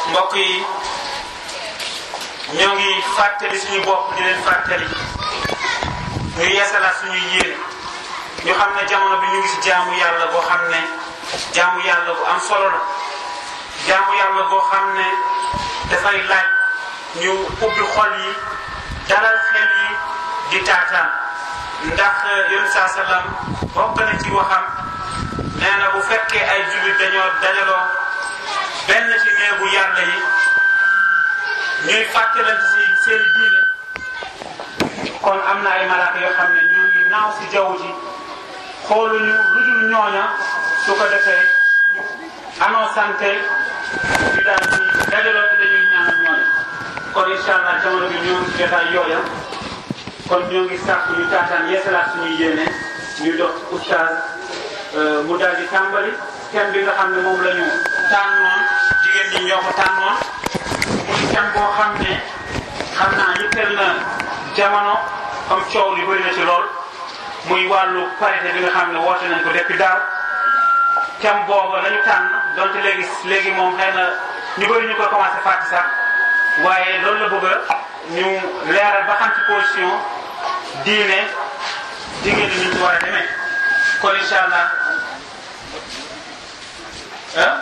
mbokk yi ñoo ngi fàttali suñu bopp di leen fàttali ñu yeesalaat suñuy yéene ñu xam ne jamono bi ñu ngi si jaamu yàlla boo xam ne jaamu yàlla bu am solo la jaamu yàlla boo xam ne dafay laaj ñu ubbi xol yi dalal xel yi di taataan ndax yoon saa salaam bokk na ci waxam nee na bu fekkee ay jullit dañoo dajaloo benn ci néegu yàlla yi ñuy fàttalante si seen diine kon am na ay malaaka yoo xam ne ñu ngi naaw si jaww ji xooluñu lu dul ñooña su ko defee ñu annoncante ñu daal di dajaloo te dañuy ñaanal ñooña kon incha allah jamono bi ñoo ngi si jotaay yooya kon ñoo ngi sàkku ñu taataan yeesalaat suñuy yéene ñu dox oustaz mu daal di tàmbali thème bi nga xam ne moom la ñu tànnoon jigéen ñi ñoo ko tànnoon muy thème boo xam ne xam naa yitteel na jamono comme coow li bëri na ci lool muy wàllu parité bi nga xam ne woote nañ ko depuis daaw thème boobu la ñu tànn donte léegi léegi moom xëy na ñu bëri ñu ko commencé fàtte sax waaye loolu la bëgg a ñu leeral ba xam ci position diine jigéen ñi ñu ci war a demee kon incha allah ah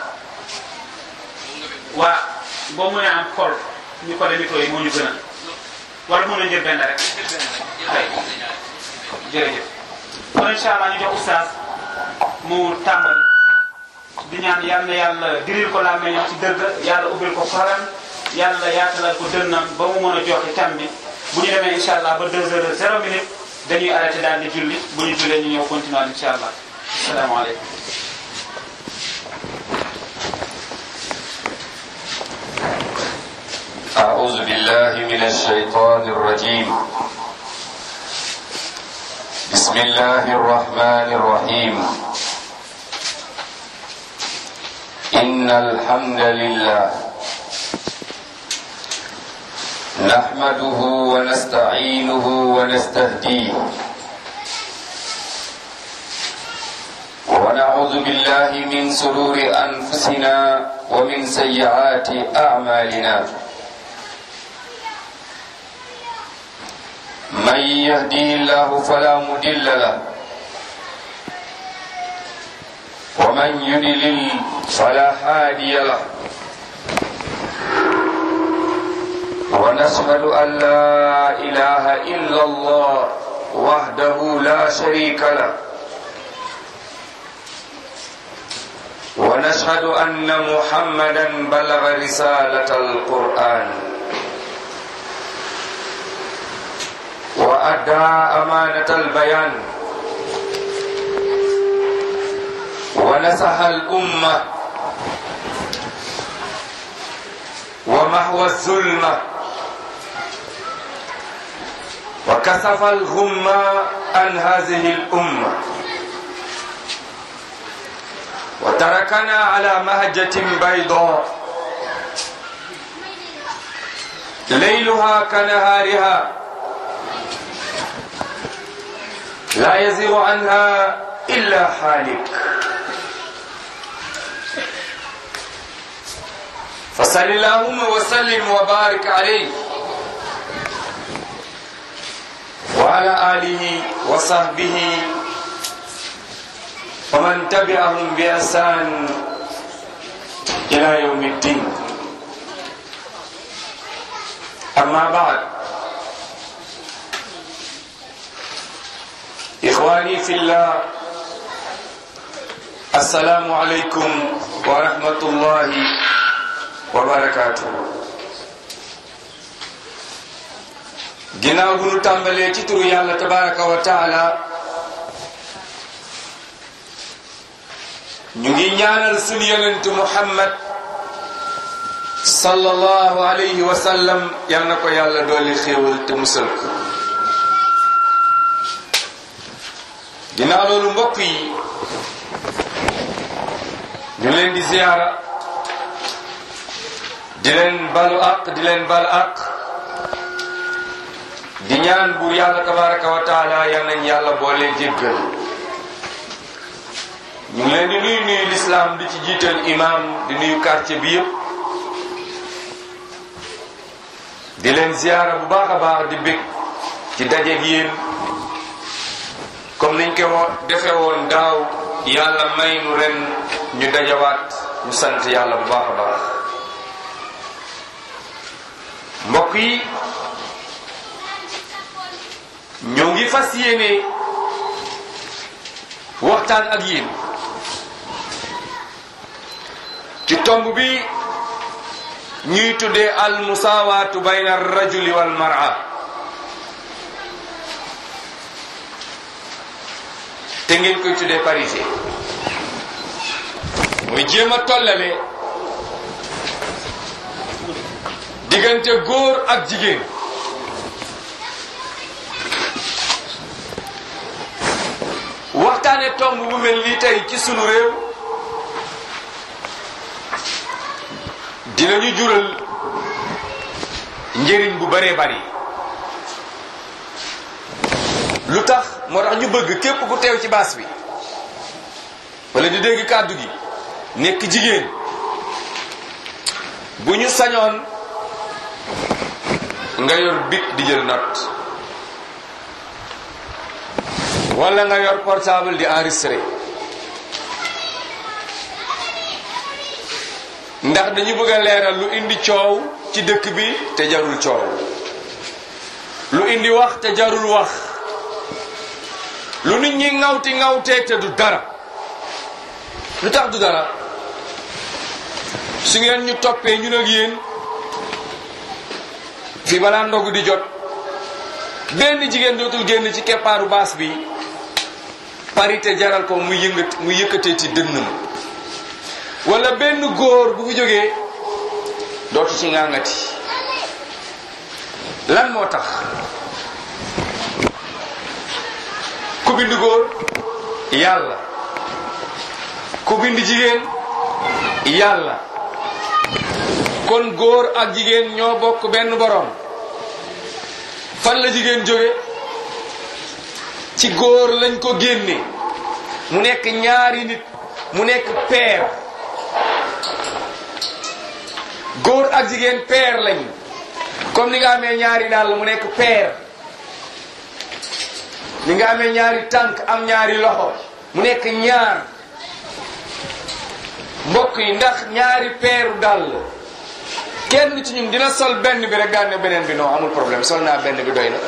waa boo mënee am kol ñu ko micro yi moo ñu gën a wala mën na jël benn rek ay jërëjëf kon incha allah ñu jox oustaz mu tàmbali di ñaan yal na yàlla diril ko laa meññoo ci dëgg yàlla ubbil ko xolam yàlla yaatalal ko dënnam ba mu mën a joxe tam bi bu ñu demee incha allah ba deux heures zéro minute dañuy arrêté daal di julli bu ñu jullee ñu ñëw continuer incha allah asalaamaaleykum أعوذ بالله من الشيطان الرجيم بسم الله الرحمن الرحيم إن الحمد لله نحمده ونستعينه ونستهديه ونعوذ بالله من سرور أنفسنا ومن سيئات أعمالنا من يهديه الله فلا مضل له ومن يضلل فلا هادي له ونشهد أن لا إله إلا الله وحده لا شريك له ونشهد أن محمدا بلغ رسالة القرآن وأدى أمانة البيان ونصح الأمة ومحو الظلمة وكسف الغمة عن هذه الأمة وتركنا على مهجة بيضاء ليلها كنهارها لا يزيغ عنها إلا حالك فصل اللهم وسلم وبارك عليه وعلى آله وصحبه ومن تبعهم بإحسان إلى يوم الدين أما بعد إخواني في الله السلام عليكم ورحمة الله وبركاته ginnaaw bu nu tàmbalee ci turu yàlla tabaraka wa taala ñu ngi ñaanal sunu yonentu muhammad sallallahu alayhi wa sallam yal na ko yàlla dooli xéewal te musal ko ginnaaw loolu mbokk yi ñu leen di ziyaara di leen balu aq di leen bal aq di ñaan buur yàlla tabaraka wa taala yal nañ yàlla boole jéggal ñu ngi leen di nuyu nuyu lislaam di ci jiital imam di nuyu quartier bi yëpp di leen ziyaara bu baax a baax di bég ci dajeeg yéen comme niñ ko wo defe woon daaw yàlla may nu ren ñu dajawaat ñu sant yàlla bu baax a baax mbokk yi ñoo ngi fas yéene waxtaan ak yéen ci tomb bi ñuy tuddee al musawaatu bayna ar rajuli wal mar'a te ngeen koy tuddee parité mooy jéem a tollale diggante góor ak jigéen waxtaane tomb bu mel nii tey ci sunu réew dinañu jural njëriñ bu baree bari lu tax moo tax ñu bëgg képp ku teew ci baas bi wala di dégg kàddu gi nekk jigéen bu ñu sañoon nga yor bic di jël note wala nga yor portable di enregistré ndax dañu bëgg a leeral lu indi coow ci dëkk bi te jarul coow lu indi wax te jarul wax lu nit ñi ŋawti ŋawtee te du dara lu tax du dara su ngeen ñu toppee ñun ak yéen fi balaa ndogu di jot benn jigéen dootul génn ci keppaaru baas bi parité jaral ko muy yëngat muy yëkkatee ci dënnam wala benn góor bu fi jógee dootu ci ngàngati lan moo tax ku bind góor yàlla ku bind jigéen yàlla kon góor ak jigéen ñoo bokk benn borom fan la jigéen jóge ci góor lañ ko génne mu nekk ñaari nit mu nekk paire góor ak jigéen paire lañ comme ni nga amee ñaari dàll mu nekk paire ni nga amee ñaari tànk am ñaari loxo mu nekk ñaar mbokk yi ndax ñaari peeru dàll kenn ci ñun dina sol benn bi rek daan ne beneen bi non amul problème sol naa benn bi doy na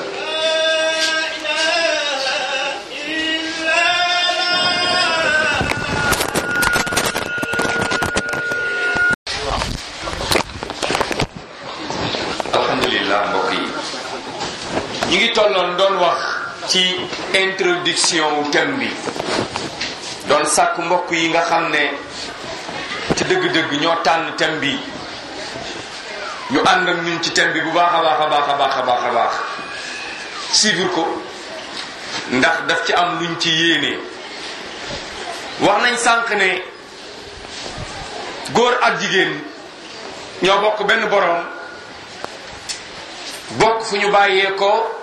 alhamdulillah mbokk yi ñu ngi tolloon doon wax ci introduction wu thème bi doon sàkk mbokk yi nga xam ne ci dëgg-dëgg ñoo tànn thème bi ñu ànd ak ñun ci thème bi bu baax a baax a baax a baax a baax a baax suivre ko ndax daf ci am luñ ci yéene wax nañ sànq ne góor ak jigéen ñoo bokk benn borom bokk fu ñu bàyyee ko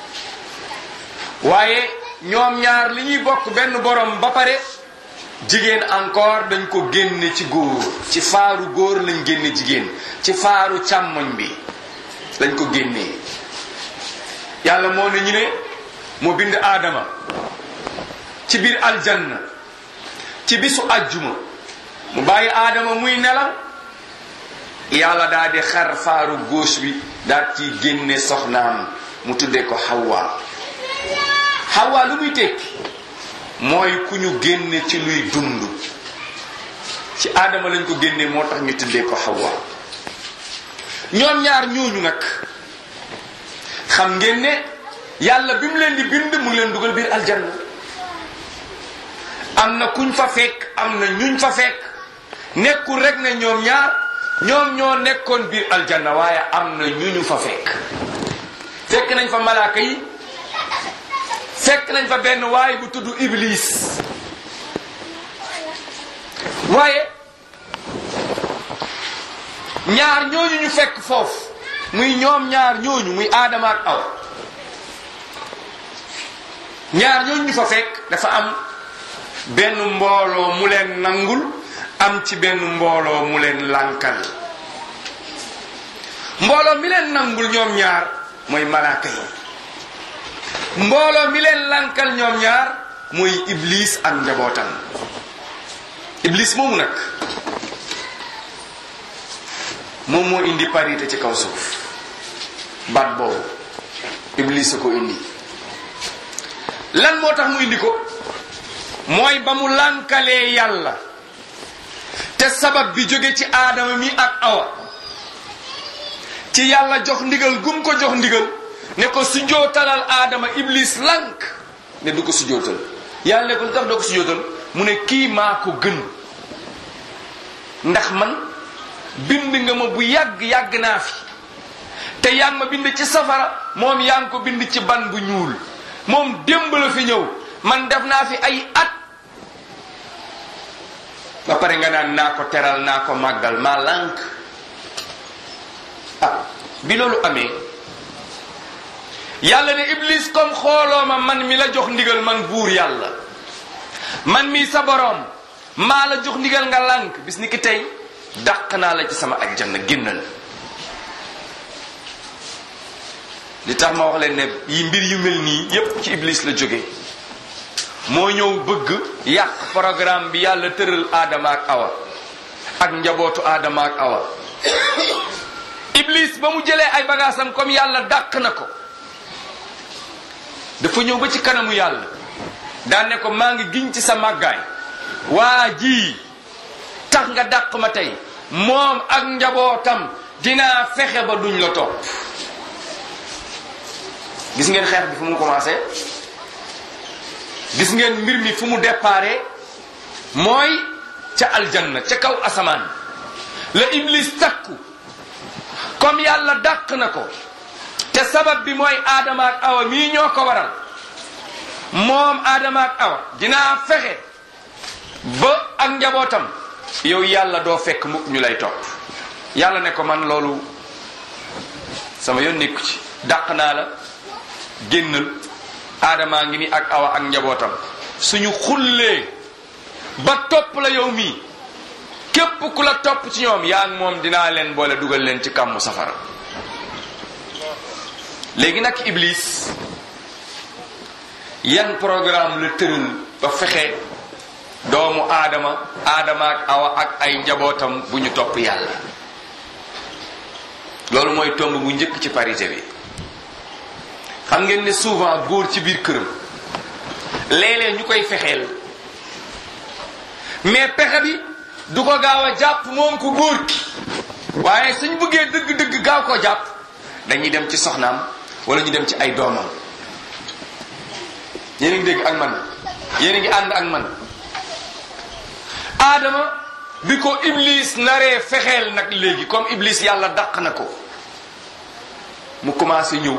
waaye ñoom ñaar li ñuy bokk benn borom ba pare jigéen encore dañ ko génne ci góor ci faaru góor lañ génne jigéen ci faaru càmmoñ bi lañ ko génnee yàlla moo ne ñu ne moo bind aadama ci biir aljanna ci bisu ajjuma mu bàyyi aadama muy nelaw yàlla daal di xar faaru gauche bi daal ci génne soxnaam mu tuddee ko Hawa Hawa lu muy tekki mooy ku ñu génne ci luy dund ci aadama lañ ko génne moo tax ñu tuddee ko Hawa ñoom ñaar ñooñu nag xam ngeen ne yàlla bi mu leen di bind mu ngi leen dugal biir aljanna am na kuñ fa fekk am na ñuñ fa fekk nekkul rek ne ñoom ñaar ñoom ñoo nekkoon biir aljanna waaye am na ñu ñu fa fekk fekk nañ fa malaaka yi fekk nañ fa benn waay bu tudd iblis waaye ñaar ñooñu ñu fekk foofu muy ñoom ñaar ñooñu muy aadama ak aw ñaar ñooñu ñu fa fekk dafa am benn mbooloo mu leen nangul am ci benn mbooloo mu leen lànkal mbooloo mi leen nangul ñoom ñaar mooy malaaka yi mbooloo mi leen lankal ñoom ñaar mooy iblis ak njabootam iblis moomu nag moom moo indi parité ci kaw suuf baat boobu iblis a ko indi lan moo tax mu indi ko mooy ba mu lànkalee yàlla te sabab bi jóge ci aadama mi ak awa ci yàlla jox ndigal gum ko jox ndigal ne ko sujootalal aadama iblis lànk ne du ko sujootal yàlla ne ko lu tax doo ko sujootal mu ne kii maa ko gën ndax man bind nga ma bu yàgg yàgg naa fi te yaa ngi ma bind ci safara moom yaa ngi ko bind ci ban bu ñuul moom démb la fi ñëw man def naa fi ay at ba pare nga naan naa ko teral naa ko màggal maa lànk ah bi loolu amee yàlla ne iblis comme xooloo ma man mi la jox ndigal man buur yàlla man mi sa boroom maa la jox ndigal nga lànk bis ni ki tey dàq naa la ci sama ajjana génnal li tax ma wax leen ne yi mbir yu mel nii yépp ci iblis la jóge moo ñëw bëgg yàq programme bi yàlla tëral aadama ak awa ak njabootu aadama ak awa iblis ba mu jëlee ay bagaasam comme yàlla dàq na ko dafa ñëw ba ci kanamu yàlla daan ne ko maa ngi giñ ci sa màggaay waa ji tax nga dàq ma tey moom ak njabootam dinaa fexe ba duñ la topp gis ngeen xeex bi fu mu commencé gis ngeen mbir mi fu mu déparé mooy ca aljanna ca kaw asamaan la iblis takku comme yàlla dàq na ko te sabab bi mooy aadama ak awa mii ñoo ko waral moom aadama ak awa dinaa fexe ba ak njabootam yow yàlla doo fekk mukk ñu lay topp yàlla ne ko man loolu sama yoon nekku ci dàq naa la génnal aadamaa ngi ni ak awa ak njabootam suñu xullee ba topp la yow mii képp ku la topp ci ñoom yaa ngi moom dinaa leen boole dugal leen ci kàmmu safara léegi nag iblis yan programme la tëral ba fexe doomu aadama aadama ak awa ak ay njabootam bu ñu topp yàlla loolu mooy tomb bu njëkk ci parité bi xam ngeen ne souvent góor ci biir këram léeg-léeg ñu koy fexeel mais pexe bi du ko gaaw a jàpp moom ku góor ki waaye suñ bëggee dëgg-dëgg gaaw ko jàpp dañuy dem ci soxnaam wala ñu dem ci ay doomam yéen a ngi dégg ak man yéen a ngi ànd ak man aadama bi ko iblis naree fexeel nag léegi comme iblis yàlla dàq na ko mu commencé ñëw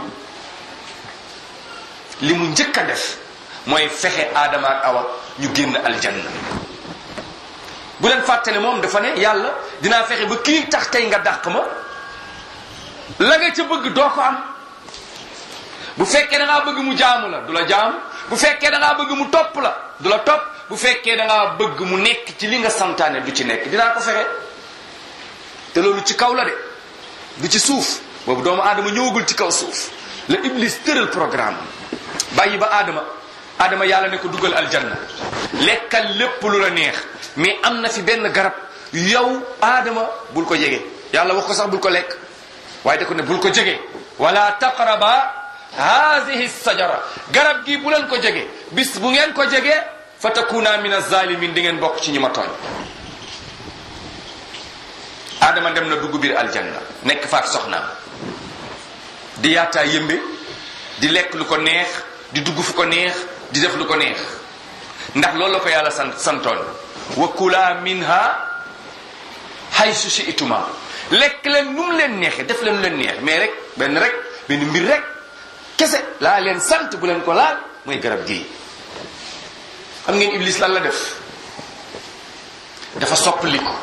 li mu njëkk a def mooy fexe aadama ak awa ñu génn aljanna bu leen fàtte ne moom dafa ne yàlla dinaa fexe ba kii tax tey nga dàq ma la nga ca bëgg doo ko am bu fekkee da ngaa bëgg mu jaamu la du la jaamu bu fekkee da ngaa bëgg mu topp la du la topp bu fekkee da ngaa bëgg mu nekk ci li nga santaane du ci nekk dinaa ko fexe te loolu ci kaw la de du ci suuf boobu doomu aadama ñëwagul ci kaw suuf la iblis tëral programme bàyyi ba aadama aadama yàlla ne ko dugal aljanna lekkal lépp lu la neex mais am na fi benn garab yow aadama bul ko jege yàlla wax ko sax bul ko lekk waaye da ko ne bul ko jege wala taqraba haadihi sajara garab gi bu leen ko jege bis bu ngeen ko jege fa takuna min azalimin di ngeen bokk ci ñi ma tooñ aadama dem na dugg biir aljanna nekk faak soxnaam di yaataa yëmbe di lekk lu ko neex di dugg fu ko neex di def lu ko neex ndax loolu la ko yàlla sant santoon wa kula minha haysu shi'tuma lekk leen nu mu leen neexee def leen lu leen neex mais rek benn rek benn mbir rek kese laa leen sant bu leen ko laal mooy garab gii xam ngeen iblis lan la def dafa soppali ko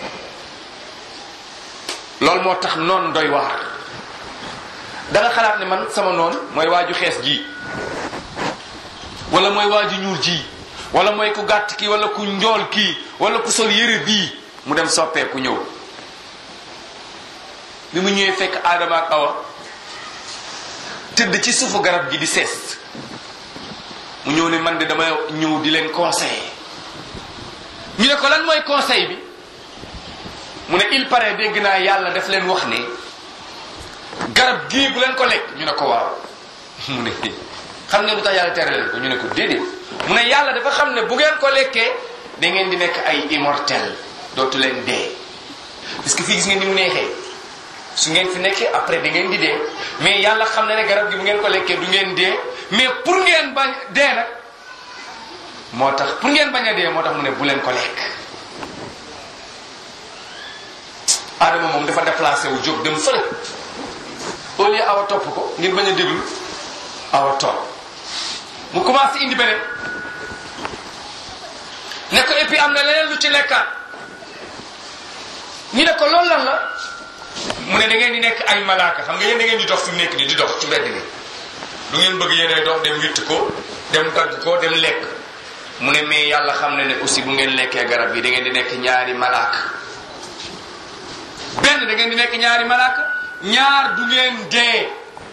loolu moo tax noon doy waar da nga xalaat ne man sama noon mooy waaju xees ji wala mooy waaju ñuul ji wala mooy ku gàtt kii wala ku njool kii wala ku sol yére bii mu dem soppeeku ñëw bi mu ñëwee fekk aadama ak awa tëdd ci suufu garab gi di sees mu ñëw ne man de dama ñëw di leen conseiller ñu ne ko lan mooy conseil bi mu ne il paraît dégg naa yàlla daf leen wax ne garab gii bu leen ko lekk ñu ne ko waaw mu ne xam nga lu tax yàlla tere leen ko ñu ne ko déedéet mu ne yàlla dafa xam ne bu ngeen ko lekkee da ngeen di nekk ay immortel dootu leen dee parce que fii gis ngeen ni mu neexee su ngeen fi nekkee après da ngeen di dee mais yàlla xam na ne garab gi bu ngeen ko lekkee du ngeen dee mais pour ngeen bañ dee nag moo tax pour ngeen bañ a dee moo tax mu ne bu leen ko lekk Adama moom dafa déplacé wu jóg dem fële au lieu awa topp ko ngir bañ a déglu awa topp mu commencé indi beneen ne ko et puis am na leneen lu ci lekkaat ñu ne ko loolu lan la mu ne da ngeen di nekk ay malaaka xam nga yéen da ngeen di dox fi mu nekk nii di dox ci mbedd mi lu ngeen bëgg yéenay dox dem witt ko dem dagg ko dem lekk mu ne mais yàlla xam ne ne aussi bu ngeen lekkee garab bi da ngeen di nekk ñaari malaaka benn da ngeen di nekk ñaari malaaka ñaar du ngeen dee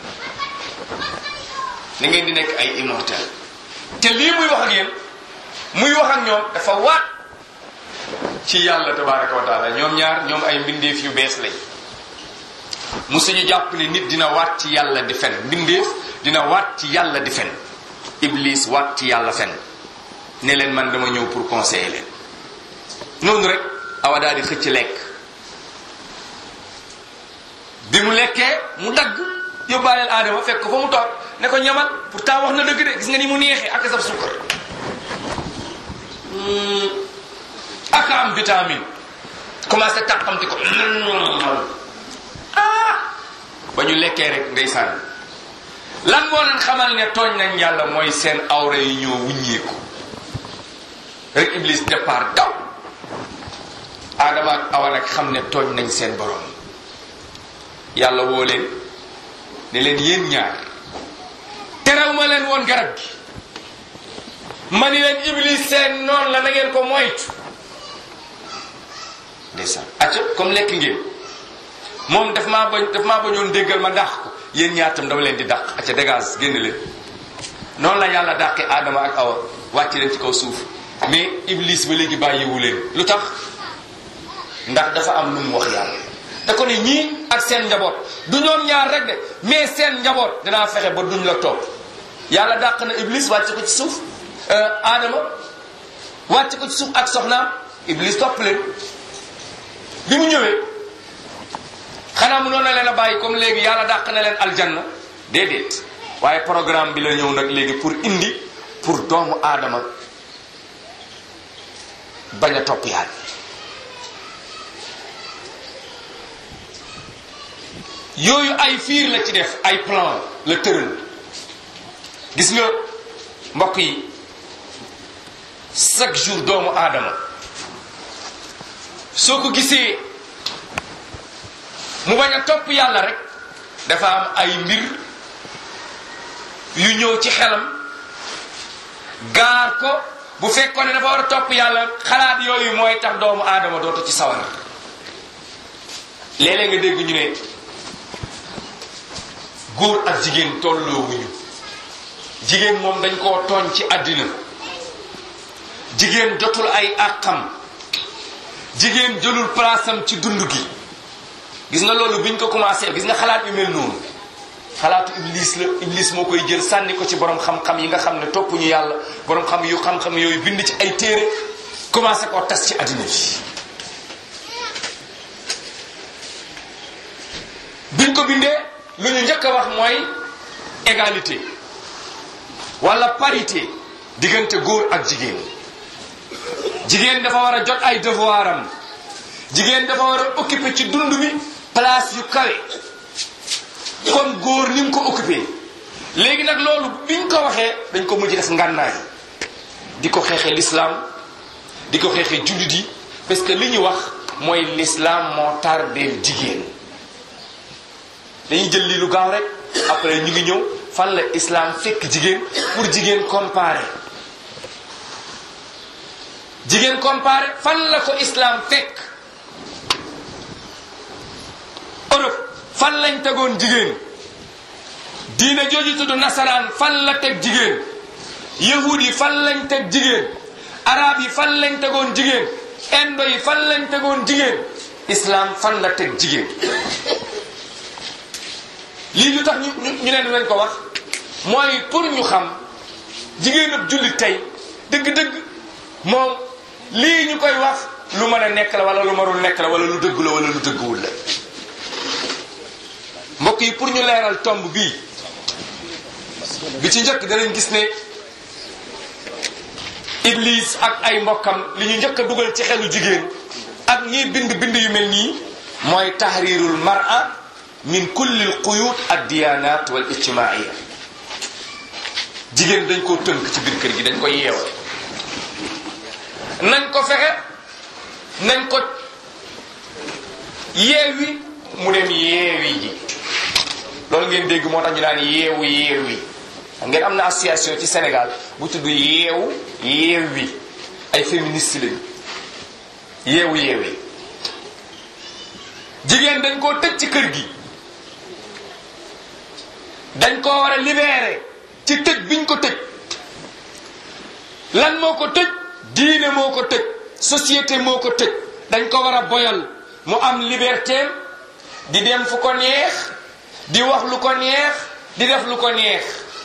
da ngeen di nekk ay immortel te lii muy wax ak yéen muy wax ak ñoom dafa waat ci yàlla tabaraka wa taala ñoom ñaar ñoom ay mbindeef yu bees lañ musuñu jàpp ne nit dina waat ci yàlla di fen mbindeef dina waat ci yàlla di fen iblis waat ci yàlla fen ne leen man dama ñëw pour conseiller leen noonu rek awa daal di xëcc lekk bi mu lekkee mu dagg yóbbaaleel aadama fekk ko fa mu toog ne ko ñamal pourtant wax na dëgg de gis nga ni mu neexee ak sab suukar ak am vitamine commencé tàqamti ko ah ba ñu lekkee rek ndeysaan lan moo leen xamal ne tooñ nañ yàlla mooy seen awra yi ñoo wuññeeku rek iblis départ daw aadama ak awa nag xam ne tooñ nañ seen borom yàlla woo leen ne leen yéen ñaar terew ma leen woon garab gi ma ni leen iblis seen noonu la na ngeen ko moytu ndeysaan acca comme lekk ngeen moom daf maa bañ daf maa bañoon déggal ma dàq ko yéen ñaar tam dama leen di dàq acca dégage génn leen noonu la yàlla dàqee aadama ak awa wàcc leen ci kaw suuf mais iblis ba léegi bàyyiwu leen lu tax ndax dafa am lu mu wax yàlla da ko ne ñii ak seen njaboot du ñoom ñaar rek de mais seen njaboot dinaa fexe ba duñ la topp yàlla dàq na iblis wàcc ko ci suuf aadama wàcc ko ci suuf ak soxnaam iblis topp leen bi mu ñëwee xanaa mu noon na leen a bàyyi comme léegi yàlla dàq na leen aljanna déedéet waaye programme bi la ñëw nag léegi pour indi pour doomu aadama bañ a topp yàlla yooyu ay fiir la ci def ay plan la tëral gis nga mbokk yi chaque jour doomu aadama soo ko gisee mu bañ a topp yàlla rek dafa am ay mbir yu ñëw ci xelam gaar ko bu fekkoon ne dafa war a topp yàlla xalaat yooyu mooy tax doomu aadama dootu ci sawar léeg-léeg nga dégg ñu ne góor ak jigéen tolloowuñu jigéen moom dañ koo tooñ ci àddina jigéen jotul ay àqam jigéen jëlul palaasam ci dund gi gis nga loolu biñ ko commencé gis nga xalaat yu mel noonu xalaatu iblis la iblis moo koy jël sànni ko ci borom xam-xam yi nga xam ne toppuñu yàlla borom xam yu xam-xam yooyu bind ci ay téere commencé koo tas ci àddina bi biñ ko bindee lu ñu njëkk a wax mooy égalité wala parité diggante góor ak jigéen jigéen dafa war a jot ay devoir am jigéen dafa war a occuper ci dund bi place yu kawe comme góor ni mu ko occupé léegi nag loolu biñ ko waxee dañ ko mujj def ngànnaay di ko xeexee l'islam di ko xeexee jullit yi parce que li ñu wax mooy l'islam moo tardeel jigéen dañuy jël lii lu gaaw rek après ñu ngi ñëw fan la islam fekk jigéen pour jigéen comparer jigéen comparer fan la ko islam fekk Europe fan lañ tegoon jigéen diine jooju tudd nasaraan fan la teg jigéen yahud yi fan lañ teg jigéen arab yi fan lañ tegoon jigéen indo yi fan lañ tegoon jigéen islam fan la teg jigéen lii lu tax ñu ñu leen lañ ko wax mooy pour ñu xam jigéen ab jullit tey dëgg-dëgg moom lii ñu koy wax lu mën a nekk la wala lu marul nekk la wala lu dëgg la wala lu dëgguwul la mbokk yi pour ñu leeral tomb bii bi ci njëkk danañ gis ne Iblis ak ay mbokkam li ñu njëkk a dugal ci xelu jigéen ak ñiy bind bind yu mel nii mooy tahrirul mar'a min kulli al quyut ad diyanat wal ijtimaiya jigéen dañ koo tënk ci biir kër gi dañ ko yeew nañ ko fexe nañ ko yeewi mu dem yeewi ji loolu ngeen dégg moo tax ñu naan yeewu yeewi ngeen am na association ci Sénégal bu tudd yeewu yeewi ay féministes lañu yeewu yeewi jigéen dañ koo tëj ci kër gi dañ koo war a libérer ci tëj biñ ko tëj lan moo ko tëj diine moo ko tëj société moo ko tëj dañ ko war a boyal mu am liberté di dem fu ko neex di wax lu ko neex di def lu ko neex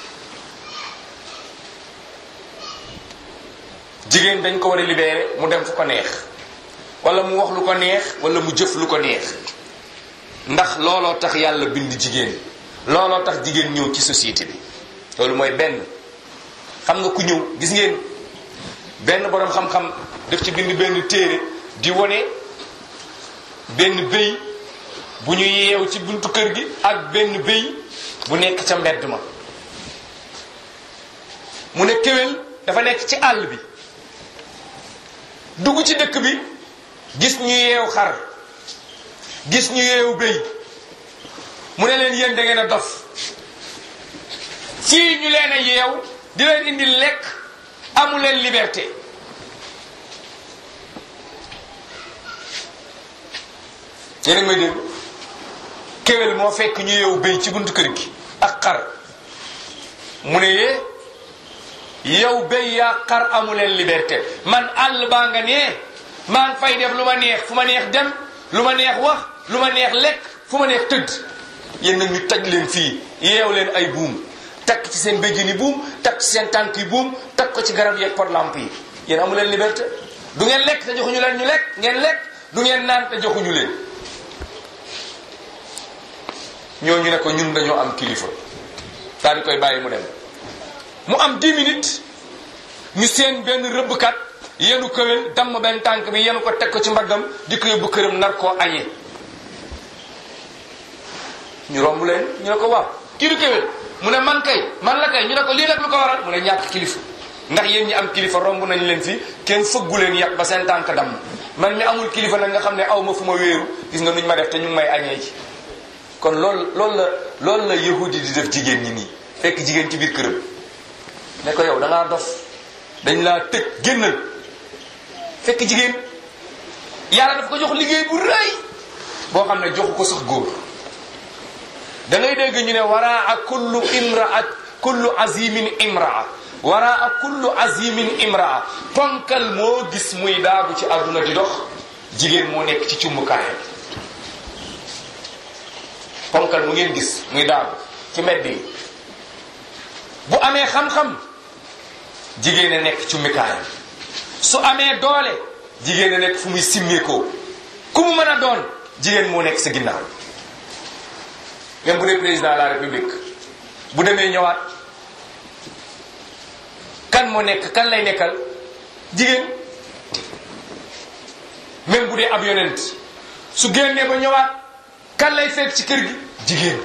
jigéen dañ ko war a libérer mu dem fu ko neex wala mu wax lu ko neex wala mu jëf lu ko neex ndax looloo tax yàlla bind jigéen looloo tax jigéen ñëw ci société bi loolu mooy benn xam nga ku ñëw gis ngeen benn boroom xam-xam def ci bind benn téere di wone benn béy bu ñu yeew ci buntu kër gi ak benn béy bu nekk ca mbedd ma mu ne kéwél dafa nekk ci àll bi dugg ci dëkk bi gis ñu yeew xar gis ñu yeew béy mu ne leen yéen da ngeen a dof fii ñu leen a yeew di leen indi lekk amu leen liberté yéen a ngi may dégg kéwél moo fekk ñu yeew béy ci buntu kër gi ak xar mu ne yee yow béy yaa xar amu leen liberté man àll baa nga nee maa ngi fay def lu ma neex fu ma neex dem lu ma neex wax lu ma neex lekk fu ma neex tëdd yéen nag ñu taj leen fii yeew leen ay buum takk ci seen béjjën yi buum takk ci seen tànk yi buum takk ko ci garab yeeg par lamp yi yéen amu leen liberté du ngeen lekk te joxuñu leen ñu lekk ngeen lekk du ngeen naan te joxuñu leen ñooñu ne ko ñun dañoo am kilifa daal di koy bàyyi mu dem mu am 10 minutes ñu seen benn rëbbkat yenu këwél damm benn tànk bi yenu ko teg ko ci mbaggam di ko yóbbu këram nar koo añee ñu romb leen ñu ne ko waaw kii du kéwél mu ne man kay man la kay ñu ne ko lii nag lu ko waral mu ne ñàkk kilifa ndax yéen ñi am kilifa romb nañ leen fi kenn fëggu leen yàq ba seen tànk damm man mi amul kilifa nag nga xam ne aw ma fu ma wéeru gis nga nuñ ma def te ñu ngi may añee ci kon loolu loolu la loolu la yahudi di def jigéen ñi nii fekk jigéen ci biir këram ne ko yow da ngaa dof dañ laa tëj génnal fekk jigéen yàlla daf ko jox liggéey bu rëy boo xam ne joxu ko sax góor da ngay dégg ñu ne waraa kullu imraat kullu azimin imraa waraa kullu azimin imraa ponkal moo gis muy daagu ci àdduna di dox jigéen moo nekk ci cumbukaayam ponkal mu ngeen gis muy daagu ci mbedd yi bu amee xam-xam jigéen a nekk ci mikaayam su amee doole jigéen a nekk fu muy simmeekoo ku mu mën a doon jigéen moo nekk sa ginnaaw même bu dee président de la république bu demee ñëwaat kan moo nekk kan lay nekkal jigéen même bu dee ab yonent su génnee ba ñëwaat kan lay fekk ci kër gi jigéen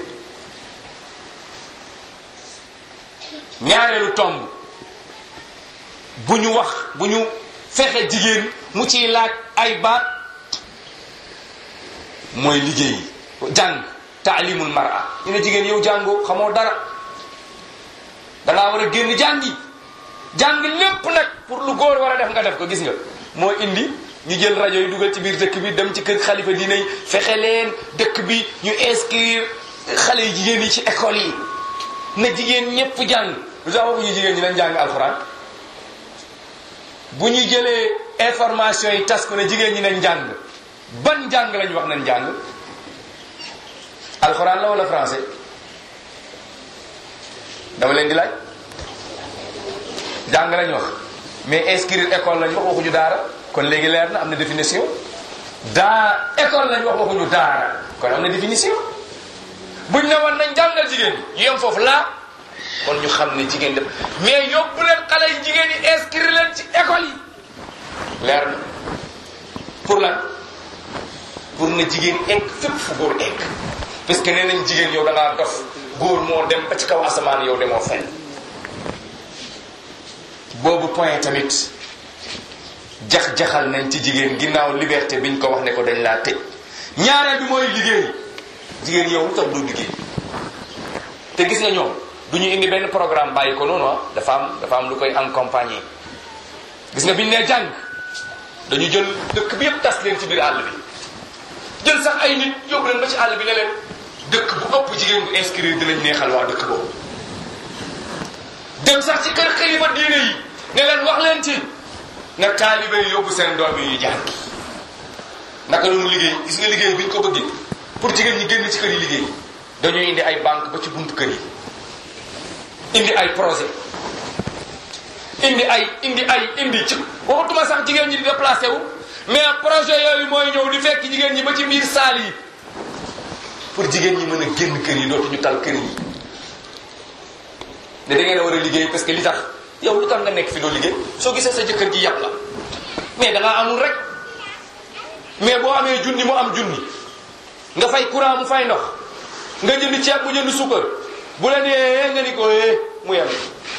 ñaareelu tomb bu ñu wax bu ñu fexe jigéen mu ciy laaj ay baat mooy liggéey jàng taalimul mara ñu ne jigéen yow jàngoo xamoo dara dangaa war a génn jàngi jàng lépp nag pour lu góor war a def nga def ko gis nga moo indi ñu jël rajo yi dugal ci biir dëkk bi dem ci kër xalifa diine yi fexe leen dëkk bi ñu inscrire xale yu jigéen yi ci école yi na jigéen ñépp jàng lu tax waxuñu jigéen ñi nañ jàng alxuraan bu ñu jëlee information yi tas ko ne jigéen ñi nañ jàng ban jàng lañ wax nañ jàng alxuraan la wala français dama leen di laaj jàng lañ wax mais inscrire école lañ wax waxuñu daara kon léegi leer na am na définition daa école lañ wax waxuñu daara kon am na définition buñ ne woon nañ jàngal jigéen ñi ñu yem foofu laa kon ñu xam ne jigéen def mais yóbbu leen xale yi jigéen yi inscrire leen ci école yi leer na pour lan pour na jigéen egg fépp fu góor egg parce que nee nañ jigéen yow da ngaa dof góor moo dem ba ci kaw asamaan yow demoo fenn boobu point tamit jax-jaxal nañ ci jigéen ginnaaw liberté biñ ko wax ne ko dañ laa tëj ñaareel bi mooy liggéey jigéen yow lu tax du liggéey te gis nga ñoom du ñu indi benn programme bàyyi ko noonu ah dafa am dafa am lu koy accompagner gis nga biñ nee jàng dañu jël dëkk bi yëpp tas leen ci biir àll bi jël sax ay nit yóbbu leen ba ci àll bi ne leen dëkk bu ëpp jigéen bu inscrire dinañ neexal waa dëkk boobu dem sax ci kër xalifa diine yi ne leen wax leen ci na taalibe yi yóbbu seen doom yi jàngi naka noonu liggéey gis nga liggéey bi ñu ko bëggee pour jigéen ñi génn ci kër yi liggéey dañuy indi ay banque ba ci buntu kër yi indi ay projet indi ay indi ay indi ci waxutuma sax jigéen ñi di déplacé wu mais projet yooyu mooy ñëw di fekk jigéen ñi ba ci biir saal yi pour jigéen ñi mën a génn kër yi dootuñu tal kër yi ne da ngeen a war a liggéey parce que li tax yow lu tax nga nekk fi doo liggéey soo gisee sa jëkkër ji yàpp la mais da ngaa amul rek mais boo amee junni mu am junni nga fay courant mu fay ndox nga jënd ceeb bu jënd suukar bu la nee nga ni ko eh mu yem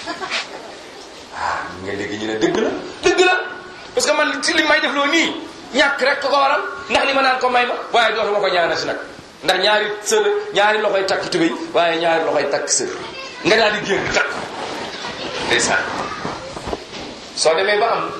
ah nga léegi ñu ne dëgg la dëgg la parce que man ci li may def loo nii ñàkk rek ko ko waral ndax li ma naan ko may ma waaye dootuma ko ñaanal si nag ndax ñaari sër ñaari loxoy takk tubéy waaye ñaari loxoy takk sër nga daal di génn takk ndeysaan soo demee ba am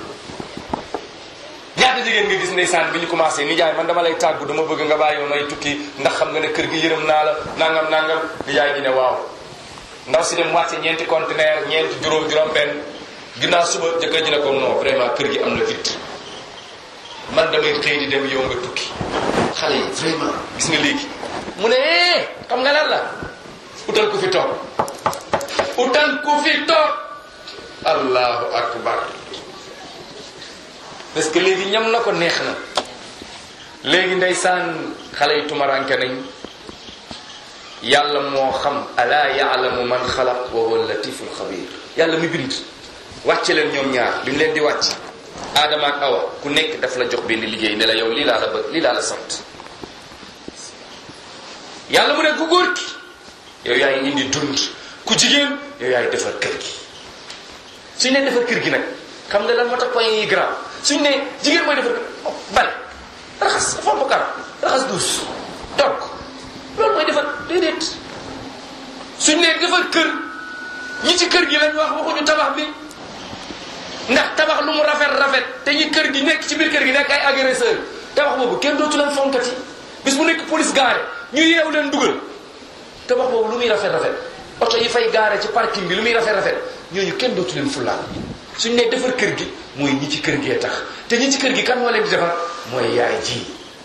ñaata jigéen nga gis ndeysaan bi ñu commencé nijaay man dama lay tàggu dama bëgg nga bàyyi may tukki ndax xam nga ne kër gi yërëm naa la nangam nangam nijaay gi ne waaw ndaw si dem wàcce ñeenti conteneur ñeenti juróom juróom benn ginnaaw suba jëkkër ji ne ko non vraiment kër gi am na vide man damay xëy di dem yow nga tukki xale yi vraiment gis nga léegi mu ne eh xam nga lan la utal ku fi toog utal ku fi toog allahu akbar parce que léegi ñam na ko neex na léegi ndeysaan xale yi tumaranke nañ yàlla moo xam ala yaalamu man xalaq wa huwa latiful xabir yàlla mi bind wàcce leen ñoom ñaar bi mu leen di wàcc aadama ak awa ku nekk daf la jox benn liggéey ne la yow lii laa la bëgg lii laa la sant yàlla mu ne ku góor ki yow yaay indi dund ku jigéen yow yaay defar kër gi suñ ne defar kër gi nag xam nga lan moo tax point yi grand suñ ne jigéen mooy defar kër bale raxas fomp kar raxas duus togg loolu mooy defar déedéet suñ ne defar kër ñi ci kër gi lañ wax waxuñu tabax bi ndax tabax lu mu rafet rafet te ñi kër gi nekk ci biir kër gi nekk ay agresseur tabax boobu kenn dootu leen fonkati bis bu nekk police gaare ñu yeew leen dugal tabax boobu lu muy rafet rafet oto yi fay gaare ci parking bi lu muy rafet rafet ñooñu kenn dootu leen fullaal suñ ne defar kër gi mooy ñi ci kër gee tax te ñi ci kër gi kan moo leen di defar mooy yaay ji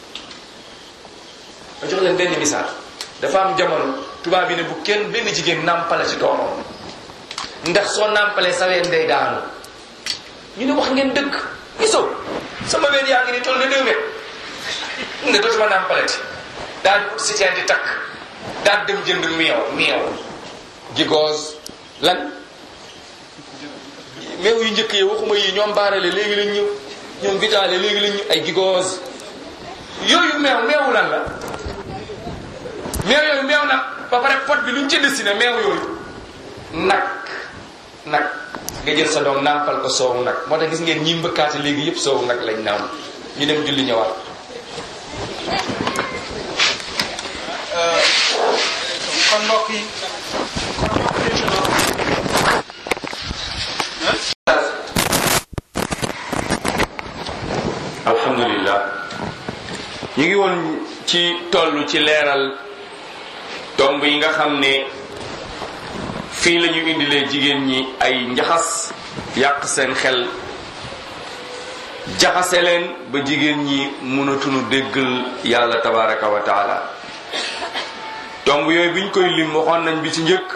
ma jox leen benn misaal dafa am jamono tubaab bi ne bu kenn benn jigéen nàmpale ci doomam ndax soo nàmpalee sa ween day daanu ñu ne wax ngeen dëgg gisoo sama ween yaa ngi ni toll na deux mètres ne dootuma nàmpalati daal di ut si teen di takk daal dem jënd meew meew gigoos lan meew yu njëkk yi waxuma yi ñoom baarale léegi lañ ñëw ñoom vitale léegi lañ ñëw ay gigoos yooyu meew meewu lan la meew yooyu meew nag ba pare pot bi luñ ci dessiné meew yooyu nag nag nga jël sa doom nàmpal ko soowu nag moo tax gis ngeen ñi mbëkkaate léegi yëpp soowu nag lañ naam ñu dem julli ñëwaat kon mbokk yi kon mbokk yi ci loolu alhamdulilah ñu ngi woon ci toll ci leeral tomb yi nga xam ne fii la ñu indilee jigéen ñi ay njaxas yàq seen xel jaxase leen ba jigéen ñi mënatuñu déggal yàlla tabaraka wa taala tomb yooyu biñ koy lim waxoon nañ bi ci njëkk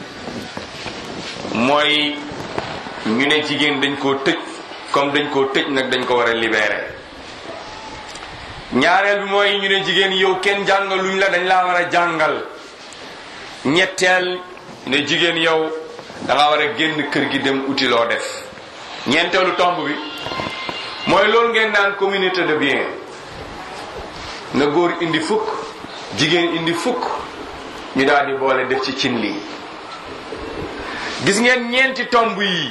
mooy ñu ne jigéen dañ koo tëj comme dañ koo tëj nag dañ ko war a libérer ñaareel bi mooy ñu ne jigéen yow kenn jàngaluñ la dañ laa war a jàngal ñetteel ne jigéen yow da nga war a génn kër gi dem uti loo def ñeenteelu tomb bi mooy loolu ngeen naan communauté de bien na góor indi fukk jigéen indi fukk ñu daal di boole def ci cin lii gis ngeen ñeenti tomb yi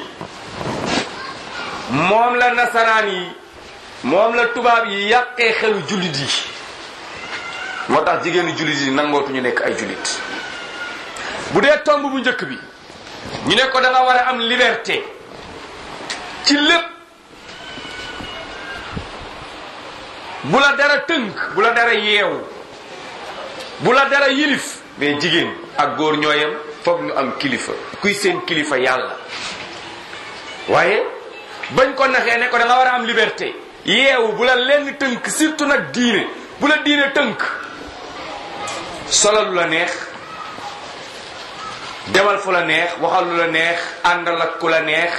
moom la nasaraan yi moom la tubaab yi yàqee xelu jullit yi moo tax jigéenu jullit yi nangootuñu nekk ay jullit bu dee tomb bu njëkk bi ñu ne ko da nga war a am liberté ci lépp bu la dara tënk bu la dara yeewu bu la dara yilif mais jigéen ak góor ñooyam foog ñu am kilifa kuy seen kilifa yàlla waaye bañ ko naxee ne ko da nga war a am liberté yeewu bu la lenn tënk surtout nag diine bu la diine tënk solal lu la neex demal fu la neex waxal lu la neex àndal ak ku la neex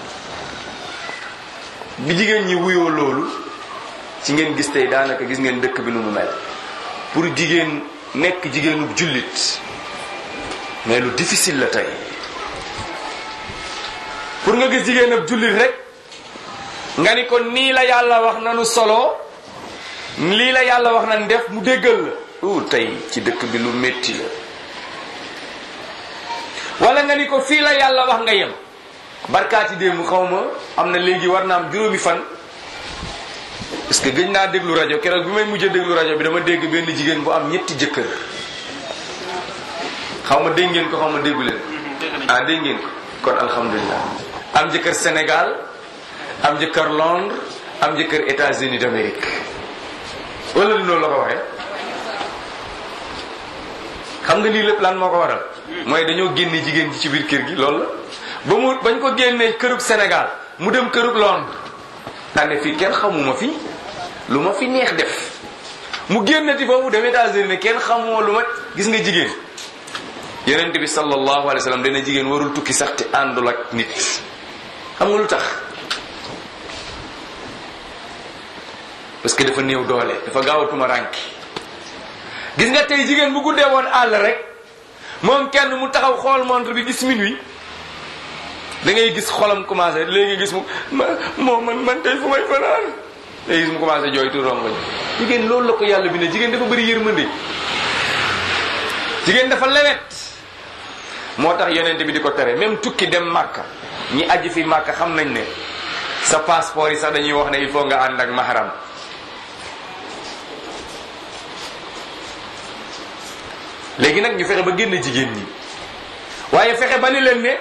bi jigéen ñi wuyoo loolu ci ngeen gis tey daanaka gis ngeen dëkk bi nu mu mel pour jigéen nekk jigéenu jullit mais lu difficile la tey pour nga gis jigéen ab jullit rek nga ni ko nii la yàlla wax nanu solo lii la yàlla wax nan def mu déggal la u tey ci dëkk bi lu métti la wala nga ni ko fii la yàlla wax nga yem barkaati démb xaw ma am na léegi war na am juróomi fan parce que gëj naa déglu rajo keroog bi may mujjee déglu rajo bi dama dégg benn jigéen bu am ñetti jëkkër xaw ma dégg ngeen ko xaw ma déggu leen ah dégg ngeen ko kon alhamdulilah am jëkkër Sénégal am jëkkër Londres am jëkkër États-Unis d'Amérique wala li noonu la ko waxee xam nga lii lépp lan moo ko waral mooy dañoo génne jigéen ji ci biir kër gi loolu la ba mu bañ ko génnee kërug Sénégal mu dem kërug Londres daane fii kenn xamuma fi lu ma fi neex def mu génnati foofu dem États-Unis ne kenn xamoo lu ma gis nga jigéen yonent bi sallallahu alayhi wa sallam dana jigéen warul tukki sax te àndul ak nit xam nga lu tax parce que dafa néew doole dafa gaaw a tuma rànki gis nga tey jigéen bu guddee woon àll rek moom kenn mu taxaw xool montre bi gis minuit da ngay gis xolam commencé léegi gis mu ma moo man man tey fu may fanaan léegi gis mu commencé jooy tu rongoñ jigéen loolu la ko yàlla bi ne jigéen dafa bëri yërmande jigéen dafa lewet moo tax yonent bi di ko tere même tukki dem màkka ñi aji fi màkka xam nañ ne sa passeport yi sax dañuy wax ne il faut nga ànd ak mahram léegi nag ñu fexe ba génn jigéen ñi waaye fexe ba ni leen ne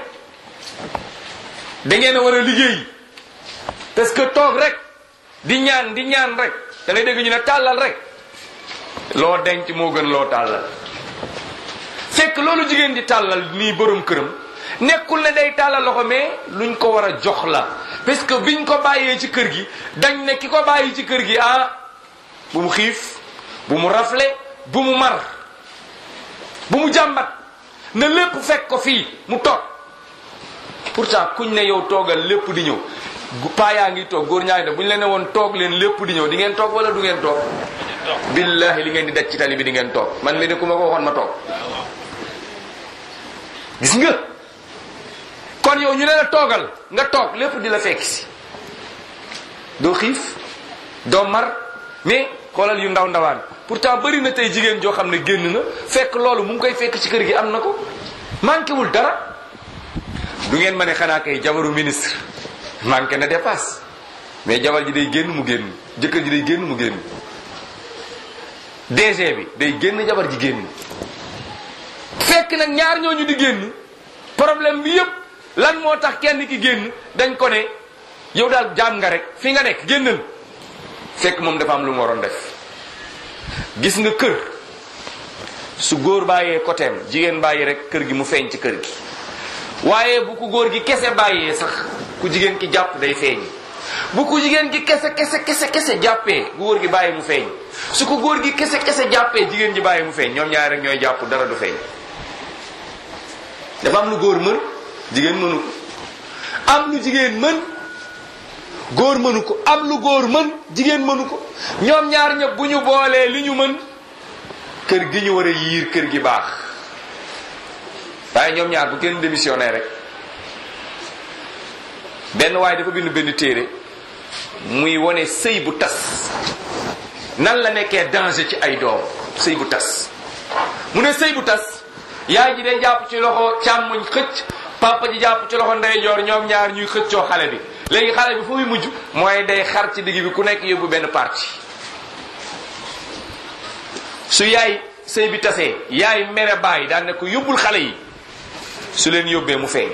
da ngeen a war a liggéey parce que toog rek di ñaan di ñaan rek da ngay dégg ñu ne tàllal rek loo denc moo gën loo tàllal fekk loolu jigéen di tàllal nii borom këram nekkul ne day tàllal loxo mais luñ ko war a jox la parce que biñ ko bàyyee ci kër gi dañ ne ki ko bàyyi ci kër gi ah bu mu xiif bu mu rafle bu mu mar bu mu jàmbat na lépp fekk ko fii mu toog pourtant kuñ ne yow toogal lépp di ñëw paa yaa ngi toog góor ñaari ne bu ñu leen ne woon toog leen lépp di ñëw di ngeen toog wala du ngeen toog billahi li ngeen di daj ci tali bi di ngeen toog man mi ne ku ma ko waxoon ma toog gis nga kon yow ñu ne la toogal nga toog lépp di la fekk si doo xiif doo mar mais xoolal yu ndaw ndawaan pourtant bëri na tey jigéen joo xam ne génn na fekk loolu mu ngi koy fekk ci kër gi am na ko manqué wul dara du ngeen ma ne xanaa kay jabaru ministre manqué na dépasse mais jabar ji day génn mu génn jëkkër ji day génn mu génn DG bi day génn jabar ji génn fekk nag ñaar ñooñu di génn problème bi yépp lan moo tax kenn ki génn dañ ko ne yow daal jaam nga rek fi nga nekk génnal fekk moom dafa am lu mu waroon def gis nga kër su góor bàyyee côtéem jigéen bàyyi rek kër gi mu feeñ ci kër gi waaye bu ko góor gi kese bàyyee sax ku jigéen ki jàpp day feeñ bu ko jigéen gi kese kese kese kese jàppee bu góor gi bàyyi mu feeñ su ko góor gi kese kese jàppee jigéen ji bàyyi mu feeñ ñoom ñaar rek ñooy jàpp dara du feeñ dafa am lu góor mën jigéen mënu ko am lu jigéen mën góor mënu ko am lu góor mën jigéen mënu ko ñoom ñaar ñëpp bu ñu boolee li ñu mën kër gi ñu war a yiir kër gi baax waaye ñoom ñaar bu kenn démissionné rek benn waaye dafa bind benn téere muy wone sëy bu tas nan la nekkee danger ci ay doom sëy bu tas mu ne sëy bu tas yaay ji day jàpp ci loxo càmmoñ xëcc papa ji jàpp ci loxo ndeyjoor ñoom ñaar ñuy xëccoo xale bi léegi xale bi fu muy mujj mooy day xar ci digg bi ku nekk yóbbu benn parti su yaay sëy bi tasee yaay mere bàyyi daan ne ko yóbbul xale yi su leen yóbbee mu feeñ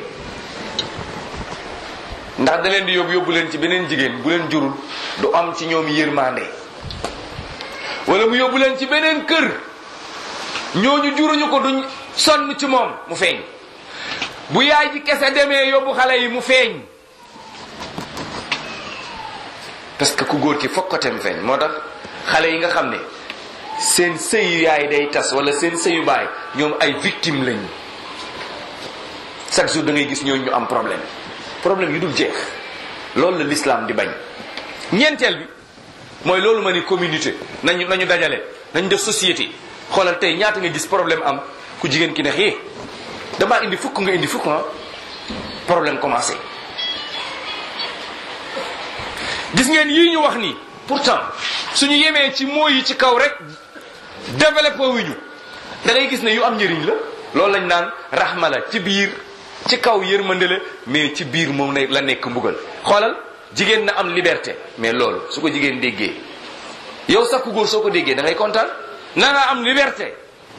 ndax da leen di yóbbu yóbbu leen ci beneen jigéen bu leen jurul du am ci ñoom yërmande wala mu yóbbu leen ci beneen kër ñooñu juruñu ko duñ sonn ci moom mu feeñ bu yaay ji kese demee yóbbu xale yi mu feeñ parce que ku góor ki fokk ko tem feeñ moo tax xale yi nga xam ne seen sëyu yaay day tas wala seen sëyu baay ñoom ay victime lañu chaque jour da ngay gis ñooñu ñu am problème problème yu dul jeex loolu la l'islam di bañ ñeenteel bi mooy loolu ma ni communauté nañu nañu dajale nañu def société xoolal tey ñaata nga gis problème am ku jigéen ki ne xee damaa indi fukk nga indi fukk ah problème commencé gis ngeen yii ñu wax nii pourtant suñu yemee ci moo yi ci kaw rek développé wu ñu da ngay gis ne yu am njëriñ la loolu lañ naan rahma la ci biir ci kaw yërmande la mais ci biir moom ne la nekk mbugal xoolal jigéen na am liberté mais loolu su ko jigéen déggee yow sax ku góor soo ko déggee da ngay kontaan na nga am liberté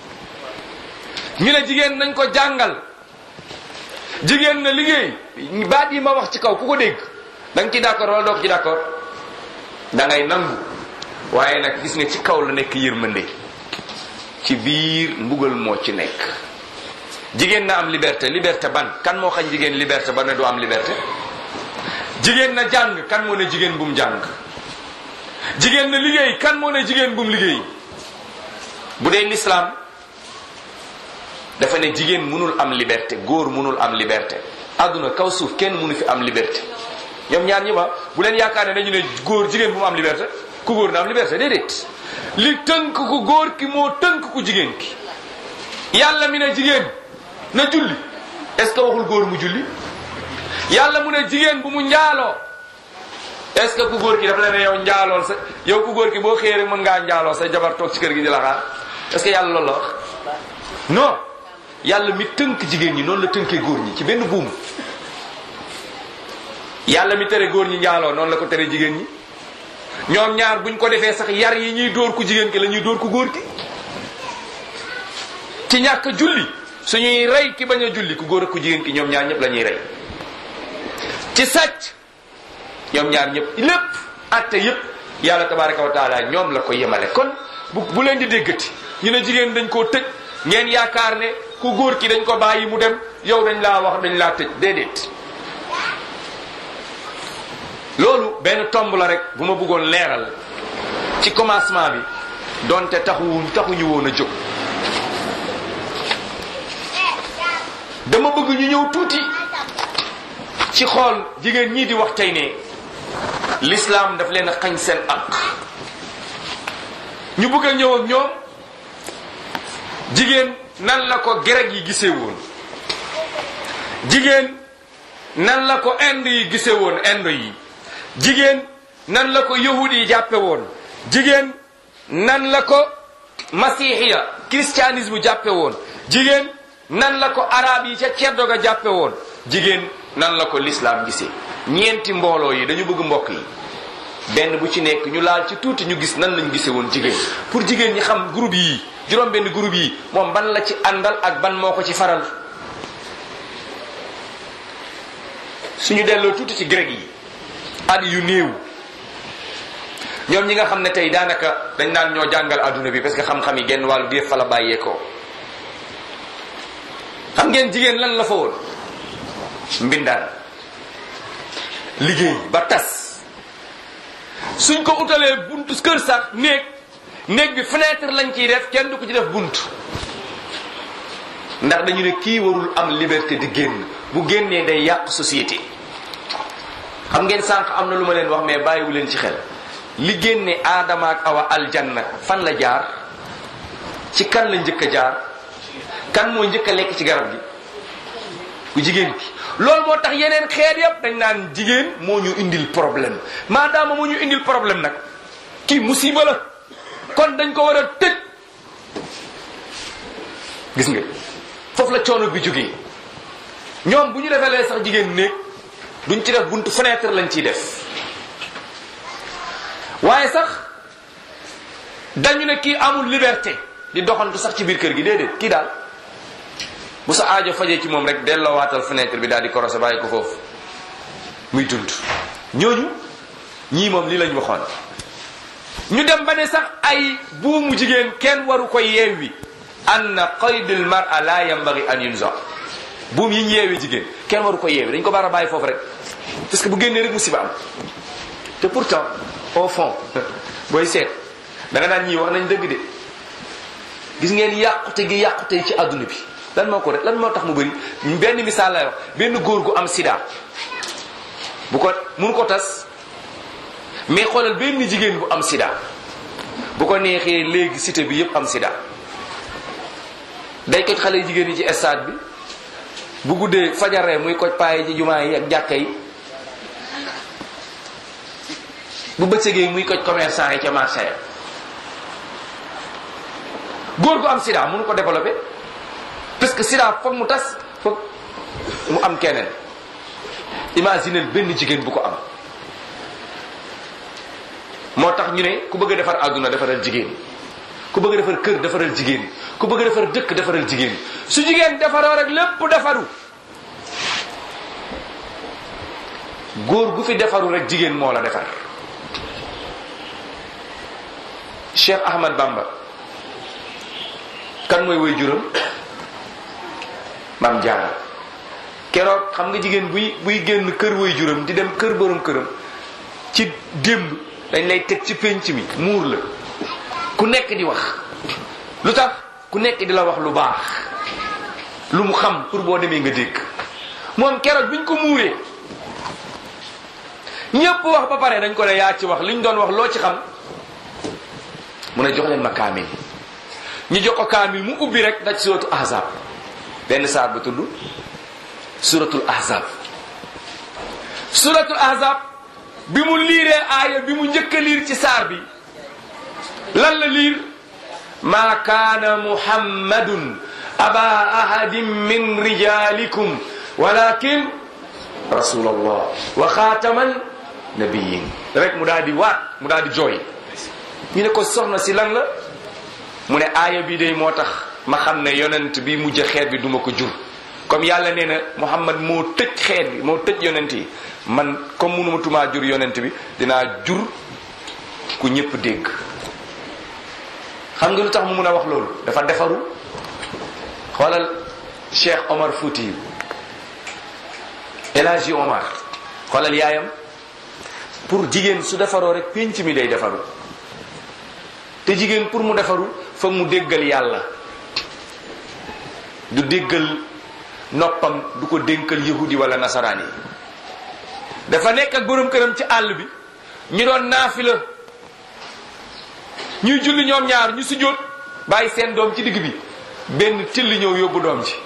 ñu ne jigéen nañ ko jàngal jigéen na liggéey baat yi ma wax ci kaw ku ko dégg da nga ci d'accord wala doo ko ci d'accord da ngay nangu waaye nag gis nga ci kaw la nekk yërmande ci biir mbugal moo ci nekk jigéen na am liberté liberté ban kan moo xañ jigéen liberté ba ne du am liberté jigéen na jàng kan moo ne jigéen bu mu jàng jigéen na liggéey kan moo ne jigéen bu mu liggéey bu dee l'islam dafa ne jigéen mënul am liberté góor mënul am liberté àdduna kaw suuf kenn mënu fi am liberté ñoom ñaar ñi ma bu leen yaakaar ne dañu ne góor jigéen bu mu am liberté ku góor na am liberté déedéet li tënk ku góor ki moo tënk ku jigéen ki yàlla mi ne jigéen na julli est-ce que waxul góor mu julli yàlla mu ne jigéen bu mu njaaloo est-ce que ku góor ki dafa la ne yow njaalool sa yow ku góor ki boo xëyee rek mën ngaa njaaloo sa jabar toog ci kër gi di la xaar est-ce que yàlla loolu la wax non yàlla mi tënk jigéen ñi noonu la tënkee góor ñi ci benn buum yàlla mi tere góor ñi njaaloo noonu la ko tere jigéen ñi ñoom ñaar buñ ko defee sax yar yi ñuy dóor ku jigéen ki la ñuy dóor ku góor ki ci ñàkk julli suñuy rey ki bañ a julli ku góor ak ku jigéen ki ñoom ñaar ñëpp la ñuy rey ci sàcc ñoom ñaar ñëpp lépp atte yépp yàlla tabaraka wa taala ñoom la ko yemale kon bu bu leen di déggati ñu ne jigéen dañ koo tëj ngeen yaakaar ne ku góor ki dañ ko bàyyi mu dem yow dañ laa wax dañ laa tëj déedéet loolu benn tomb la rek bu ma bëggoon leeral ci commencement bi donte taxuwuñ taxuñu woon a jóg dama bëgg ñu ñëw tuuti ci xool jigéen ñii di wax tey ne l'islam daf leen a xañ seen ak ñu bëgg a ñëw ak ñoom jigéen nan la ko grec yi gisee woon jigéen nan la ko inde yi gisee woon inde yi jigéen nan la ko yahud yi jàppe woon jigéen nan la ko masihiya christianisme jàppe woon jigéen nan la ko arab yi ca ceddo ga jàppe woon jigéen nan la ko l'islam gisee ñeenti mbooloo yi dañu bëgg mbokk yi benn bu ci nekk ñu laal ci tuuti ñu gis nan lañu gisee woon jigéen pour jigéen ñi xam groupe yi juróom benn groupe yi moom ban la ci àndal ak ban moo ko ci faral suñu delloo tuuti ci grec yi at yu néew ñoom ñi nga xam ne tey daanaka dañ naan ñoo jàngal adduna bi parce que xam-xam yi genn wàllu gi fa la bàyyeekoo xam ngeen jigéen lan la fa woon mbindaan liggéey ba tas suñ ko utalee buntu kër sax néeg néeg bi fenêtre lañ ciy def kenn du ko ci def bunt ndax dañu ne kii warul am liberté di génn bu génnee day yàq société xam ngeen sànq am na lu ma leen wax mais bàyyiwu leen ci xel li génne aadama ak awa aljanna fan la jaar ci kan la njëkk a jaar kan moo njëkk a lekk ci garab gi ku jigéen ki loolu moo tax yeneen xeet yépp dañ naan jigéen moo ñu indil problème maadaama moo ñu indil problème nag kii musiba la kon dañ ko war a tëj gis nga foofu la coono bi jógee ñoom bu ñu defee lee sax jigéen néeg duñ ci def buntu fenêtre lañ ciy def waaye sax dañu ne kii amul liberté di doxantu sax ci biir kër gi déedéet kii daal bu sa aajo fajee ci moom rek delloo fenêtre bi daal di korosé bàyyi ko foofu muy dund ñooñu ñii moom lii lañ waxoon ñu dem ba ne sax ay buumu jigéen kenn waru ko yeewi anna qaydul mar'a la yanbaghi an yunza buum yi ñu yeewi jigéen kenn waru ko yeewi dañ ko bara bàyyi foofu rek parce que bu génnee rek musiba am te pourtant au fond booy seet da nga naan ñii wax nañ dëgg de gis ngeen yàqute gi yàqute ci àdduna bi lan moo ko rek lan moo tax mu bëri benn misaal lay wax benn góor gu am sida bu ko mun ko tas mais xoolal benn jigéen bu am sida bu ko neexee léegi cité bi yépp am sida day ko xale jigéen yi ci stade bi bu guddee fajaree muy koj paaye ci jumaa yi ak jàkka yi bu bëccëgee muy koj commerçant yi ca marché ya góor gu am sida mënu ko développé parce que sida foog mu tas foog mu am keneen imaginez benn jigéen bu ko am moo tax ñu ne ku bëgg a defar àdduna defaral jigéen ku bëgg a defar kër defaral jigéen ku bëgg a defar dëkk defaral jigéen su jigéen defaroo rek lépp defaru góor gu fi defaru rek jigéen moo la defar Cheikh Ahmad Bamba kan mooy woy juróom maam jaara keroog xam nga jigéen buy buy génn kër woy juróom di dem kër borom këram ci démb dañ lay teg ci pénc mi muur la ku nekk di wax lu tax ku nekk di la wax lu baax lu mu xam pour boo demee nga dégg moom keroog biñ ko muuree ñépp wax ba pare dañ ko ne yaa ci wax liñ doon wax loo ci xam mu ne jox leen ma kaamil ñu jox ko kaamil mu ubbi rek daj suratu ahzab benn saar bu tudd suratul ahzab suratul ahzab bi mu liiree aaya bi mu njëkk a liir ci saar bi lan la liir maa kaana muhammadun aba ahadin min rijalikum walakin rasulallah wa xaataman nabiyin rek mu daal di waat mu daal di jooy ñu ne ko soxna si lan la mu ne aaya bi day moo tax ma xam ne yonent bi mujj xeet bi duma ko jur comme yàlla nee na muhammad moo tëj xeet bi moo tëj yonent yi man comme munuma tumaa jur yonent bi dinaa jur ku ñëpp dégg xam nga lu tax mu mun a wax loolu dafa defaru xoolal Cheikh Omar Fouti El Hadji Omar xoolal yaayam pour jigéen su defaroo rek pénc mi day defaru te jigéen pour mu defaru foog mu déggal yàlla du déggal noppam du ko dénkal yahudi wala nasaraan yi dafa nekk ak borom këram ci àll bi ñu doon naafila ñuy julli ñoom ñaar ñu sujjóot bàyyi seen doom ci digg bi benn till ñëw yóbbu doom ji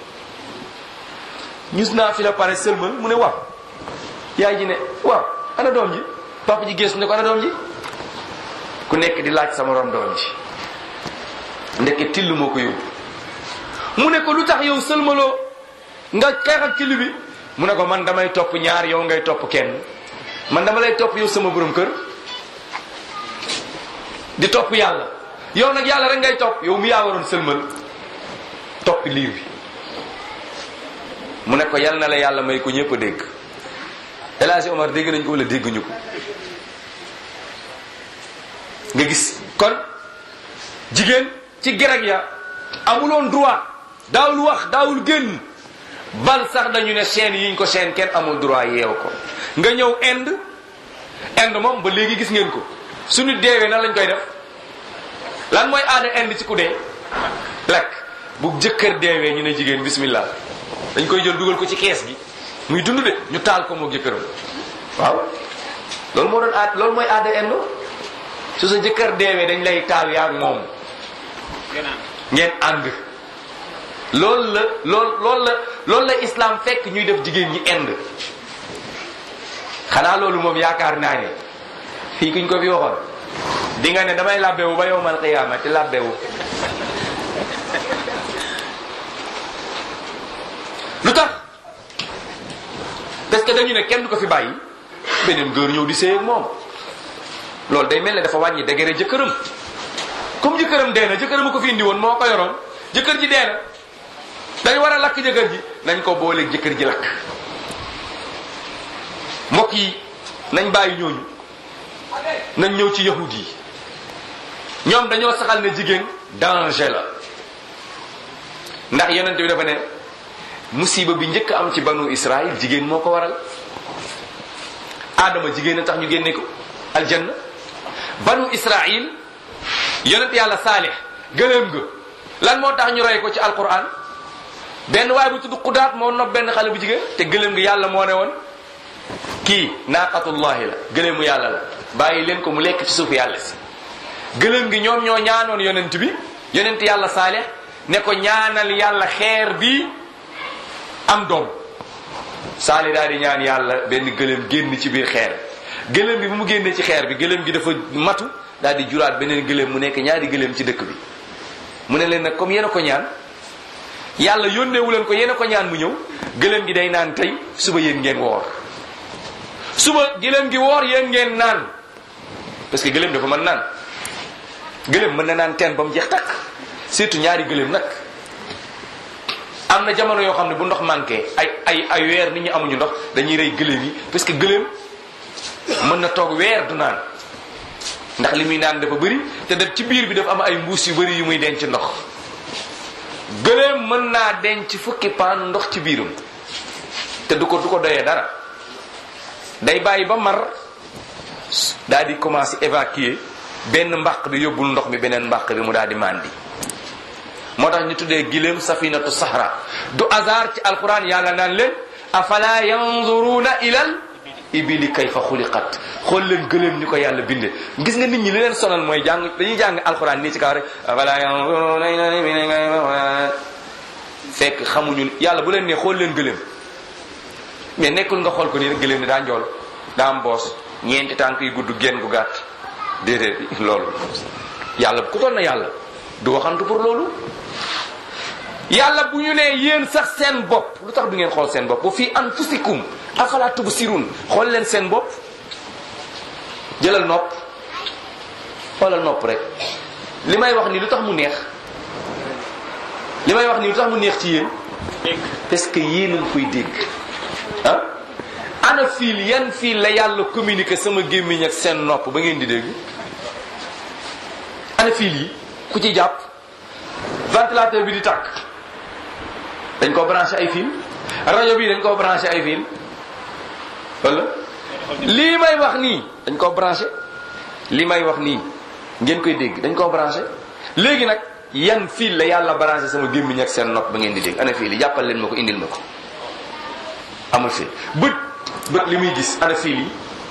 ñu naafila pare sëlmal mu ne waaw yaay ji ne waaw ana doom ji papa ji geesu ne ko ana doom ji ku nekk di laaj sama rom doom ji ndeke till moo ko yóbbu mu ne ko lu tax yow sëlmaloo nga xeex ak till bi mu ne ko man damay topp ñaar yow ngay topp kenn man dama lay topp yow sama borom kër di topp yàlla yow nag yàlla rek ngay topp yow mi yaa waroon sëlmal topp liir bi mu ne ko yal na la yàlla may ko ñëpp a dégg El Hadji Omar dégg nañ ko wala dégguñu ko nga gis kon jigéen ci gereg ya amuloon droit daawul wax daawul génn bal sax dañu ne chaîne yiñ ko chaîne kenn amul droit yeew ko nga ñëw Inde Inde moom ba léegi gis ngeen ko su nit deewee nan lañ koy def lan mooy aada Inde ci ku dee lekk bu jëkkër deewee ñu ne jigéen bismillah dañ koy jël dugal ko ci kees gi muy dund de ñu taal ko moo jëkkëram waaw loolu moo doon aad loolu mooy aada Inde su sa jëkkër deewee dañ lay taal yaa ak moom ngeen ànd loolu la lool loolu la loolu la islam fekk ñuy def jigéen ñi Inde xanaa loolu moom yaakaar naa ne fii kuñ ko fi waxoon di nga ne damay labbewu ba yowmal qiyaama te labbewu lu tax parce que dañu ne kenn du ko fi bàyyi beneen góor ñëw di séy ak moom loolu day mel ne dafa wàññi degere jëkkëram comme jëkkëram dee na jëkkëram a ko fi indi woon moo ko yoroon jëkkër ji dee na dañ war a lakk jëkkër ji nañ ko booleeg jëkkër ji lakk mbokk yi nañ bàyyi ñooñu nañ ñëw ci yahud yi ñoom dañoo saxal ne jigéen danger la ndax yonent bi dafa ne musiba bi njëkk am ci banu Israël jigéen moo ko waral Adama jigéen a tax ñu génne ko aljanna banu Israël yonent yàlla Saalix gëléem ga lan moo tax ñu rey ko ci alquran benn waaye bu tudd Xudaat moo nopp benn xale bu jigéen te gëléem gi yàlla moo ne woon kii naaqatullahi la gëléemu yàlla la bàyyi leen ko mu lekk ci suufu yàlla si gëléem gi ñoom ñoo ñaanoon yonent bi yonent yàlla Saalix ne ko ñaanal yàlla xeer bi am doom saali daal di ñaan yàlla benn gëléem génn ci biir xeer gëléem bi bu mu génnee ci xeer bi gëléem gi dafa matu daal di juraat beneen gëléem mu nekk ñaari gëléem ci dëkk bi mu ne leen nag comme yéen a ko ñaan yàlla yónneewu leen ko yéen a ko ñaan mu ñëw gëléem gi day naan tey suba yéen ngeen woor suba gëléem gi woor yéen ngeen naan parce que gëléem dafa mën naan gëléem mën na naan teen ba mu jeex takk surtout ñaari gëléem nag am na jamono yoo xam ne bu ndox manqué ay ay ay weer nit ñi amuñu ndox dañuy rey gëléem yi parce que gëléem mën na toog weer du naan ndax li muy naan dafa bëri te def ci biir bi dafa am ay mbuus yu bëri yu muy denc ndox gëléem mën naa denc fukki paanu ndox ci biiram te du ko du ko doyee dara day bàyyi ba mar daal di commencer évacuer benn mbàq bi yóbbul ndox mi beneen mbàq bi mu daal di màndi moo tax ñu tuddee giléem safinatu sahra du hasard ci alquran yàlla naan leen afala yanzuruna ilal ibili kayfa xuliqat xool leen gëléem ni ko yàlla binde gis nga nit ñi li leen sonal mooy jàng dañuy jàng alquran nii ci kaw rek afala yanzuruna ilal ibili kayfa fekk xamuñu yàlla bu leen nee xool leen gëléem mais nekkul nga xool ko nii rek gëléem ni daa njool daa am boos ñeenti tànk yu gudd génn gu gàtt déedéet loolu yàlla ku toll na yàlla du waxantu pour loolu yàlla bu ñu nee yéen sax seen bopp lu tax du ngeen xool seen bopp bu fii anfusikum afala tubsirun xool leen seen bopp jëlal nopp xoolal nopp rek li may wax ni lu tax mu neex li may wax ni lu tax mu neex ci yéen parce que yéen a ngi koy dégg ah ana fiil yan fiil la yàlla communiqué sama gémmiñ ak seen nopp ba ngeen di dégg ana fiil yi ku ci jàpp ventilateur bi di tàkk dañ ko branché ay fil rajo bi dañ ko branché ay fil wala lii may wax nii dañ ko branché lii may wax nii ngeen koy dégg dañ ko branché léegi nag yan fil la yàlla branché sama gémmiñ ak seen nopp ba ngeen di dégg ana fil yi jàppal leen ma ko indil ma ko amul fil bët bët li muy gis ana fil yi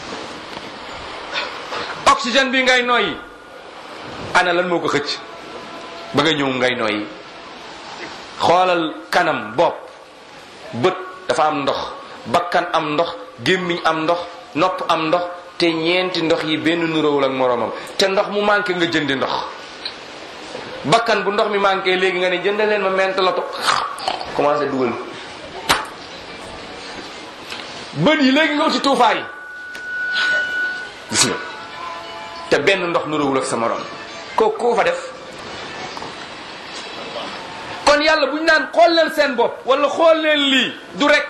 oxygène bi ngay noyyi ana lan moo ko xëcc ba nga ñëw ngay noyyi xoolal kanam bopp bët dafa am ndox bakkan am ndox gémmiñ am ndox nopp am ndox te ñeenti ndox yi benn nuróowul ak moroomam te ndox mu manqué nga jëndi ndox bakkan bu ndox mi manqué léegi nga ne jënd leen ma ment loto commencé dugal bët yi léegi nga uti tuufaay gis nga te benn ndox nuróowul ak sa morom kooku koo fa def kon yàlla bu ñu naan xool leen seen bopp wala xool leen lii du rek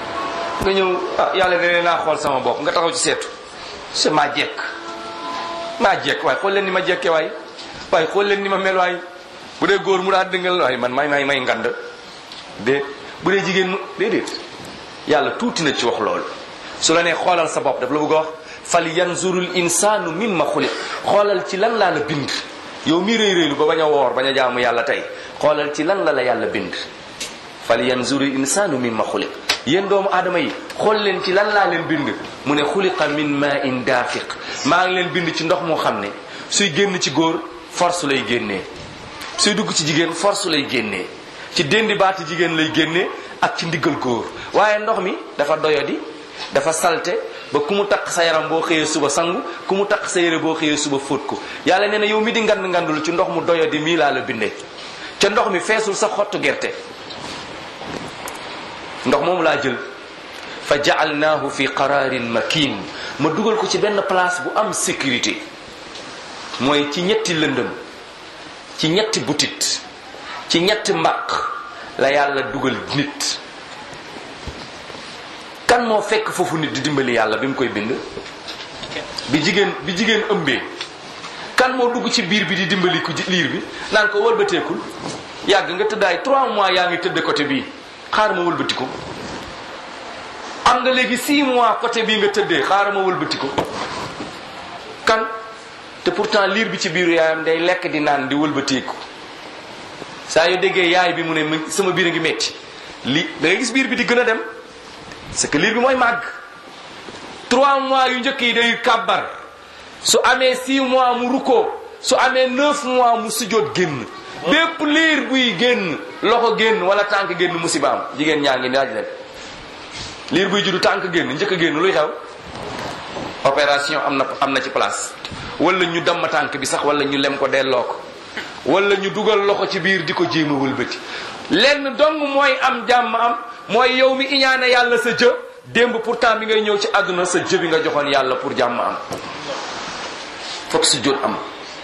nga ñëw ah yàlla da leen naa xool sama bopp nga taxaw ci seetu c'est ma jekk maa jekk waaye xool leen ni ma jekke waay waaye xool leen ni ma mel waay bu dee góor mu daa dëngal waaye man may may may ngand de bu dee jigéen mu déedéet yàlla tuuti na ci wax loolu su la nee xoolal sa bopp daf la bëgg a wax fal yanzurul insaanu mimma xuliq xoolal ci lan laa la bind yow mi réy réylu ba bañ a woor bañ a jaamu yàlla tey xoolal ci lan la la yàlla bind fal yanzurul insaanu mimma xuliq yéen doomu aadama yi xool leen ci lan laa leen bind mu ne xuliqa min ma in daafiq maa ngi leen bind ci ndox moo xam ne suy génn ci góor force lay génnee suy dugg ci jigéen force lay génnee ci déndi baati jigéen lay génnee ak ci ndiggal góor waaye ndox mi dafa doyadi dafa salte ba ku mu takk sa yaram boo xëyee suba sangu ku mu takk sa yére boo xëyee suba fóot ko yàlla nee na yow mi di ngand ngandul ci ndox mu doyadi mii laa la bindee ca ndox mi feesul sa xottu gerte ndox moomu laa jël fa jaalnaahu fi qararin makin ma dugal ko ci benn place bu am sécurité mooy ci ñetti lëndëm ci ñetti butit ci ñetti mbaq la yàlla dugal nit kan moo fekk foofu nit di dimbali yàlla bi mu koy bind bi jigéen bi jigéen ëmbee kan moo dugg ci biir bi di dimbali ku liir bi naan ko wëlbateekul yàgg nga tëddaay trois mois yaa ngi tëdd côté bii xaar ma wëlbati ko am nga léegi six mois côté bii nga tëddee xaar ma wëlbati ko kan te pourtant liir bi ci biiru yaayam day lekk di naan di wëlbateeku saa yoo déggee yaay bi mu ne sama biir a ngi metti li da ngay gis biir bi di gën a dem c'est que liir bi mooy màgg trois mois yu njëkk yi day kàbbar su amee six mois mu rukkoo su amee neuf mois mu sujjóot génn bépp liir buy génn loxo génn wala tànk génn musibaam jigéen ñaa ngi laaj leen liir buy juddu tànk génn njëkk a génn luy xew opération am na am na ci place wala ñu damm tànk bi sax wala ñu lem ko delloo ko wala ñu dugal loxo ci biir di ko jéem a wëlbati lenn dong mooy am jàmm am mooy yow mi iñaane yàlla sa jë démb pourtant bi ngay ñëw ci àdduna sa jë bi nga joxoon yàlla pour jàmm am fokk si jot am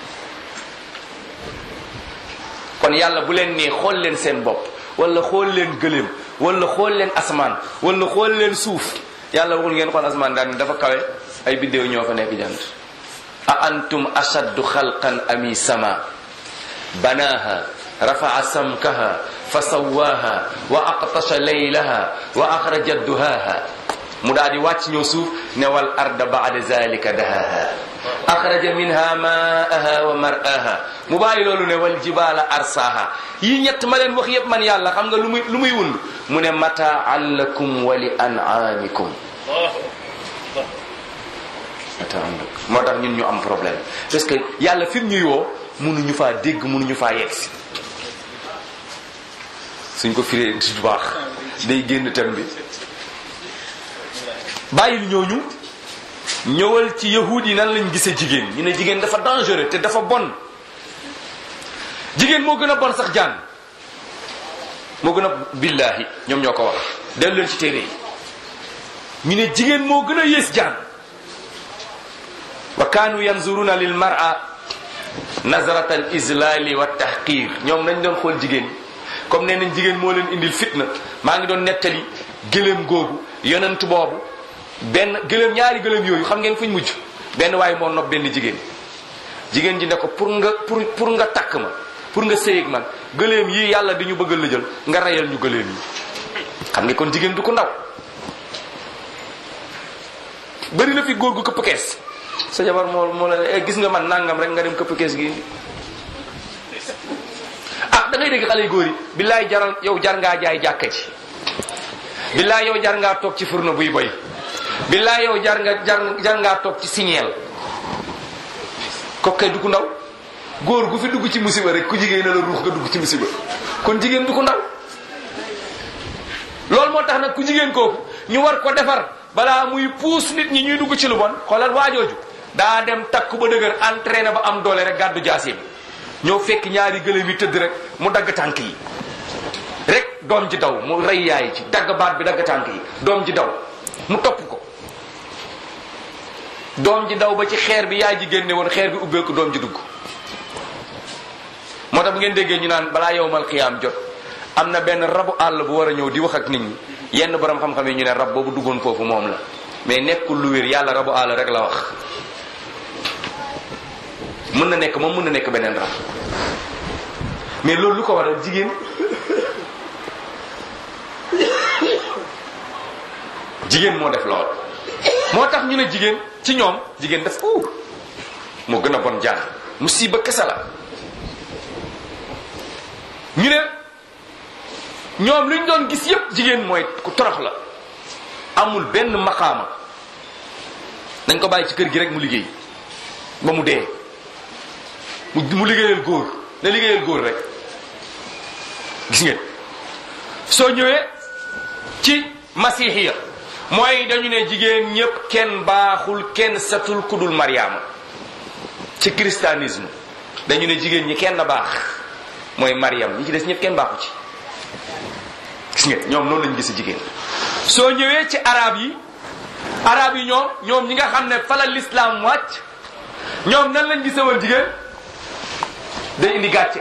kon yàlla bu leen nee xool leen seen bopp wala xool leen gëléem wala xool leen asamaan wala xool leen suuf yàlla waxul ngeen xool asamaan daal ni dafa kawe ay biddéew ñoo fa nekk jant a antum ashaddu xalqan ami sama banaha rafaa samkaha fa sawaaha wa aqtasha laylaha wa axraja duhaaha mu daal di wàcc ñëw suuf ne wal arda baada zalika dahaha axraja minha maaha wa mar'aha mu bàyyi loolu ne wal jibaala arsaaha yi ñett ma leen wax yépp man yàlla xam nga lu muy lu muy wund mu ne mataan lakum wa li an'amikum mataan lakum moo tax ñun ñu am problème parce que yàlla fi mu ñuy woo mënuñu faa dégg mënuñu faa yegsi suñ ko firee du baax day génn tem bi bàyyil ñooñu ñëwal ci yahud yi nan lañ gisee jigéen ñu ne jigéen dafa dangereux te dafa bon jigéen moo gën a bon sax jaan moo gën a billaahi ñoom ñoo ko wax dellu leen ci téere yi ñu ne jigéen moo gën a yées jaan wa kaanu yanzuruna lil mar'a nazarata al islali wa tahqir ñoom nañ doon xool jigéen comme nee nañ jigéen moo leen indil fitna maa ngi doon nettali gëléem googu yonent boobu benn gëléem ñaari gëléem yooyu xam ngeen fuñ mujj benn waaye moo nopp benn jigéen jigéen ji ne ko pour nga pour pour nga takk ma pour nga sëyeeg man gëléem yi yàlla di ñu bëgg la jël nga reyal ñu gëléem yi xam nga kon jigéen du ko ndaw bëri na fi góor gu këpp kees sa jabar moo moo la ne gis nga man nangam rek nga dem këpp kees gi ah da ngay dégg xale yu góor yi billaay jaral yow jar ngaa jaay jàkka ci billaay yow jar ngaa toog ci furna buy boy billaay yow jar nga jar jar ngaa toog ci signeel kokkee du ko ndaw góor gu fi dugg ci musiba rek ku jigéen la ruux nga dugg ci musiba kon jigéen du ko ndaw loolu moo tax nag ku jigéen kooku ñu war ko defar balaa muy puus nit ñi ñuy dugg ci lu bon xoolal waajooju daa dem takku ba dëgër entraîné ba am doole rek gàddu jaasi bi ñëw fekk ñaari gëléem yi tëdd rek mu dagg tànk yi rek doom ji daw mu rey yaay ci dagg baat bi dagg tànk yi doom ji daw mu topp ko doom ji daw ba ci xeer bi yaay ji génne woon xeer bi ubbeeku doom ji dugg moo tax bu ngeen déggee ñu naan balaa yowmal xiyaam jot am na benn rabu àll bu war a ñëw di wax ak nit ñi yenn borom xam-xam yi ñu ne rab boobu duggoon foofu moom la mais nekkul lu wér yàlla rabu àll rek la wax mën na nekk moom mën na nekk beneen rab mais loolu lu ko waral jigéen jigéen moo def lool moo tax ñu ne jigéen ci ñoom jigéen def ko moo gën a bon jaar musiba kese la ñu ne ñoom li ñu doon gis yépp jigéen mooy ku torox la amul benn maqaama dañ ko bàyyi ci kër gi rek mu liggéey ba mu dee mu mu liggéeyal góor na liggéeyal góor rek gis ngeen soo ñëwee ci masihiya mooy dañu ne jigéen ñépp kenn baaxul kenn setul kudul mariama ci christianisme dañu ne jigéen ñi kenn baax mooy mariam ñi ci des ñëpp kenn baaxu ci gis ngeen ñoom noonu lañu gis jigéen soo ñëwee ci arab yi arab yi ñoom ñoom ñi nga xam ne fala l'islam wàcc ñoom nan lañ gise woon jigéen day indi gàcce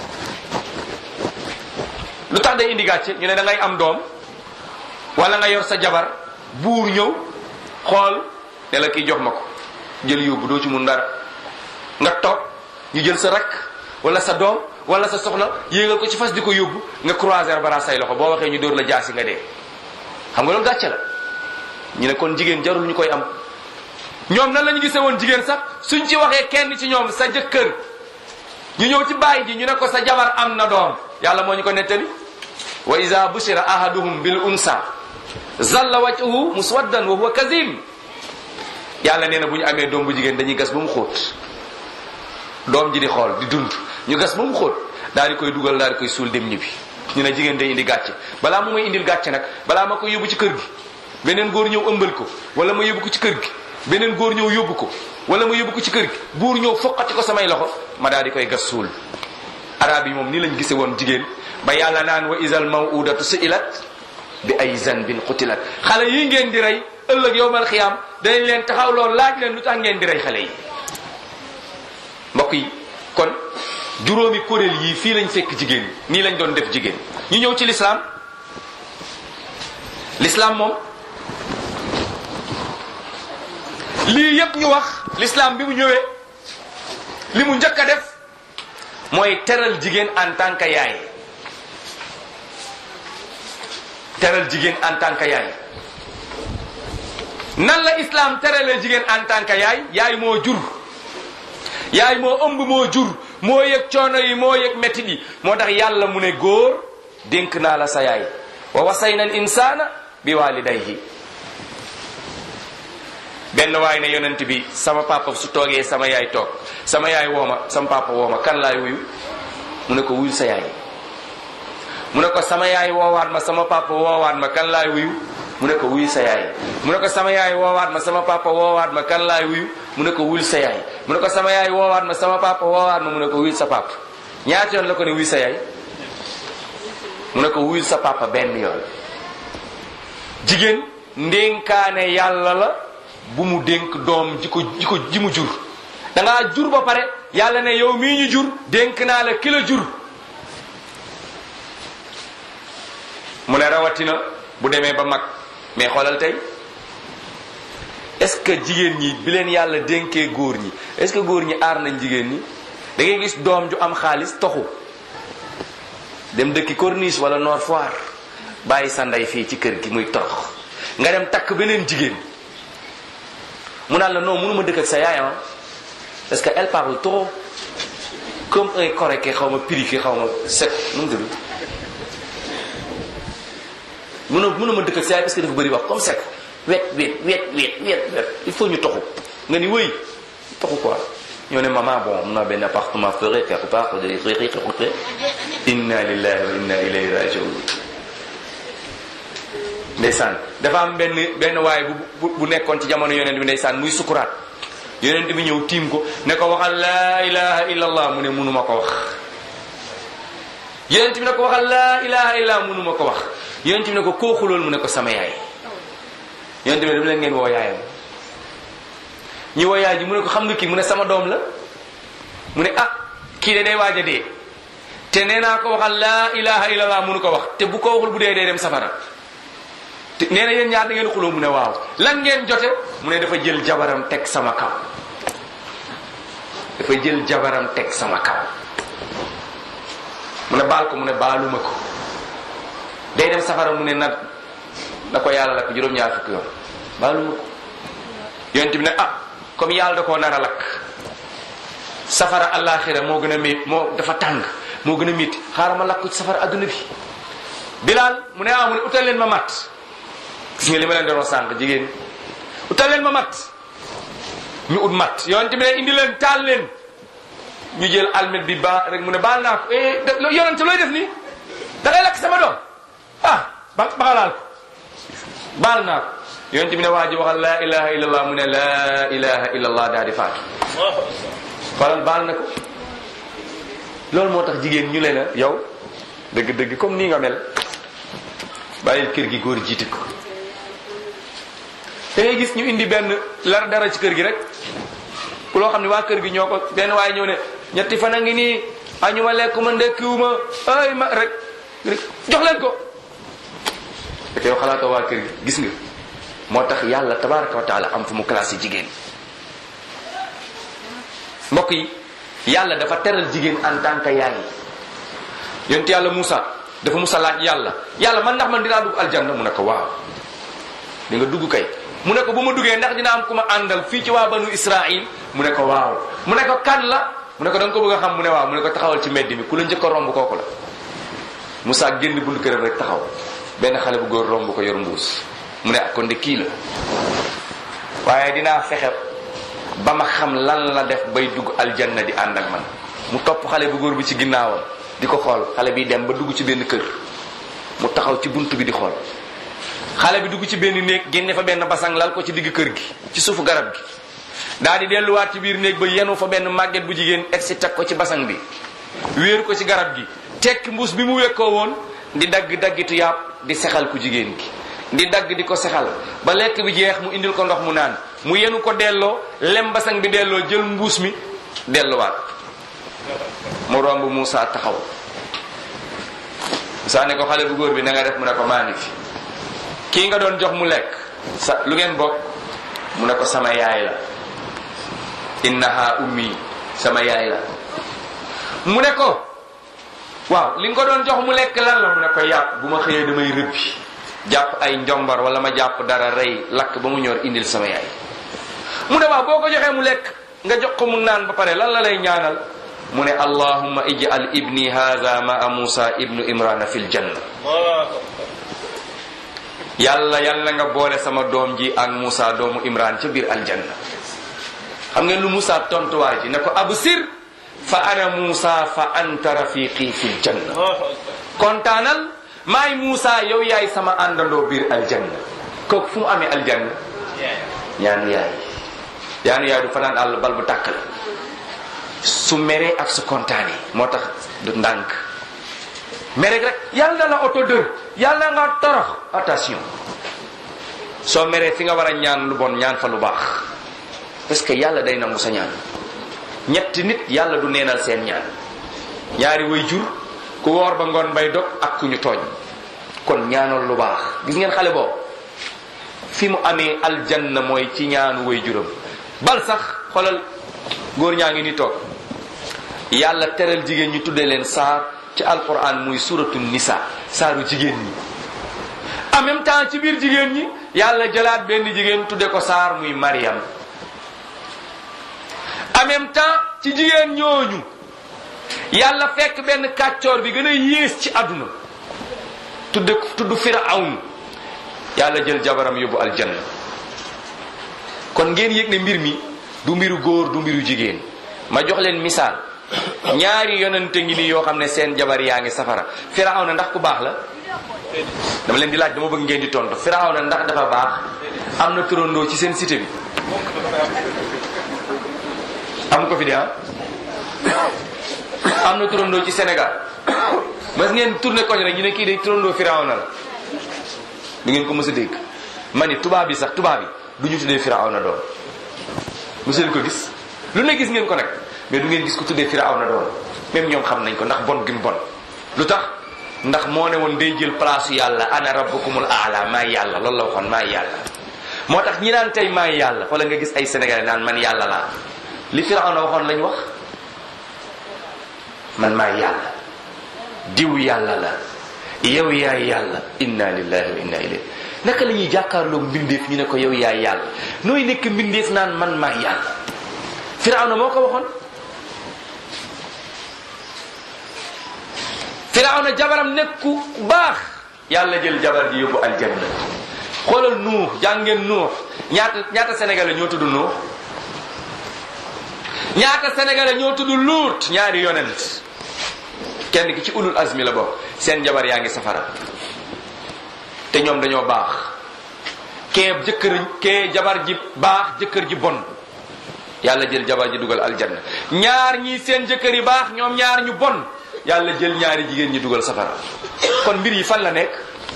lu tax day indi gàcce ñu ne da ngay am doom wala nga yor sa jabar buur ñëw xool ne la kii jox ma ko jël yóbbu doo ci mun dara nga toog ñu jël sa rakk wala sa doom wala sa soxna yéegal ko ci fas di ko yóbbu nga croiser bara say loxo boo waxee ñu dóor la jaasi nga dee xam nga loolu gàcce la ñu ne kon jigéen jarul ñu koy am ñoom nan la ñu gisee woon jigéen sax suñ ci waxee kenn ci ñoom sa jëkkër ñu ñëw ci bàyyi ji ñu ne ko sa jabar am na doom yàlla moo ñu ko nettali wa iza bushira ahaduhum bil unsa zalla wajhuhu muswaddan wa huwa kazim yàlla nee na bu ñu amee doom bu jigéen dañuy gas ba mu xóot doom ji di xool di dund ñu gas ba mu xóot daal di koy dugal daal di koy suul dem ñibbi ñu ne jigéen day indi gàcce balaa mu may indil gàcce nag balaa ma koy yóbbu ci kër gi beneen góor ñëw ëmbal ko wala ma yóbbu ko ci kër gi beneen góor ñëw yóbbu ko wala ma yóbbu ko ci kër gi buur ñëw foqati ko samay loxo ma daal di koy gas suul arab yi moom nii lañ gise woon jigéen ba yàlla naan wa isal mawudatu su'ilat bi ay zanbin qutilat xale yi ngeen di rey ëllëg yowmal xiyaam danañ leen taxaw lool laaj leen lu tax ngeen di rey xale yi mbokk yi kon juróomi kuréel yii fii lañ fekk jigéen nii lañ doon def jigéen ñu ñëw ci lislaam lislaam moom lii yépp ñu wax lislaam bi mu ñëwee li mu njëkk a def mooy teral jigéen en tant que yaay teral jigéen en tant que yaay nan la islam teralee jigéen en tant que yaay yaay moo jur yaay moo ëmb moo jur moo yëg coono yi moo yëg métti yi moo tax yàlla mu ne góor dénk naa la sa yaay wa wasayna al insana bi walidayhi benn waay ne yonent bi sama papa su toogee sama yaay toog sama yaay wooma sama papa wooma kan laay wuyu mu ne ko wuyu sa yaay mu ne ko sama yaay woowaat ma sama papa woowaat ma kan laay wuyu mu ne ko wuyu sa yaay mu ne ko sama yaay woowaat ma sama papa woowaat ma kan laay wuyu mu ne ko wuyul sa yaay mu ne ko sama yaay woowaat ma sama papa woowaat ma mu ne ko wuyul sa papa ñaata yoon la ko ne wuyu sa yaay mu ne ko wuyul sa papa benn yoon jigéen ndénkaane yàlla la bu mu dénk doom ji ko ji ko ji mu jur da ngaa jur ba pare yàlla ne yow mii ñu jur dénk naa la ki la jur mu ne rawatina bu demee ba mag mais xoolal tey est-ce que jigéen ñi bi leen yàlla dénkee góor ñi est-ce que góor ñi aar nañ jigéen ñi da ngay gis doom ju am xaalis toxu dem dëkki corniche wala Nord Foire bàyyi sa ndey fii ci kër gi muy torox nga dem takk beneen jigéen mu naan la non mënuma dëkk ak sa yaay parce que elle parle trop comme un coréquet xaw ma piriqué xaw ma set nu mu tudd mënoo mënuma dëkk ak sa yaay parce que dafa bëri wax comme sec wet wet wet wet wet wet il faut ñu toxu nga ni wëy toxu quoi ñoo ne maman bon am na benn appartement ferré quelque part de riqi xuqe inna lillahi wa inna ilayhi rajiun ndeysaan dafa am benn benn waay bu bu nekkoon ci jamono yonent bi ndeysaan muy sukuraat yonent bi ñëw tiim ko ne ko waxal laa ilaha illa allah mu ne munuma ko wax yonent bi ne ko waxal laa ilaha illa allah munuma ko wax yonent bi ne ko koo xulool mu ne ko sama yaay yonent bi ne dama leen ngeen woo yaayam ñu woo yaay ji mu ne ko xam nga kii mu ne sama doom la mu ne ah kii de day waaj a dee te nee naa ko waxal laa ilaha illa allah munu ko wax te bu ko waxul bu dee dee dem safara te nee na yéen ñaar da ngeen xuloo mu ne waaw lan ngeen jote mu ne dafa jël jabaram teg sama kaw dafay jël jabaram teg sama kaw mu ne baal ko mu ne baaluma ko day dem safara mu ne nag na ko yàlla lakk juróom-ñaar fukki yoon baaluma ko yonent bi ne ah comme yàlla da koo nar a lakk safara àllaaxira moo gën a mé moo dafa tàng moo gën a métti xaaral ma lakk ko ci safara adduna bi bilaal mu ne ah mu ne utal leen ma mat gis nga li ma leen doon sànq jigéen utal leen ma mat ñu ut mat yonent bi ne indi leen taal leen ñu jël almet bi ba rek mu ne baal naa ko eh yonent looy def nii da ngay lakk sama doom ah ba baxalaal ko baal naa ko yonent bi ne waa ji waxal laa ilaha illallah mu ne laa ilaha illallah daal di faatu xoolal baal na ko loolu moo tax jigéen ñu le na yow dëgg-dëgg comme nii nga mel bàyyil kër gi góor jiite ko da ngay gis ñu indi benn lar dara ci kër gi rek ku loo xam ne waa kër gi ñoo ko benn waaye ñëw ne ñetti fan a ngi nii añu ma lekk ma ndekkiwuma ay ma rek rek jox leen ko fekk yow xalaatoo waa kër gi gis nga moo tax yàlla tabaraka wa taala am fu mu classé jigéen mbokk yi yàlla dafa teral jigéen en tant que yaay yonent yàlla Moussa dafa Moussa laaj yàlla yàlla man ndax man dinaa dugg aljanna mu ne ko waaw di nga dugg kay mu ne ko bu ma duggee ndax dina am ku ma àndal fii ci waa banu Israil mu ne ko waaw mu ne ko kan la mu ne ko da nga ko bëgg a xam mu ne waaw mu ne ko taxawal ci mbedd mi ku la njëkk a romb kooku la Moussa génn buntu këram rek taxaw benn xale bu góor romb ko yor mbuus mu ne kon de kii la waaye dinaa fexe ba ma xam lan la def bay dugg aljanna di ànd ak man mu topp xale bu góor bi ci ginnaawam di ko xool xale bi dem ba dugg ci benn kër mu taxaw ci bunt bi di xool xale bi dugg ci benn néeg génne fa benn basang lal ko ci digg kër gi ci suufu garab gi daal di delluwaat ci biir néeg ba yenu fa benn màgget bu jigéen egg si teg ko ci basang bi wéeru ko ci garab gi tekki mbuus bi mu wekkoo woon di dagg daggitu yàpp di sexal ku jigéen gi di dagg di ko sexal ba lekk bi jeex mu indil ko ndox mu naan mu yenu ko delloo lem basang bi delloo jël mbuus mi delluwaat mu romb Moussa taxaw Moussa ne ko xale bu góor bi na nga def mu ne ko maa ngi fi kii nga doon jox mu lekk sa lu ngeen bokk mu ne ko sama yaay la innaha ummi sama yaay la mu ne ko waaw li nga ko doon jox mu lekk lan la mu ne ko yàpp bu ma xëyee damay rëbbi jàpp ay njombar wala ma jàpp dara rey lakk ba mu ñor indil sama yaay mu ne waaw boo ko joxee mu lekk nga jox ko mu naan ba pare lan la lay ñaanal mu ne allahumma ij'al ibni hadha ma'a musa ibnu imrana fil janna yàlla yàlla nga boole sama doom ji ak musa doomu imran ca biir aljanna xam ngeen lu musa tontuwaay ji ne ko absir fa ana musa fa anta rafiqi fil janna kontaanal maay Moussa yow yaay sama àndandoo biir aljanna kooku fu mu amee aljanna ñaanu yaay ñaanu yaay du fanaan àll bal bu tàkk la su meree ak su kontaanee moo tax du ndànk mere rek yàlla na la oto dër yàlla nga torox attention soo meree fi nga war a ñaan lu bon ñaan fa lu baax parce que yàlla day nangu sa ñaan ñetti nit yàlla du neenal seen ñaan ñaari way jur ku woor ba ngoon bay dog ak ku ñu tooñ kon ñaanal lu baax gis ngeen xale boobu fi mu amee aljanna mooy ci ñaanu way juram bal sax xoolal góor ñaa ngi ni toog yàlla teral jigéen ñi tuddee leen saar ci alquran muy suratu nisa saaru jigéen ñi en même temps ci biir jigéen ñi yàlla jëlaat benn jigéen tudde ko saar muy Mariam en même temps ci jigéen ñooñu yàlla fekk benn kàccoor bi gën a yées ci àdduna tudd tudd firawn yàlla jël jabaram yóbbu aljanna kon ngeen yëg ne mbir mi du mbiru góor du mbiru jigéen ma jox leen misaal ñaari yonente ngi nii yoo xam ne seen jabar yaa ngi safara firawna ndax ku baax la dama leen di laaj dama bëgg ngeen di tontu firawna ndax dafa baax am na turandoo ci seen cité bi am ko fi de ah am na turandoo ci Sénégal mas ngeen tourné koñ rek ñu ne kii de turandoo firawna la du ngeen ko mës a dégg ma ni tubaab bi sax tubaab bi du ñu tuddee firawna doon mësu leen ko gis lu ne gis ngeen ko nag mais du ngeen gis ko tuddee firawna doon même ñoom xam nañ ko ndax bon gim bon lu tax ndax moo ne woon day jël place yàlla ana rabbukumul aala maay yàlla loolu la waxoon maay yàlla moo tax ñi naan tey maay yàlla wala nga gis ay sénégalais naan man yàlla laa li firawna waxoon lañ wax man maay yàlla diw yàlla la yow yaay yàlla inna lillahi wa inna ilayhi naka la ñuy jàkkaarloog mbindeef ñu ne ko yow yaay yàlla nooy nekk mbindeef naan man maay yàlla firawna moo ko waxoon firawna jabaram nekku baax yàlla jël jabar ji yóbbu aljanna xoolal nuux jàngeen nuux ñaata ñaata sénégalais ñoo tudd nuux ñaata sénégalais ñoo tudd luut ñaari yonent kenn ki ci ulul azmi la bokk seen jabar yaa ngi safara te ñoom dañoo baax kee jëkkër kee jabar ji baax jëkkër ji bon yàlla jël jabar ji dugal aljanna ñaar ñii seen jëkkër yi baax ñoom ñaar ñu bon yàlla jël ñaari jigéen ñi dugal safara kon mbir yi fan la nekk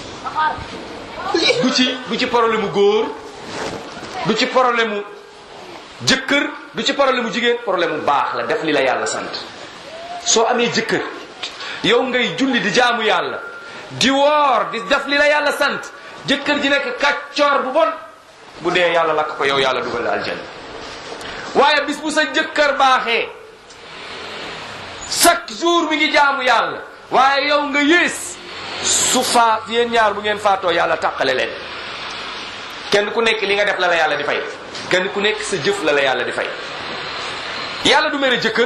du ci du ci problème mu góor du ci problème mu jëkkër du ci problème mu jigéen problème mu baax la def li la yàlla sant soo amee jëkkër yow ngay julli di jaamu yàlla di woor di def li la yàlla sant jëkkër ji nekk kàccoor bu bon bu dee yàlla lakk ko yow yàlla dugal la aljanna waaye bis bu sa jëkkër baaxee chaque jour mi ngi jaamu yàlla waaye yow nga yées su faat yéen ñaar bu ngeen faatoo yàlla tàqale leen kenn ku nekk li nga def la la yàlla di fay kenn ku nekk sa jëf la la yàlla di fay yàlla du mere jëkkër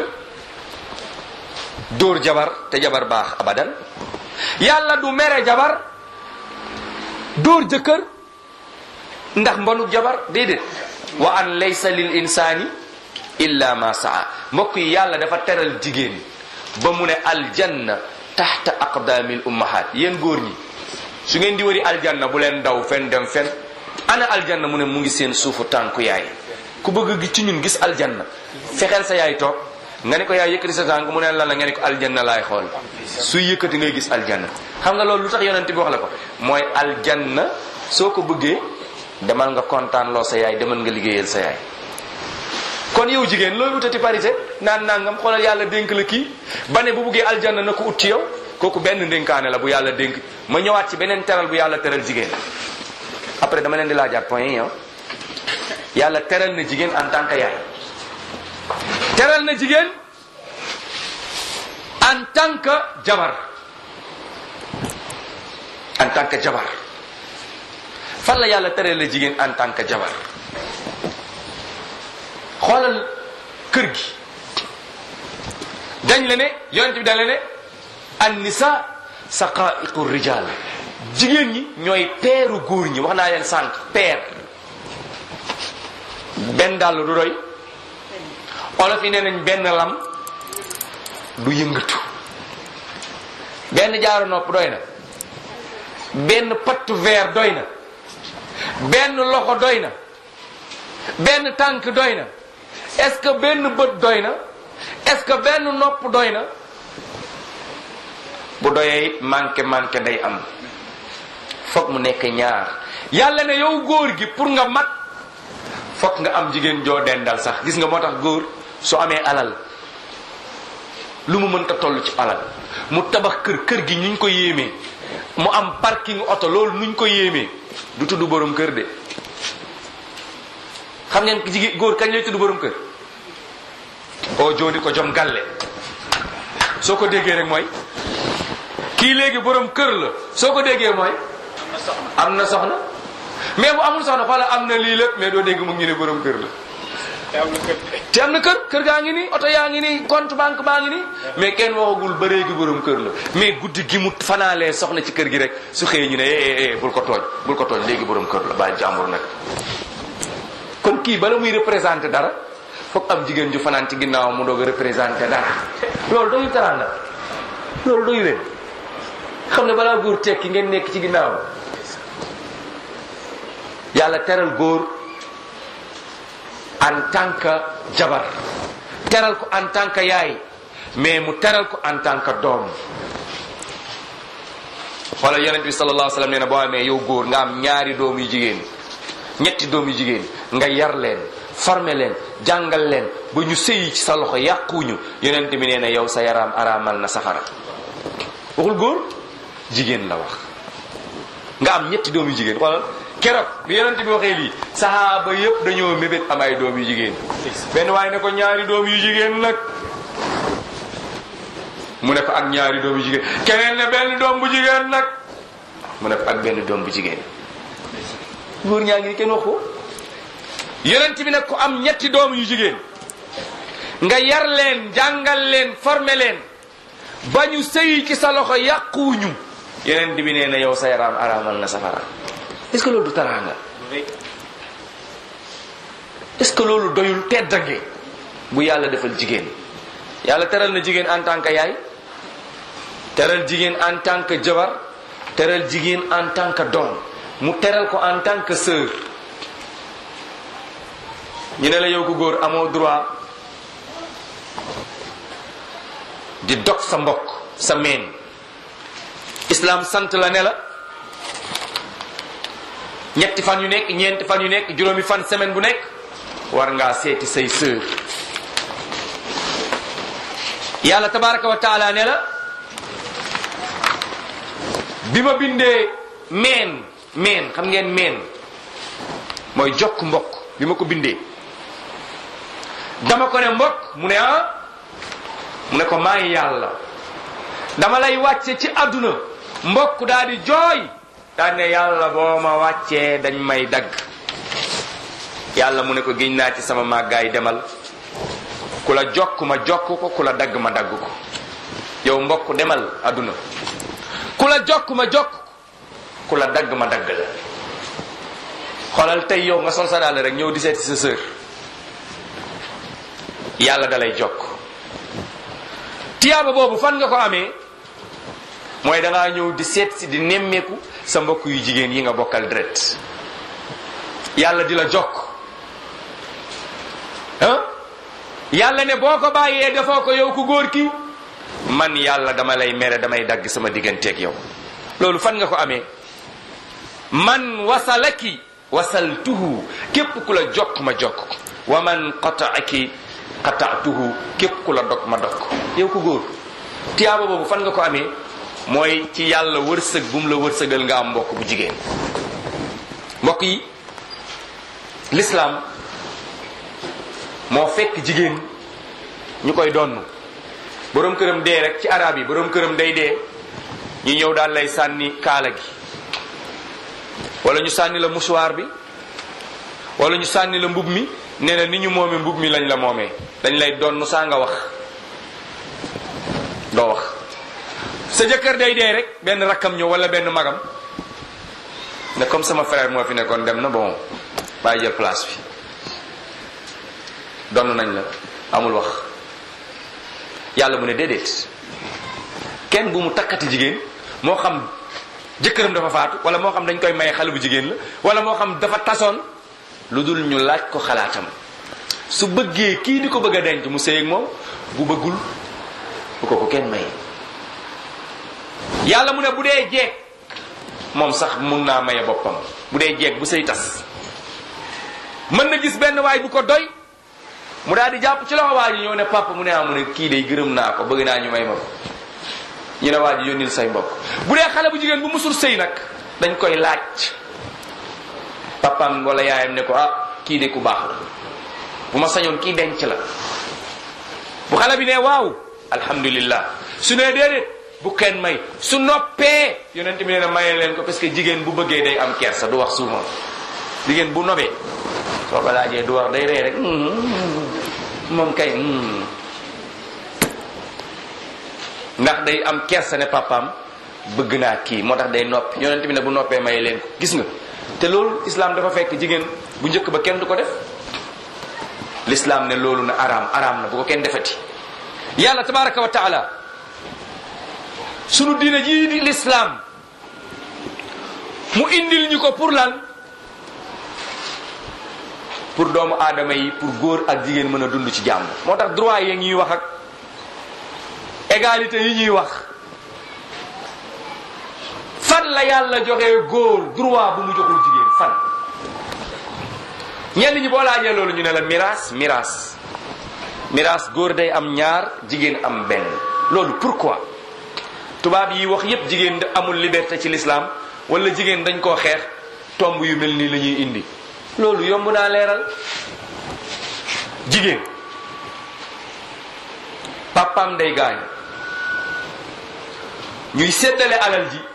dóor jabar te jabar baax abadan yàlla du mere jabar dóor jëkkër ndax mbonu jabar déedéet wa an laysa lil insani illa ma saa mbokk yi yàlla dafa teral jigéen ba mu ne aljanna taxta aqdaamil ummahat yéen góor ñi su ngeen di wëri aljanna bu leen daw fen dem fen ana aljanna mu ne mu ngi seen suufu tànku yaay ku bëgg gi ci ñun gis aljanna fexeel sa yaay toog nga ne ko yaay yëkkati sa tànk mu ne lan la nga ne ko aljanna laay xool suy yëkkati ngay gis aljanna xam nga loolu lu tax yonent bi wax la ko mooy aljanna soo ko bëggee demal nga kontaan loo sa yaay demal nga liggéeyal sa yaay kon yow jigéen looy wutati parité naan nangam xoolal yàlla dénk la kii ba ne bu buggee aljanna na ko ut ci yow kooku benn ndénkaane la bu yàlla dénk ma ñëwaat ci beneen teral bu yàlla teral jigéen après dama leen di laajaat point yi yàlla teral na jigéen en tant que yaay teral na jigéen en tant que jabar en tant que jabar fan la yàlla teral na jigéen en tant que jabar xoolal kër gi dañ la ne yonent bi dañ la ne an nisa saqaiqu rijal jigéen ñi ñooy peeru góor ñi wax naa leen sànq peer benn dàll du doy olof yi nee nañ benn lam du yëngatu benn jaaru nopp doy na benn patt verre doy na benn loxo doy na benn tànk doy na est-ce que benn bët doy na est-ce que benn nopp doy na bu doyee it manqué manqué day am foog mu nekk ñaar yàlla ne yow góor gi pour nga mat foog nga am jigéen joo dendal sax gis nga moo tax góor su amee alal lu mu mënta toll ci alal mu tabax kër kër gi ñu ko yéemee mu am parking oto loolu nuñ ko yéemee du tudd borom kër de xam ngeen jigéen góor kañ lay tudd borom kër oo jooni ko jom galle soo ko déggee rek mooy kii léegi borom kër la soo ko déggee mooy am na soxna mais bu amul soxna xoola am na lii lépp mais doo dégg mu ngi ne borom kër la te am na kër kër gaa ngi nii oto yaa ngi nii compte banque baa ngi nii mais kenn waxagul ba léegi borom kër la mais guddi gi mu fanaalee soxna ci kër gi rek su xëyee ñu ne eh eh bul ko tooñ bul ko tooñ léegi borom kër la bàyyi jàmbur nag kon kii bala muy représenté dara foog am jigéen ju fanaan ci ginnaaw mu doog a représenté dara loolu doyu taranga loolu doyu leen xam ne balaa góor tekki ngeen nekk ci ginnaaw yàlla teral góor en tant que jabar teral ko en tant que yaay mais mu teral ko en tant que doom xoolal yonent bi sallallahu alayhi wa sallam nee na boo amee yow góor nga am ñaari doom yu jigéen ñetti doom yu jigéen nga yar leen former leen jàngal leen ba ñu sëyi ci sa loxo yàquñu yonent bi nee na yow sa yaram araamal na safara waxul góor jigéen la wax nga am ñetti doom yu jigéen xoolal keroog bi yonent bi waxee lii sahaaba yëpp dañoo mébét am ay doom yu jigéen benn waaye ne ko ñaari doom yu jigéen nag mu ne ko ak ñaari doom yu jigéen keneen ne benn doom bu jigéen nag mu ne ko ak benn doom bu jigéen góor ñaa ngi ni kenn wax ko yonent bi nag ko am ñetti doom yu jigéen nga yar leen jàngal leen former leen ba ñu sëy ci sa loxo yàquwuñu yonent bi nee na yow sa yaram araamal na safara est-ce que loolu du taraanga est-ce que loolu doyul teddange bu yàlla defal jigéen yàlla teral na jigéen en tant que yaay teral jigéen en tant que jabar teral jigéen en tant que doom mu teral ko en tant que sœur ñu ne la yow ku góor amoo droit di dog sa mbokk sa meen islam sant la ne la ñetti fan yu nekk ñeenti fan yu nekk juróomi fan semaine bu nekk war ngaa seeti say sœur yàlla tabaraka wa taala ne la bi ma bindee meen meen xam ngeen meen mooy jokk mbokk bi ma ko bindee dama ko ne mbokk mu ne ah mu ne ko maay yàlla dama lay wàcce ci àdduna mbokk daal di jooy daal ne yàlla boo ma wàccee dañ may dagg yàlla mu ne ko giñ naa ci sama màggaay demal ku la jokk ma jokk ko ku la dagg ma dagg ko yow mbokk demal àdduna ku la jokk ma jokk ku la dagg ma dagg la xoolal tey yow nga sol sa daal rek ñëw di seeti sa sœur yàlla dalay jokk tiyaaba boobu fan nga ko amee mooy dangaa ñëw di seet si di nemmeeku sa mbokk yu jigéen yi nga bokkal deret yàlla di la jokk ah yàlla ne boo ko bàyyee defoo ko yow ku góor ki man yàlla dama lay mere damay dagg sama digganteeg yow loolu fan nga ko amee man wasalaki wasaltuhu képp ku la jokk ma jokk ko wa man qataaki qataatuhu képp ku la dog ma dog ko yow ku góor tiyaaba boobu fan nga ko amee mooy ci yàlla wërsëg bu mu la wërsëgal nga am mbokk bu jigéen mbokk yi l'islam moo fekk jigéen ñu koy donn boroom këram dee rek ci arab yi boroom këram day dee ñu ñëw daal lay sànni kaala gi wala ñu sànni la mouchoir bi wala ñu sànni la mbub mi nee na ni ñu moomee mbub mi lañ la moomee dañ lay donn saa nga wax doo wax sa jëkkër day dee rek benn rakkam ñëw wala benn magam ne comme sama frère moo fi nekkoon dem na bon bàyyi jël place bi donn nañ la amul wax yàlla mu ne déedéet kenn bu mu takkati jigéen moo xam jëkkëram dafa faatu wala moo xam dañ koy maye xale bu jigéen la wala moo xam dafa tasoon lu dul ñu laaj ko xalaatam su bëggee kii di ko bëgg a denc mu sëy ak moom bu bëggul bu ko ko kenn maye yàlla mu ne bu dee jeeg moom sax mun naa maye boppam bu dee jeeg bu sëy tas mën na gis benn waay bu ko doy mu daal di jàpp ci loxo waa ji ñëw ne papa mu ne ah mu ne kii day gërëm naa ko bëgg naa ñu may ma ko ñu ne waa ji yónnil say mbokk bu dee xale bu jigéen bu musul sëy nag dañ koy laaj papaam wala yaayam ne ko ah kii de ku baax la bu ma sañoon kii denc la bu xale bi ne waaw alhamdulillah su ne déedéet bu kenn may su noppee yonent bi nee na maye leen ko parce que jigéen bu bëggee day am kersa du wax suuma jigéen bu nobee soo ko laajee du wax day ree rek moom kay ndax day am kersa ne papaam bëgg naa kii moo tax day noppi yonent bi ne bu noppee maye leen ko gis nga te loolu islam dafa fekk jigéen bu njëkk ba kenn du ko def l'islam ne loolu na araam araam na bu ko kenn defati yàlla tabaraka wa taala sunu diine jii di l'islam mu indil ñu ko pour lan pour doomu aadama yi pour góor ak jigéen mën a dund ci jàmm moo tax droit yi ñuy wax ak égalité yi ñuy wax fan la yàlla joxee góor droit bu mu joxul jigéen fan ñenn ñi boo laajee loolu ñu ne la miraas miraas miraas góor day am ñaar jigéen am benn loolu pourquoi tubaab yi wax yépp jigéen amul liberté ci l'islam wala jigéen dañ koo xeex tomb yu mel nii la ñuy indi loolu yomb naa leeral jigéen papaam day gaañ ñuy séddale alal ji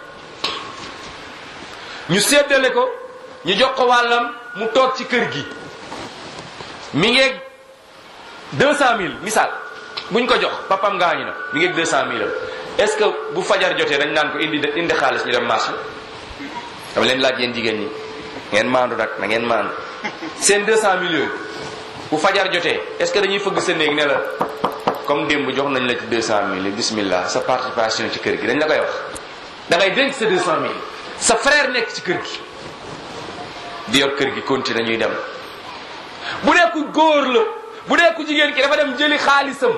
ñu séddale ko ñu jox ko wàllam mu toog ci kër gi mi ngeeg deux cent mille misaal buñ ko jox papam gaañu na mi ngeeg deux cent mille am est-ce que bu fajar jotee dañ naan ko indi indi xaalis ñu dem marché dama leen laaj yéen jigéen ñi ngeen maandu nag na ngeen maandu seen deux cent mille yooyu bu fajar jotee est-ce que dañuy fëgg sa néeg ne la comme démb jox nañ la ci deux cent mille bismillah sa participation ci kër gi dañ la koy wax da ngay denc sa deux cent mille sa frère nekk ci kër gi di yor kër gi continue ñuy dem bu dee ku góor la bu dee ku jigéen ki dafa dem jëli xaalisam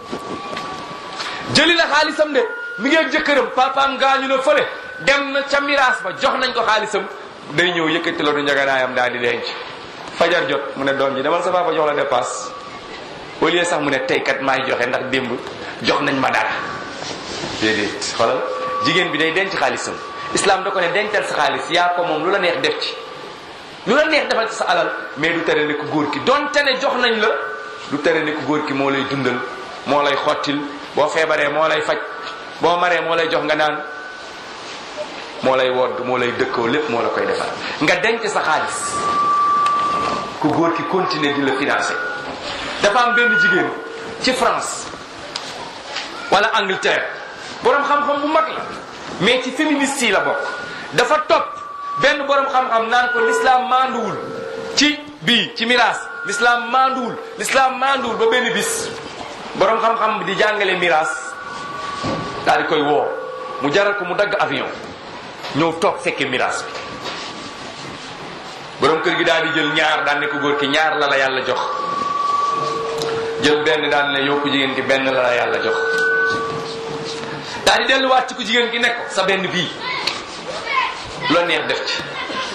jëli la xaalisam de mi ngi jëkkëram papaam gaañu na fële dem na ca miraas ba jox nañ ko xaalisam day ñëw yëkkati la du njaganaayam daal di denc fajar jot mu ne doom ji demal sa papa jox la dépasse au lieu sax mu ne tey kat maay joxe ndax démb jox nañ ma dara déedéet xoolal jigéen bi day denc xaalisam islam da ko ne dencal sa xaalis yaa ko moom lu la neex def ci lu la neex defal ci sa alal mais du tere ne ku góor ki donte ne jox nañ la du tere ne ku góor ki moo lay dundal moo lay xottil boo feebaree moo lay faj boo maree moo lay jox nga naan moo lay wodd moo lay dëkkoo lépp moo la koy defal nga denc sa xaalis ku góor ki continuer di la financer dafa am benn jigéen ci France wala Angleterre borom xam-xam bu mag la mais ci féministe yi la bokk dafa topp benn borom xam-xam naan ko l'islam manduwul ci bii ci miraas l'islam manduwul l'islam manduwul ba benn bis borom xam-xam bi di jàngale miraas daal di koy woo mu jaral ko mu dagg avion ñëw toog fekke miraas bi borom kër gi daal di jël ñaar daan ne ko góor ki ñaar la la yàlla jox jël benn daan ne yow ku jigéen ki benn la la yàlla jox daal di delluwaat ci ku jigéen ki nekk sa benn bii loo neex def ci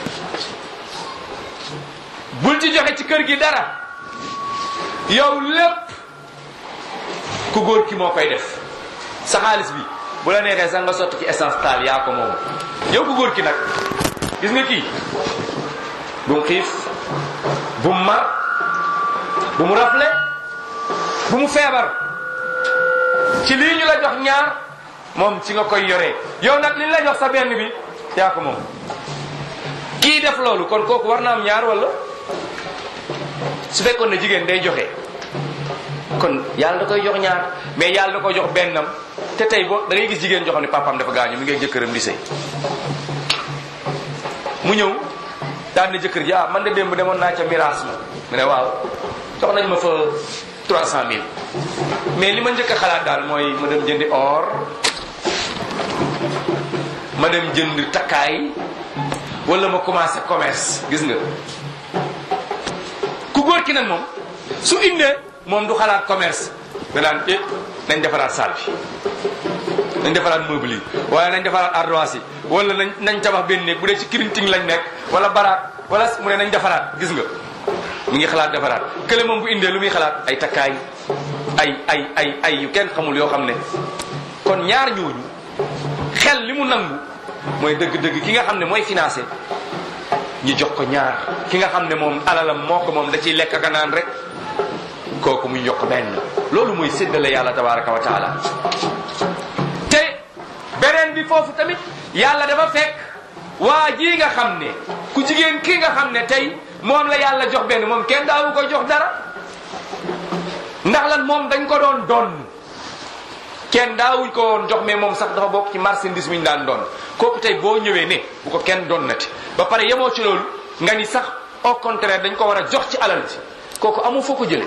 bul ci joxe ci kër gi dara yow lépp ku góor ki moo koy def sa xaalis bi bu la neexee sax nga sotti ci essence taal yaa ko moom yow ku góor ki nag gis nga kii bu mu xiif bu mu mar bu mu rafle bu mu feebar ci lii ñu la jox ñaar moom ci nga koy yoree yow nag li la jox sa benn bi yaa ko moom kii def loolu kon kooku war na am ñaar wala su fekkoon ne jigéen day joxe kon yàlla da koy jox ñaar mais yàlla da koy jox bennam te tey boo da ngay gis jigéen joo xam ne papaam dafa gaañu mi ngi jëkkëram di sëy mu ñëw daan ne jëkkër ji ah man de démb demoon naa ca miraas ma mu ne waaw jox nañ ma fa 300000 mais li ma njëkk a xalaat daal mooy ma dem jëndi or ma dem jënd takkaay wala ma commencé commerce gis nga ku góor ki nag moom su indee moom du xalaat commerce danaan eh nañ defaraat salle bi nañ defaraat meuble yi wala nañ defaraat ardoise yi wala nañ nañ tabax benn néeg bu dee ci kirinting lañ nekk wala baraat wala mu ne nañ defaraat gis nga mu ngi xalaat defaraat kële moom bu indee lu muy xalaat ay takkaay ay ay ay ay yu kenn xamul yoo xam ne kon ñaar ñooñu xel li mu nangu mooy dëgg-dëgg ki nga xam ne mooy financé ñu jox ko ñaar ki nga xam ne moom alalam moo ko moom da ciy lekk ak a naan rek kooku muy yokk benn loolu mooy séddale yàlla tabaraka wa taala te beneen bi foofu tamit yàlla dafa fekk waa ji nga xam ne ku jigéen ki nga xam ne tey moom la yàlla jox benn moom kenn daawu ko jox dara ndax lan moom dañ ko doon donn kenn daawuñ ko woon jox mais moom sax dafa bokk ci marchandise mi ñu daan doon kooku tey boo ñëwee ne bu ko kenn donnati ba pare yemoo ci loolu nga ni sax au contraire dañ ko war a jox ci alal ji kooku amu foo ko jële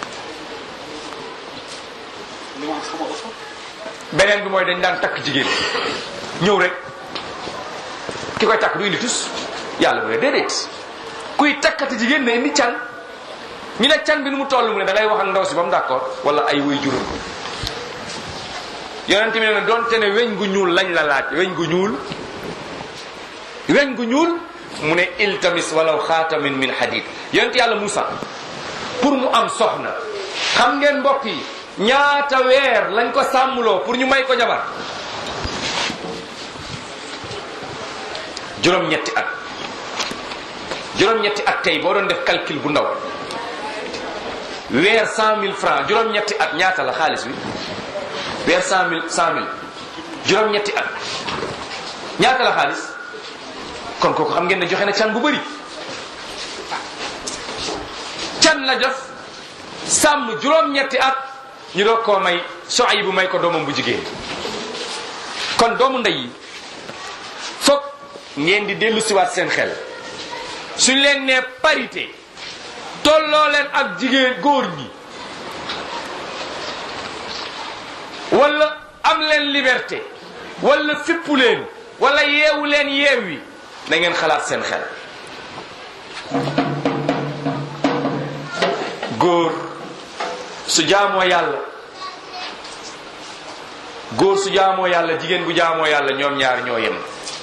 beneen bi mooy dañ daan takk jigéen ñëw rek ki koy takk du indi tus yàlla bu ne déedéet kuy takkati jigéen ne indi can ñu ne can bi nu mu toll mu ne da ngay wax ak ndaw si ba mu d'accord wala ay way juróom yonent bi ne doonte ne weñ gu ñuul lañ la laaj weñ gu ñuul weñ gu ñuul mu ne iltamis walaw xaatamin min hadid yonent yàlla Moussa pour mu am soxna xam ngeen mbokk yi ñaata weer lañ ko sàmmloo pour ñu may ko jabar juróom-ñetti at juróom-ñetti at tey boo doon def calcul bu ndaw weer cent mille francs juróom-ñetti at ñaata la xaalis bi weer cent mille cent mille juróom-ñetti at ñaata la xaalis kon kooku xam ngeen ne joxe na can bu bëri can la def sàmm juróom-ñetti at ñu doog koo may soxay bu may ko doomam bu jigéen kon doomu ndey yi foog ngeen di dellu siwaat seen xel suñ leen nee parité tolloo leen ak jigéen góor ñi wala am leen liberté wala fippu leen wala yeewu leen yeew wi na ngeen xalaat seen xel góor su jaamoo yàlla góor su jaamoo yàlla jigéen bu jaamoo yàlla ñoom ñaar ñoo yem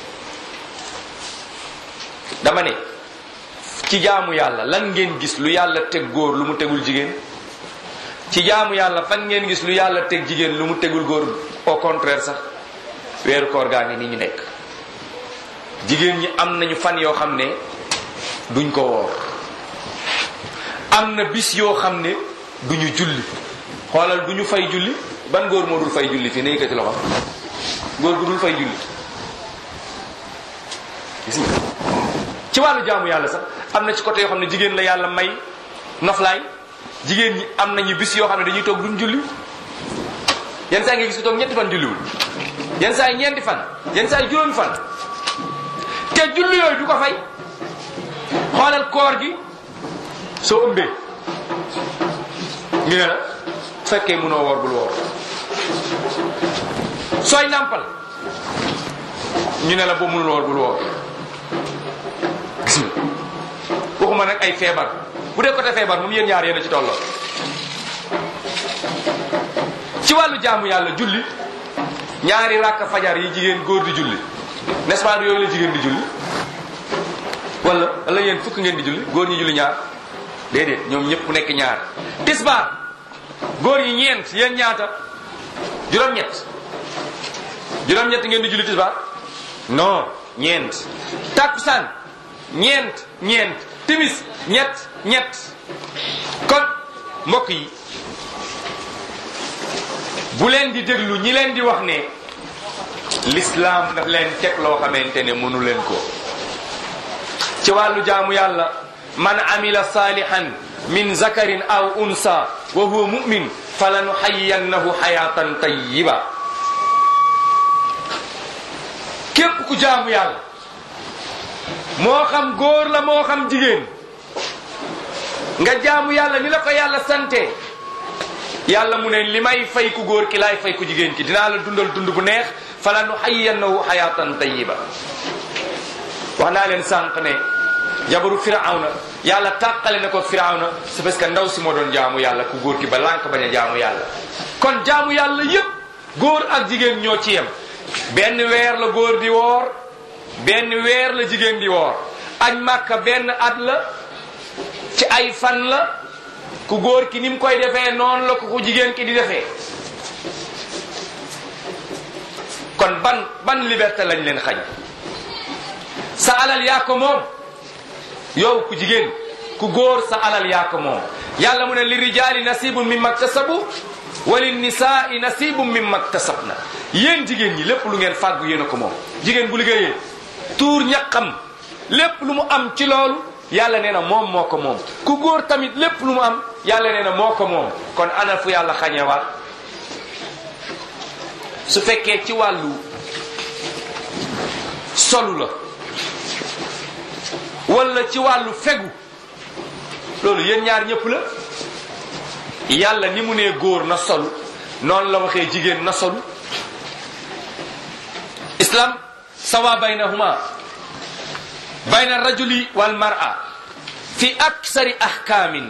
dama ne ci jaamu yàlla lan ngeen gis lu yàlla teg góor lu mu tegul jigéen ci jaamu yàlla fan ngeen gis lu yàlla teg jigéen lu mu tegul góor au contraire sax weeru koor gaa ngi ni ñu nekk jigéen ñi am nañu fan yoo xam ne duñ ko woor am na bis yoo xam ne duñu julli xoolal duñu fay julli ban góor moo dul fay julli fii ne yëkkati loxo góor gu dul fay julli gis nga ci wàllu jaamu yàlla sax am na ci côté yoo xam ne jigéen la yàlla may noflaay jigéen ñi am nañu bis yoo xam ne dañuy toog duñ julli yenn saa nga gis ko toog ñetti fan julliwul yenn saa yi ñeenti fan yenn saa yi juróomi fan te julli yooyu du ko fay xoolal koor gi soo ëmbee ñu ne la fekkee mënoo woor bul woor sooy nàmpal ñu ne la boo mënul woor bul woor gis nga waxuma nag ay feebar bu dee côté feebar moom yéen ñaar yéen a ci tolloo ci wàllu jaamu yàlla julli ñaari ràkk fajar yi jigéen góor di julli n'est-ce pas yooyu la jigéen di julli wala wala yéen fukk ngeen di julli góor ñi julli ñaar déedéet ñoom ñëpp nekk ñaar tisbaar góor ñi ñeent yéen ñaata juróom-ñett juróom-ñett ngeen di julli tisbaar non ñeent takkusaan ñeent ñeent timis ñett ñett kon mbokk yi bu leen di déglu ñi leen di wax ne l'islam daf leen teg loo xamante ne mënu leen ko ci wàllu jaamu yàlla man amila salihan min zakarin aw unsa wa huwa mu'min falanuhayyannahu hayatan tayyiba képp ku jaamu yàlla moo xam góor la moo xam jigéen nga jaamu yàlla ni la ko yàlla sante yàlla mu ne li may fay ku góor ki laay fay ku jigéen ki dinaa la dundal dund bu neex falanuhayyannahu hayatan tayyiba wax naa leen sànq ne jabaru firawna yàlla tàqale na ko firawna c'est parce que ndaw si moo doon jaamu yàlla ku góor ki ba lànk bañ a jaamu yàlla kon jaamu yàlla yépp góor ak jigéen ñoo ci yem benn weer la góor di woor benn weer la jigéen di woor añ màkka benn at la ci ay fan la ku góor ki ni mu koy defee noonu la ko ku jigéen ki di defee kon ban ban liberté lañ leen xañ sa alal yaa ko moom yow ku jigéen ku góor sa alal yaa ko moom yàlla mu ne li rijaali nasibun mimma ktasabu wa lin nisaai nasibun mimma ktasabna yéen jigéen ñi lépp lu ngeen fàggu yéen a ko moom jigéen bu liggéeyee tuur ñaqam lépp lu mu am ci loolu yàlla nee na moom moo ko moom ku góor tamit lépp lu mu am yàlla nee na moo ko moom kon ana fu yàlla xañewaat su fekkee ci wàllu solu la wala ci wàllu fegu loolu yéen ñaar ñëpp la yàlla ni mu nee góor na solu noonu la waxee jigéen na solu islam sawa baynahuma bayna rajuli wal mar'a fi aksari ahkaamin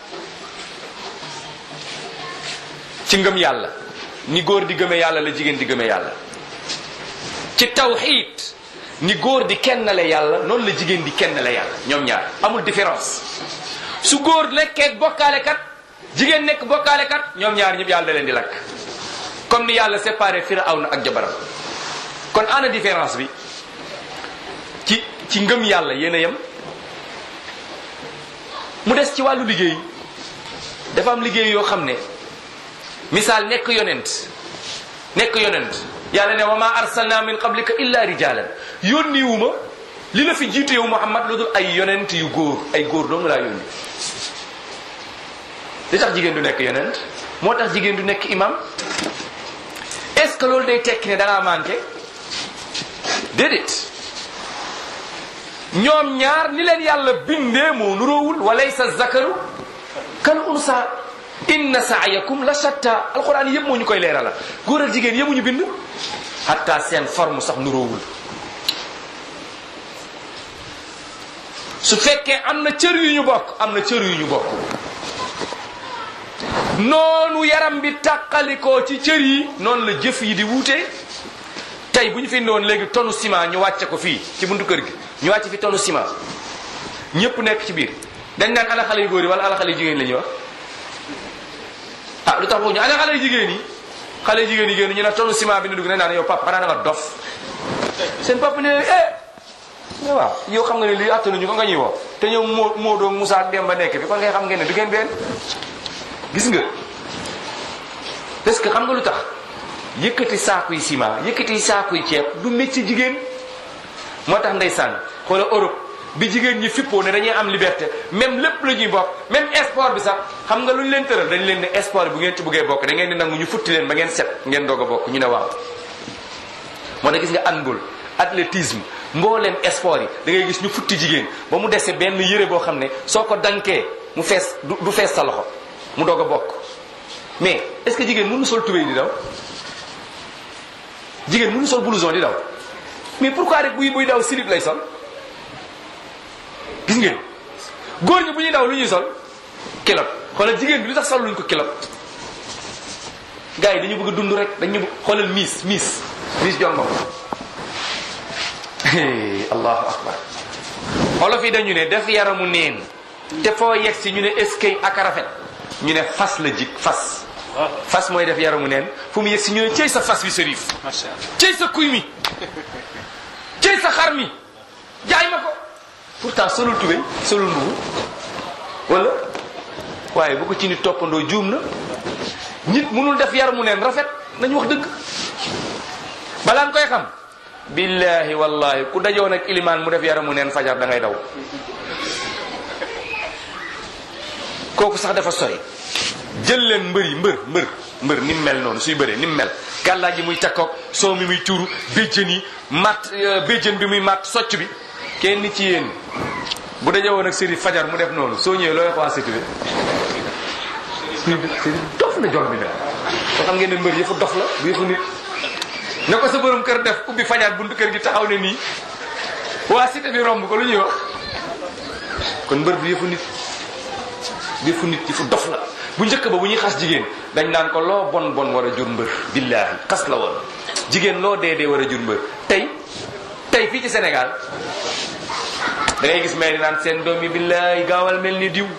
ci ngëm yàlla ni góor di gëme yàlla la jigéen di gëme yàlla ci tawxiid ni góor di kennale yàlla noonu la jigéen di kennale yàlla ñoom ñaar amul différence su góor nekkee bokkaalekat jigéen nekk bokkaalekat ñoom ñaar ñëpp yàlla da leen di lakk comme ni yàlla séparé Firawna ak jabaram kon ana différence bi ci ci ngëm yàlla yéen a yem mu des ci wàllu liggéey dafa am liggéey yoo xam ne misaal nekk yonent nekk yonent yàlla ne wa ma arsalna min qablika illa rijalan yónniwu ma li la fi jiitu yow Muhammad lu dul ay yonent yu góor ay góor dong laa yónni li tax jigéen du nekk yonent moo tax jigéen du nekk imam est-ce que loolu day tekki ne da ngaa manqué déedéet ñoom ñaar ni leen yàlla bindee moo nuroowul walaysa zakaru kal unsa inna saayakum la shatta alquran yëpp moo ñu koy leerala góor ak jigéen yëpp ñu bind hatta seen forme sax nuroowul su fekkee am na cër yu ñu bokk am na cër yu ñu bokk noonu yaram bi tàqalikoo ci cër yi noonu la jëf yi di wuute tey bu ñu fi indiwoon léegi tonu ciment ñu wàcce ko fii ci buntu kër gi ñu wàcce fi tonu ciment ñëpp nekk ci biir dañ naan ana xale yu góor yi wala ana xale yu jigéen la ñuy wax ah lu tax boobu ñu ana xale yu jigéen yi xale yu jigéen yi génn ñu ne tonu ciment bi ne dugg nañ naan yow papa xanaa da nga dof seen papa ne eh ne waaw yow xam nga ne lii attanuñu ko nga ñuy woo te ñoom moo moo doog Moussa ak Demba nekk fi kon ngay xam ngeen ne du ngeen benn gis nga parce que xam nga lu tax yëkkati saakuy ciment yëkkati saakuy ceeb du métier jigéen moo tax ndeysaan xoola Europe bi jigéen ñi fippoo ne dañuy am liberté même lépp la ñuy bokk même sport bi sax xam nga lu ñu leen tëral dañ leen ne sport bu ngeen ci bëggee bokk da ngeen di nangu ñu futti leen ba ngeen set ngeen doog a bokk ñu ne waaw moo tax gis nga handball athlétisme mbooleem sport yi da ngay gis ñu futti jigéen ba mu dese benn yére boo xam ne soo ko dankee mu fees du fees sa loxo mu doog a bokk mais est-ce que jigéen mënu sol tubéy di daw jigéen mënu sol blouson di daw mais pourquoi rek buy buy daw slip lay sol gis ngeen góor ñi bu ñuy daw lu ñuy sol kilot xoolal jigéen bi lu tax sol luñ ko kilot gars yi dañu bëgg a dund rek dañu xoolal miis miis miis jon moom allahu akbar olof yi dañu ne def yaramu neen te foo yegg si ñu ne eskay ak rafet ñu ne fas la jik fas fas mooy def yaramu neen fu mu yegg si ñu ne cey sa fas wi sërif macha allah cey sa kuy mi cey sa xar mi jaay ma ko pourtant solul tubéy solul mbubu wala waaye bu ko ci nit toppandoo juum na nit mënul def yaramu neen rafet nañu wax dëgg balaa nga koy xam billahi wallahi ku dajoon ak ilimaan mu def yaramu neen fajar da ngay daw kooku sax dafa sori jël leen mbër yi mbër mbër mbër ni mu mel noonu suy bëree ni mu mel gàllaa ji muy takkoog soo mi muy tuuru béjjën yi matt béjjën bi muy matt socc bi kenn ci yéen bu dajewoon ak sëri fajar mu def noonu soo ñëwee looy wax sétu bi sëri dof la jol bi ne soo xam ngeen ne mbër yëfu dof la bu yëfu nit na ko sa borom kër def ubbi fajar buntu kër gi taxaw ne nii waa cité bi romb ko lu ñuy wax kon mbër bi yëfu nit yëfu nit yëfu dof la bu njëkk ba bu ñuy xas jigéen dañ naan ko loo bon bon war a jur mbër billaahi xas la woon jigéen loo dee dee war a jur mbër tey tey fii ci Sénégal da ngay gis may di naan seen doom yi billaahi gaawal mel ni diw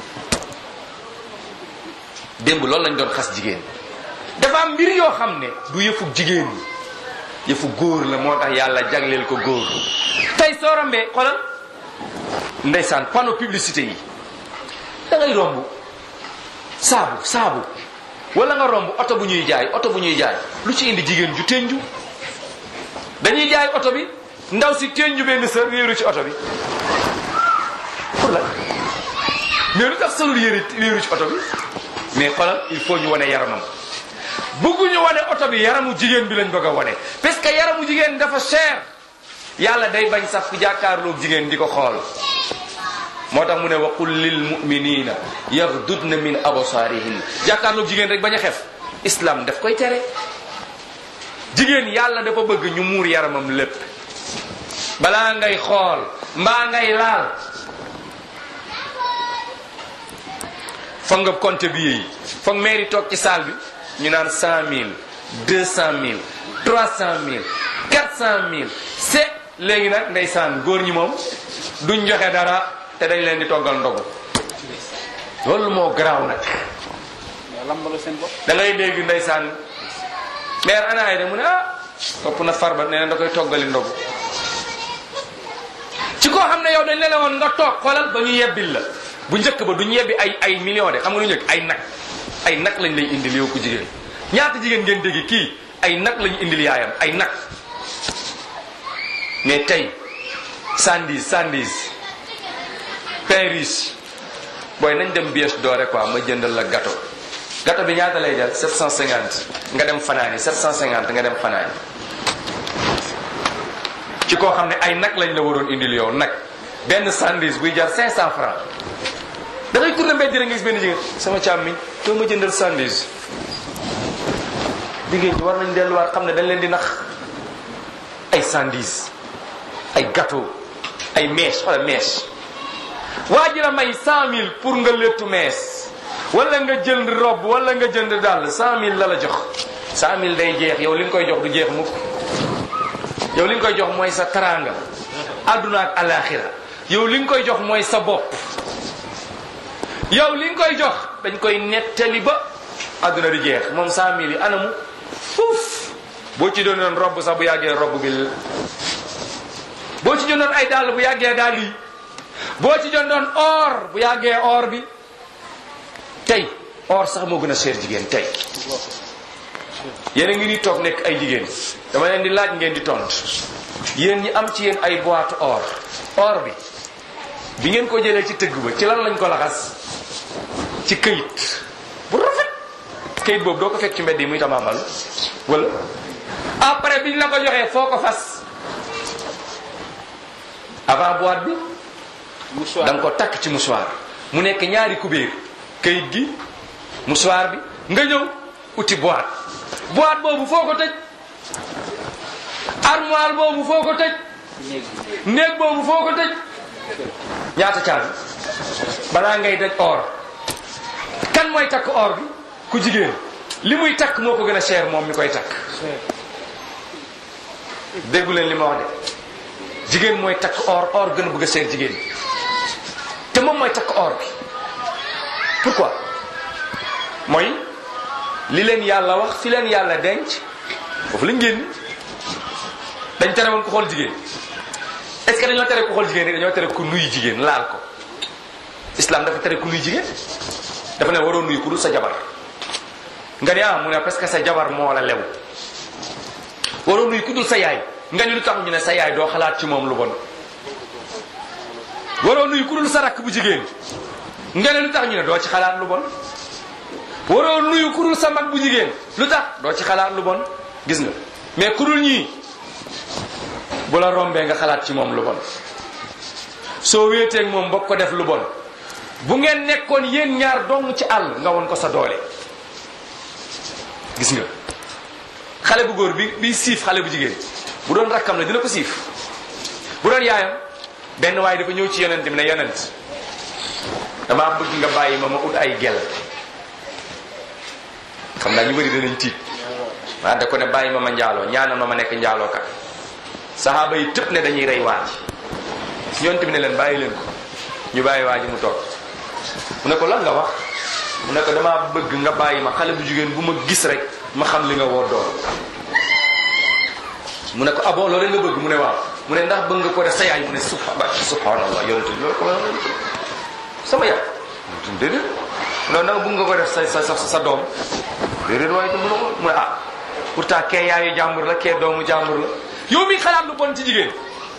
démb loolu lañ doon xas jigéen dafa am mbir yoo xam ne du yëfu jigéen ñi yëfu góor la moo tax yàlla jagleel ko góor tey soo rombee xoolal ndeysaan panneau publicité yi da ngay romb saabu saabu wala nga romb oto bu ñuy jaay oto bu ñuy jaay lu ci indi jigéen ju tenju dañuy jaay oto bi ndaw si tenju benn sër wéeru ci oto bi pour la mais lu tax solul yéeri wéeru ci oto bi mais xoolal il faut ñu wane yaramam bëgguñu wane oto bi yaramu jigéen bi lañ bëgg a wane parce que yaramu jigéen dafa cher yàlla day bañ sax ku jàkkaarloog jigéen di ko xool moo tax mu ne wa qul lil muminina yaghdudna min absaarihin jàkkaarloog jigéen rek bañ a xef islam daf koy tere jigéen yàlla dafa bëgg ñu muur yaramam lépp balaa ngay xool mbaa ngay laal foog nga compter bi yi foog mairie toog ci salle bi ñu naan cent mille deux cent mille trois cent mille quatre cent mille c'est léegi nag ndeysaan góor ñi moom duñ joxe dara te dañ leen di toggal ndogu loolu moo garaaw nag lambalu seen bopp da ngay dégg ndeysaan maire anaay de mu ne ah topp na farba nee na da koy toggali ndogu ci koo xam ne yow dañ la woon nga toog xoolal ba ñu yebbil la bu njëkk ba duñ yebbi ay ay millions de xam nga lu njëkk ay nag ay nag lañ lay indil yow ku jigéen ñaata jigéen ngeen dégg kii ay nag lañu indil yaayam ay nag mais tey sandis sandis Paris booy nañ dem bies doore quoi ma jëndal la gâteau gâteau bi ñaata lay jar 750 nga dem fanaani 750 nga dem fanaani ci koo xam ne ay nag lañ la waroon indil yow nag benn sandwich buy jar 500 francs da ngay tourné mbedd rek nga gis benn jigéen sama càmmiñ doo ma jëndal sandwich jigéen ñi war nañ delluwaat xam ne dañ leen di nax ay sandwich ay gâteau ay mèche wala mèche waa ji la may 100000 pour nga léttu mees wala nga jënd robe wala nga jënd dàll 100000 la la jox 100000 day jeex yow li nga koy jox du jeex mukk yow li nga koy jox mooy sa taraanga àdduna ak alaxira yow li nga koy jox mooy sa bopp yow li nga koy jox dañ koy nettali ba àdduna di jeex moom 100000 yi anamu fuuf boo ci doonoon robb sax bu yàggee robb bi boo ci jëndoon ay dàll bu yàggee dàll yi boo ci jëndoon or bu yàggee or bi tey or sax moo gën a cher jigéen tey yéen a ngi ni toog nekk ay jigéen dama leen di laaj ngeen di tont yéen ñi am ci yéen ay boîte or or bi bi ngeen ko jëlee ci tëgg ba ci lan lañ ko laxas ci këyit bu rafet këyit boobu doo ko fekk ci mbedd yi muy tamaamal wala après biñ la ko joxee foo ko fas avant boîte bi da nga ko takk ci mouchoir mu nekk ñaari kubéer këyit gi mouchoir bi nga ñëw uti boîte boîte boobu foo ko tëj armoire boobu foo ko tëj néeg boobu foo ko tëj ñaata caabi balaa ngay daj or kan mooy takk or bi ku jigéen li muy takk moo ko gën a cher moom mi koy takk déggu leen li ma wax de jigéen mooy takk or or gën a bëgg a cher jigéen te moom mooy takk or bi pourquoi mooy li leen yàlla wax fi leen yàlla denc foofu lañ génn dañ tere woon ko xool jigéen est-ce que dañoo tere ku xool jigéen rek dañoo tere ku nuyu jigéen laal ko islam dafa tere ku nuyu jigéen dafa ne waroo nuyu ku dul sa jabar nga ne ah mu ne parce que sa jabar moo la lew waroo nuyu ku dul sa yaay nga ni lu tax ñu ne sa yaay doo xalaat ci moom lu bon waroo nuyu ku dul sa rakk bu jigéen nga ne lu tax ñu ne doo ci xalaat lu bon waroo nuyu ku dul sa mag bu jigéen lu tax doo ci xalaat lu bon gis nga mais ku dul ñii bu la rombee nga xalaat ci moom lu bon soo wéeteeg moom bokk ko def lu bon bu ngeen nekkoon yéen ñaar dong ci àll nga won ko sa doole gis nga xale bu góor bi bi siif xale bu jigéen bu doon rakkam la dina ko siif bu doon yaayam benn waaye dafa ñëw ci yonent bi ne yonent damaa bëgg nga bàyyi ma ma ut ay gel xam naa ñu bëri danañ tiit waa da ko ne bàyyi ma ma njaaloo ñaanal ma ma nekk njaaloo kat saxaaba yi tëpp ne dañuy rey waaj yonent bi ne leen bàyyi leen ko ñu bàyyi waa ji mu toog mu ne ko lan nga wax mu ne ko damaa bëgg nga bàyyi ma xale bu jigéen bu ma gis rek ma xam li nga woo doon mu ne ko ah bon loolu nga bëgg mu ne waaw mu ne ndax bëgg nga ko def sa yaay mu ne subha subhanallah yonent bi loolu ko sama yaay déedéet non ndax bëgg nga ko def sa sa sa doom déedéet waaye itam mu ne ah pourtant kee yaayu jàmbur la kee doomu jàmbur la yow mi xalaat lu bon ci jigéen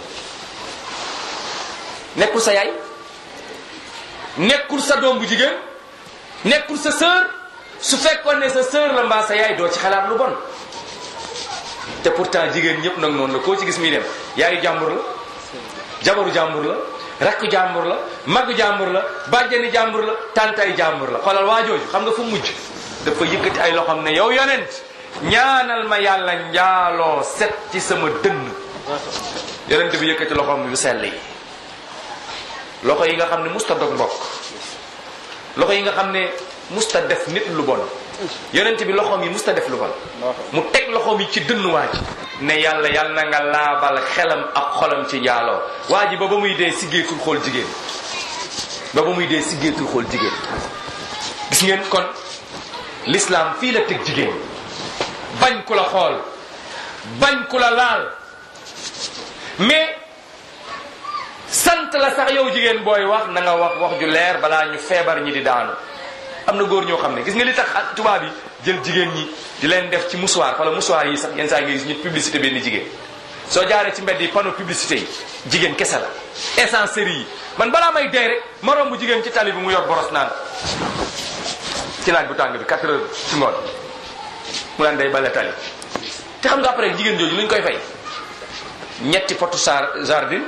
nekkul sa yaay nekkul sa doom bu jigéen nekkul sa sœur su fekkoon ne sa sœur la mbaa sa yaay doo ci xalaat lu bon te pourtant jigéen ñëpp nag noonu la koo ci gis muy dem yaayu jàmbur la jabaru jàmbur la rakku jàmbur la maggu jàmbur la bàjjani jàmbur la tàntay jàmbur la xoolal waa jooju xam nga fu mujj dafa yëkkati ay loxoom ne yow yonent ñaanal ma yàlla njaaloo set ci sama dënn yonent bi yëkkati loxoom yu sell yi loxo yi nga xam ne musta dog mbokk loxo yi nga xam ne musta def nit lu bon yonent bi loxoom yi musta def lu bon mu teg loxoom yi ci dënn waa ji ne yàlla yàlla na nga laabal xelam ak xolam ci njaaloo waa ji ba ba muy dee siggeetul xool jigéen ba ba muy dee siggeetul xool jigéen gis ngeen kon l'islam fii la teg jigéen bañ ku la xool bañ ku la laal mais sant la sax yow jigéen booy wax na nga wax wax ju leer balaa ñu feebar ñi di daanu am na góor ñoo xam ne gis nga li tax ak tubaab yi jël jigéen ñi di leen def ci mouchoir wala mouchoir yi sax yenn saa nga gis ñu publicité benn jigéen soo jaaree ci mbedd yi panneau publicité yi jigéen kese la essencerie yi man balaa may dee rek ma romb jigéen ci tali bi mu yor boros naan ci naaj bu tàng bi 4 heures ci ngoon mu naan day bale tali te xam nga après jigéen jooju lu ñu koy fay ñetti potu sar jardin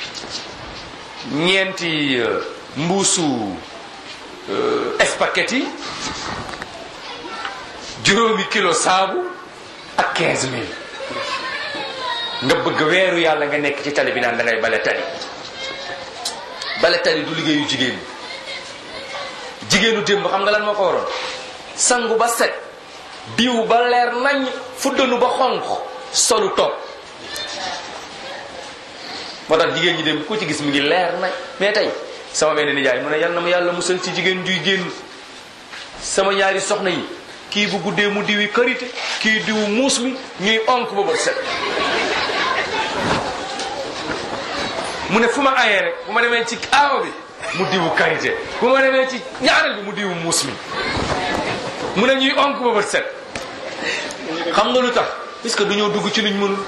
ñeenti mbuusu spaghetti juróomi kilo saabu ak 15000 nga bëgg weeru yàlla nga nekk ci tali bi naan da ngay bale tali bale tali du liggéeyu jigéen jigéenu démb xam nga lan moo ko waroon sangu ba set diw ba leer nañ fuddanu ba xonq solu toog moo tax jigéen ñi dem ku ci gis mi ngi leer nañ mais tey sama benn nijaay mu ne yal na ma yàlla musal ci jigéen juy génn sama ñaari soxna yi kii bu guddee mu diwi karité kii diwu muus mi ñuy onk ba bët set mu ne fu ma ayee rek bu ma demee ci aawa bi mu diwu karité bu ma demee ci ñaareel bi mu diwu muus mi mu ne ñuy onk ba bët set xam nga lu tax puisque du ñoo dugg ci luñ mënul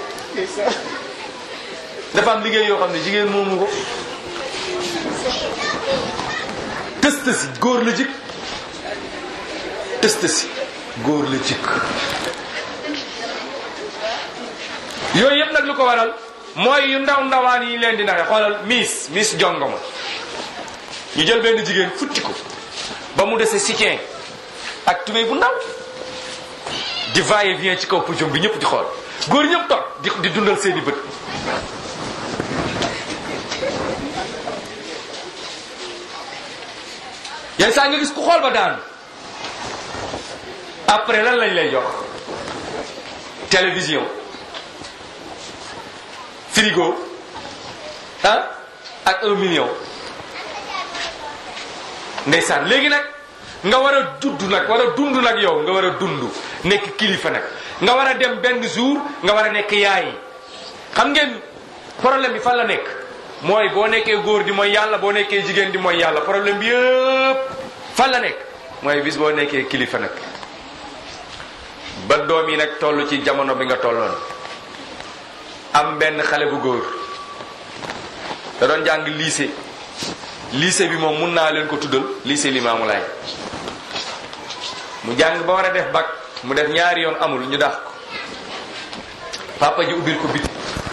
dafa am liggéey yoo xam ne jigéen moomu ko tëst si góor la jik tëst si góor la jik yooyu yëpp nag lu ko waral mooy yu ndaw ndawaan yi leen di naxe xoolal miis miis jongoma ñu jël benn jigéen futti ko ba mu dese soutien ak tubéy bu ndaw di va et vient ci kaw pujum bi ñëpp di xool góor ñëpp toog di di dundal seeni bët yenn saa nga gis ku xool ba daanu après lan lañ lay jox télévision frigo ah ak un million ndeysaan léegi nag nga war a dudd nag war a dund nag yow nga war a dund nekk kilifa nag nga war a dem benn jour nga war a nekk yaay xam ngeen problème bi fan la nekk mooy boo nekkee góor di mooy yàlla boo nekkee jigéen di mooy yàlla problème bi yëpp fan la nekk mooy bis boo nekkee kilifa nag ba doom yi nag toll ci jamono bi nga tolloon am benn xale bu góor da doon jàng lycée lycée bi moom mun naa leen ko tuddal lycée Limamou Laye mu jàng ba war a def bac mu def ñaari yoon amul ñu dax ko papa ji ubbil ko bitig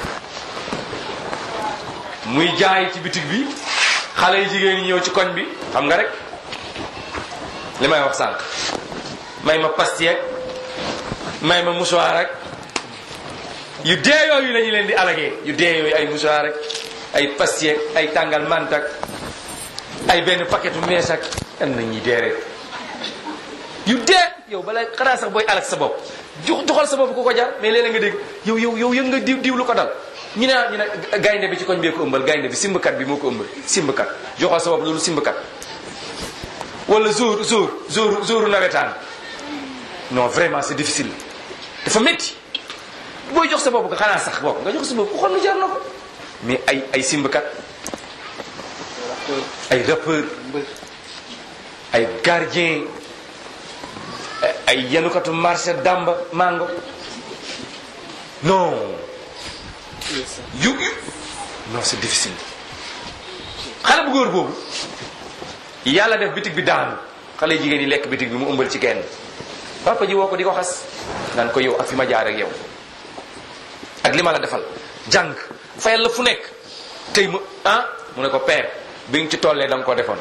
muy jaay ci bitig bi xale yi jigéen ñi ñëw ci koñ bi xam nga rek li may wax sànq may ma pastèque may ma mouchoir rek yu dee yooyu la ñu leen di alagee yu dee yooyu ay mouchoir rek ay pastèque ay tàngal mantak ay benn paquetu mees ak am na ñuy dee rek yu dee yow bala xanaa sax booy alag sa bopp jox joxal sa bopp ku ko jar mais léeg-léeg nga dégg yow yow yow yëg nga diw diw lu ko dal ñu ne ñu ne gaynde bi ci koñ bee ko ëmbal gaynde bi simbkat bi moo ko ëmbal simbkat joxal sa bopp loolu simbkat wala jour jour jour jour nawetaan non vraiment c'est difficile dafa métti booy jox sa bopp nga xanaa sax bopp nga jox sa bopp ku xam ne jar na ko mais ay ay simbkat ay rappeur ay gardien ay yenukatu marché damba mango non yu yu non c'est difficile xale bu góor boobu yàlla def bitig bi daanu xale jigéen yi lekk bitig bi mu ëmbal ci kenn papa ji woo ko di ko xas naan ko yow ak fi ma jaar ak yow ak li ma la defal jàng fayal la fu nekk tey mu ah mu ne ko père bi nga ci tollee da nga ko defoon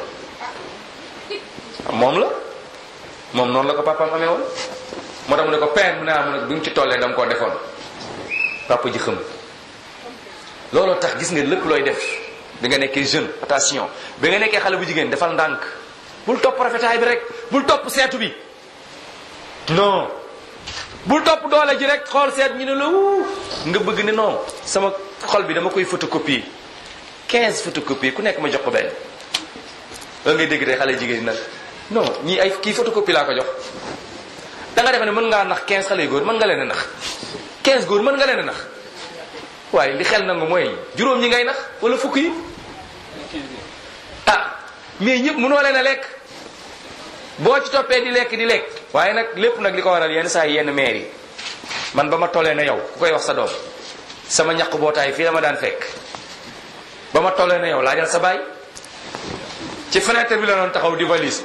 moom la moom noonu la ko papaam amee woon moo tax mu ne ko père mu ne ah mu ne bi nga ci tollee da nga koo defoon papa ji xëm looloo tax gis nga lépp looy def bi nga nekkee jeune attention bi nga nekkee xale bu jigéen defal ndànk bul topp rafetaay bi rek bul topp seetu bi non bul topp doole ji rek xool seet ñu ne la wuu nga bëgg ne non sama xol bi dama koy photocopier 15 photocopie ku nekk ma jox ko benn la ngay dégg tey xale jigéen nag non ñii ay kii photocopie laa ko jox da nga defe ne mën ngaa nax 15 xale yu góor mën nga leen a nax 15 góor mën nga leen a nax waaye li xel nangu mooy juróom ñi ngay nax wala fukk yi ah mais ñëpp mënoo leen a lekk boo ci toppee di lekk di lekk waaye nag lépp nag li ko waral yenn saa yi yenn maire yi man ba ma tollee na yow ku koy wax sa doom sama ñaq bootaay fii la ma daan fekk ba ma tollee na yow laajal sa baay ci fenêtre bi la doon taxaw di valise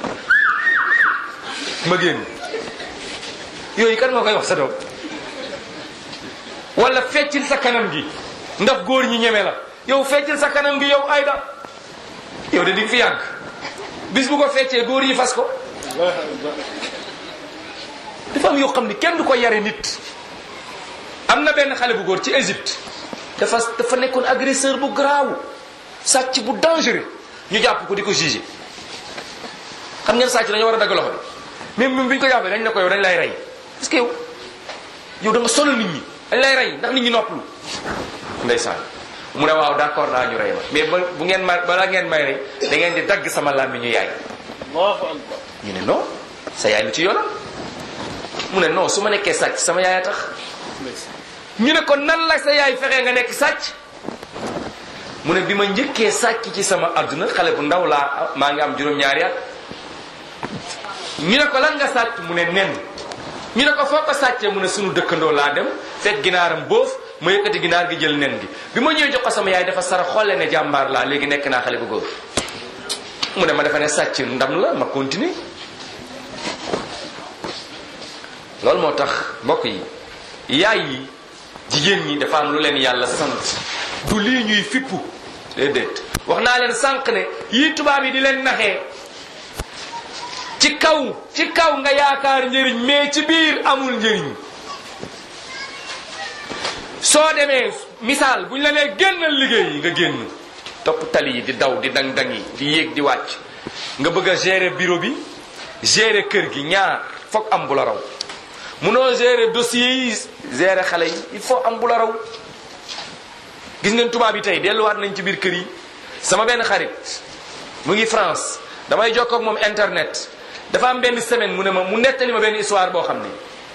ma génn yooyu kan moo koy wax sa doom wala feccil sa kanam gi ndax góor ñi ñeme la yow feccil sa kanam gi yow ayda yow de di nga fi yàgg bis bu ko feccee góor yi fas ko dafa am yoo xam ni kenn du ko yare nit am na benn xale bu góor ci Égypte dafa dafa nekkoon agresseur bu garaaw sàcc bu dangereux ñu jàpp ko di ko jugé xam ngeen sàcc dañoo war a dagg loxo bi même bi ñu ko jàppee dañ ne ko yow dañ lay rey parce que yow yow da nga sonal nit ñi dañ lay rey ndax nit ñi noppalu ndeysaan mu ne waaw d'accord naa ñu rey ma mais ba bu ngeen ma balaa ngeen may rey da ngeen di dagg sama làmmiñu yaay ñu ne non sa yaay lu ci yoonam mu ne non su ma nekkee sàcc sama yaay a tax ñu ne ko nan la sa yaay fexee nga nekk sàcc mu ne bi ma njëkkee sàcc ci sama adduna xale bu ndaw laa maa ngi am juróom-ñaari at ñu ne ko lan nga sàcc mu ne nen ñu ne ko foo ko sàccee mu ne sunu dëkkandoo laa dem fekk ginaaram boof ma yëkkati ginaar gi jël nen gi bi ma ñëwee jox ko sama yaay dafa sara xolle ne jàmbaar laa léegi nekk naa xale bu góor mu ne ma dafa ne sàcc ndam la ma continuer loolu moo tax mbokk yi yaay yi jigéen ñi dafa am lu leen yàlla sant du lii ñuy fippu déedéet wax naa leen sànq ne yii tubaab yi di leen naxee ci kaw ci kaw nga yaakaar njëriñ mais ci biir amul njëriñ soo demee misaal buñ la nee génnal liggéey yi nga génn topp tali yi di daw di dang-dang yi di yéeg di wàcc nga bëgg a gérer bureau bi gérer kër gi ñaar foog am bu la raw munoo gérer dossier yi gérer xale yi il faut am bu la raw gis ngeen tubaab yi tey delluwaat nañ ci biir kër yi sama benn xarit mu ngi France damay jokkoo ak moom internet dafa am benn semaine mu ne ma mu nettali ma benn histoire boo xam ne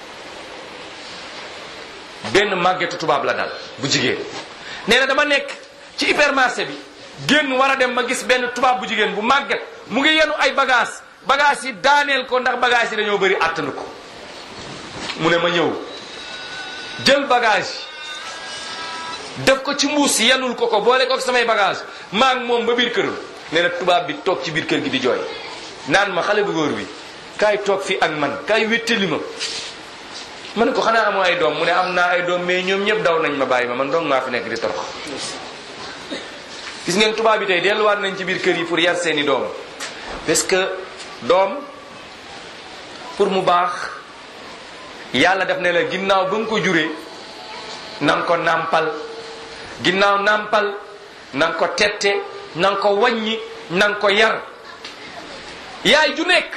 benn màggetu tubaab la dal bu jigéen nee na dama nekk ci hypermarché bi génn war a dem ma gis benn tubaab bu jigéen bu màgget mu ngi yenu ay bagage bagage yi daaneel ko ndax bagage yi dañoo bëri àttanu ko mu ne ma ñëw jël bagage def ko ci mbuus yenul ko ko boole ko ak samay bagage maa ngi moom ba biir këram nee na tubaab bi toog ci biir kër gi di jooy naan ma xale bu góor bi kaay toog fi ak man kaay wéttali ma ma ne ko xanaa amoo ay doom mu ne am naa ay doom mais ñoom ñëpp daw nañ ma bàyyi ma man dong maa fi nekk di torox gis ngeen tubaab bi tey delluwaat nañ ci biir kër yi pour yar seeni doom parce que doom pour mu baax yàlla def ne la ginnaaw ba nga ko juree na nga ko nàmpal ginnaaw nàmpal na nga ko tette na nga ko wàññi na nga ko yar yaay ju nekk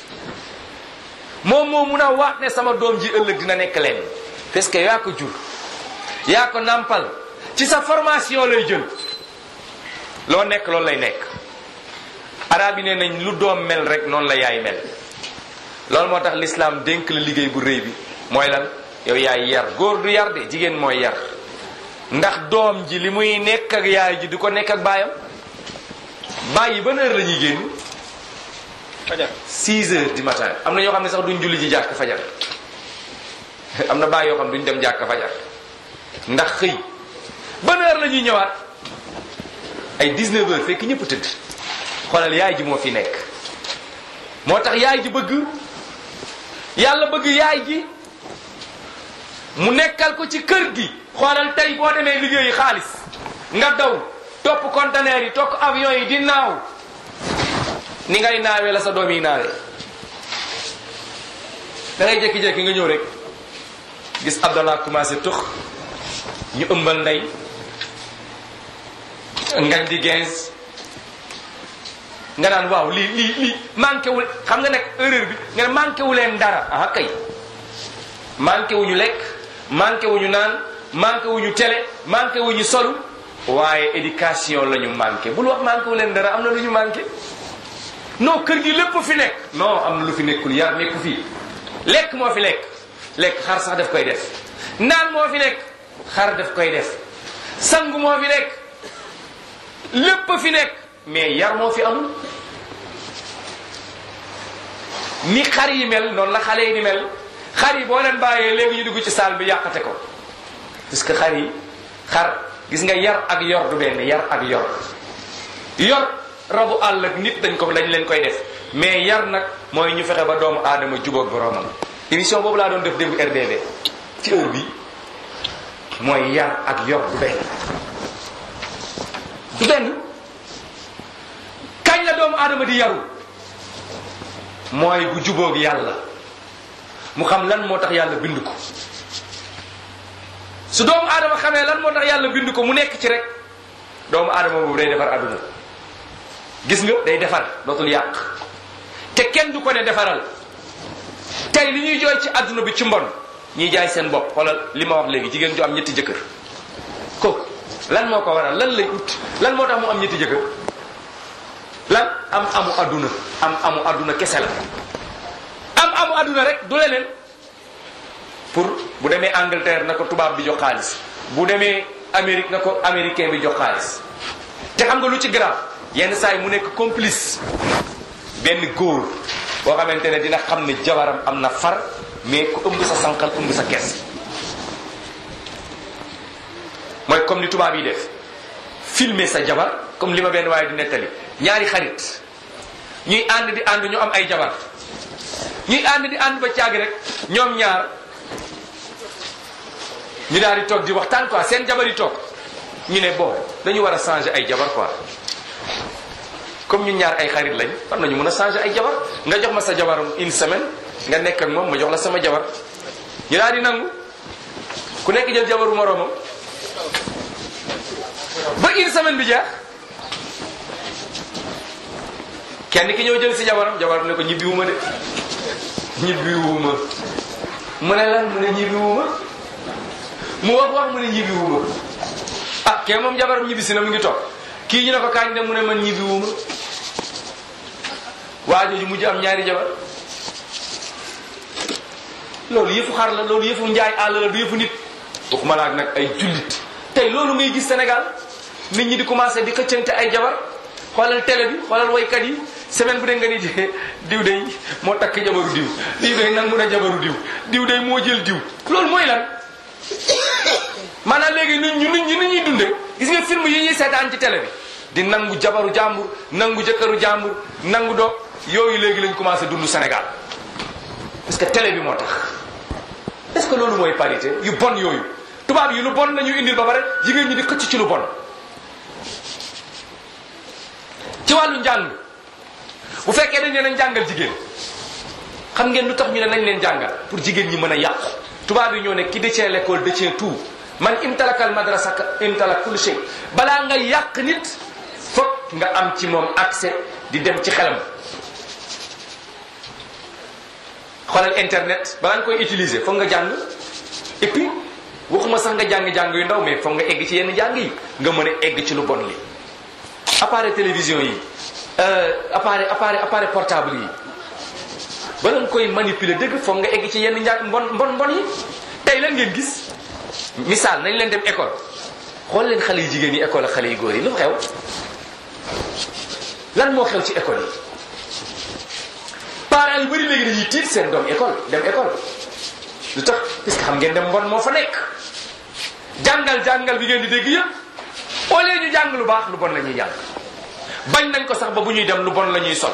moom moo mun a waat ne sama doom ji ëllëg dina nekk leen parce que yaa ko jur yaa ko nàmpal ci sa formation lay jël loo nekk loolu lay nekk arab yi nee nañ lu doom mel rek noonu la yaay mel loolu moo tax l'islam dénk la liggéey bu rëy bi mooy lan yow yaay yar góor du yar de jigéen mooy yar ndax doom ji li muy nekk ak yaay ji du ko nekk ak baayam bàyyi ban heure la ñuy génn fajar 6 heures du matin am na ñoo xam ne sax duñ julli ji jàkk fajar am na bàyyi yoo xam ne duñ dem jàkk fajar ndax xëy ban heure la ñuy ñëwaat ay 19 heures fekk ñëpp tëdd xoolal yaay ji moo fi nekk moo tax yaay ji bëgg yàlla bëgg yaay ji mu nekkal ko ci kër gi xoolal tey boo demee liggéeyi xaalis nga daw topp conteneur yi topp avion yi di naaw ni ngay naawee la sa doom yi naawee da ngay jékki-jékki nga ñëw rek gis Abdallah commencé tux ñu ëmbal ndey ngañ di gens nga naan waaw lii lii lii manqué wul xam nga nekk erreur bi nga ne manqué wu leen dara ah kay manqué wu ñu lekk manqué wu ñu naan manqué wu ñu télé manqué wu ñu solu waaye éducation la ñu manqué bul wax manqué wu leen dara am na lu ñu manqué non kër gi lépp fi nekk non am na lu fi nekkul yar nekku fii lekk moo fi lekk lekk xar sax daf koy def naan moo fi nekk xar daf koy def sangu moo fi nekk lépp fi nekk mais yar moo fi amul ni xar yi mel noonu la xale yi ni mel xar yi boo leen bàyyee léegi ñu dugg ci saal bi yàqate ko parce que xar yi xar gis nga yar ak yor du benn yar ak yor yor rabu àll ak nit dañ ko lañ leen koy def mais yar nag mooy ñu fexe ba doomu aadama jubóog boroomam émission boobu laa doon def démb RDV ci heure bi mooy yar ak yor du benn du benn kañ la doomu aadama di yaru mooy bu jubóog yàlla mu xam lan moo tax yàlla bind ko su doomu aadama xamee lan moo tax yàlla bind ko mu nekk ci rek doomu aadama boobu day defar àdduna gis nga day defar dootul yàq te kenn du ko ne defaral tey li ñuy jooy ci àdduna bi ci mbon ñiy jaay seen bopp xoolal li ma wax léegi jigéen ju am ñetti jëkkër kooku lan moo ko waral lan lay ut lan moo tax mu am ñetti jëkkër lan am amu àdduna am amu àdduna kese la am amu àdduna rek du leneen pour bu demee Angleterre na ko tubaab bi jox xaalis bu demee Amérique na ko américain bi jox xaalis te xam nga lu ci grave yenn saa yi mu nekk complice benn góor boo xamante ne dina xam ne jabaram am na far mais ku ëmb sa sànqal ëmb sa kees mooy comme ni tubaab yi def filmer sa jabar comme li ma benn waaye di nettali ñaari xarit ñuy ànd di ànd ñu am ay jabar ñuy ànd di ànd ba caagi rek ñoom ñaar ñu daal di toog di waxtaan quoi seen jabar yi toog ñu ne bon dañu war a changer ay jabar quoi comme ñun ñaar ay xarit lañ war nañu mën a changer ay jabar nga jox ma sa jabar une semaine nga nekk ak moom ma jox la sama jabar ñu daal di nangu ku nekk jël jabaru moroomam ba une semaine bi jeex kenn ki ñëw jël si jabaram jabaram ne ko ñibbiwuma de ñibbiwuma mu ne lan mu ne ñibbiwuma mu wax wax mu ne ñibbiwuma ah kee moom jabaram ñibbisi na mu ngi toog kii ñu ne ko kañ de mu ne man ñibbiwuma waa jooju mujj am ñaari jabar loolu yëfu xar la loolu yëfu njaay àll la du yëfu nit waxuma laak nag ay jullit tey loolu ngay gis Sénégal nit ñi di commencé di xëccante ay jabar xoolal télé bi xoolal waykat yi semaine bu dee nga ni diw day moo takk jabaru diw diw day nangu na jabaru diw diw day moo jël diw loolu mooy lan maanaam léegi nit ñu nit ñi nit ñuy dunde gis nga film yi ñuy seetaan ci télé bi di nangu jabaru jàmbur nangu jëkkëru jàmbur nangu do yooyu léegi lañ commencé dund Sénégal parce que télé bi moo tax est-ce que loolu mooy parité yu bon yooyu tubaab yi lu bon nañu indil ba pare jigéen ñi di xëcc ci lu bon ci wàllu njàng bu fekkee dañ ne nañ jàngal jigéen xam ngeen lu tax ñu ne nañ leen jàngal pour jigéen ñi mën a yàqu tubaab yi ñoo ne ki détient l'école détient tout man imtalakal madrasa imtalak kulli shay balaa nga yàq nit fokk nga am ci moom accès di dem ci xelam xoolal internet balaa nga koy utiliser foog nga jàng et puis waxuma sax nga jàng-jàng yu ndaw mais foog nga egg ci yenn jàng yi nga mën a egg ci lu bon li appareil télévision yi appareil appareil appareil portable yi bala nga koy manipuler dëgg foog nga egg ci yenn njàng mbon mbon mbon yi tey lan ngeen gis misaal nañ leen dem école xool leen xale yu jigéen yi école ak xale yu góor yi lu xew lan moo xew ci école yi parents yu bëri léegi dañuy tiit seen doom école dem école lu tax parce que xam ngeen dem mbon moo fa nekk jàngal jàngal bi ngeen di dégg yëpp au lieu ñu jàng lu baax lu bon la ñuy jàng bañ nañ ko sax ba bu ñuy dem lu bon la ñuy sol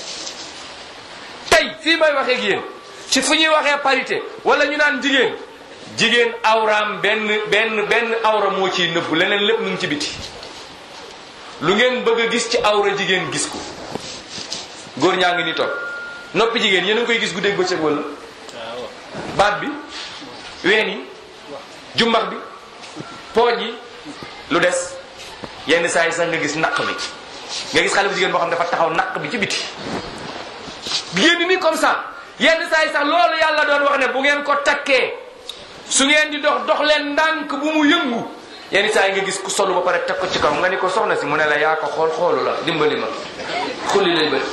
tey fii may waxee ak yéen ci fu ñuy waxee parité wala ñu naan jigéen jigéen awraam benn benn benn awra moo ciy nëbb leneen lépp mu ngi ci biti lu ngeen bëgg a gis ci awra jigéen gis ko góor ñaa ngi ni toog noppi jigéen yéen a ngi koy gis guddeeg bëccëg wala baat bi ween yi jumbax bi pooj yi lu des yenn saa yi sax nga gis naq bi nga gis xale bu jigéen boo xam dafa taxaw naq bi ci biti génn ni comme ça yenn saa yi sax loolu yàlla doon wax ne bu ngeen ko takkee su ngeen di dox dox leen ndànk bu mu yëngu yenn saa yi nga gis ku solu ba pare teg ko ci kaw nga ni ko soxna si mu ne la yaa ko xool xoolu la dimbali ma xulli lay bëri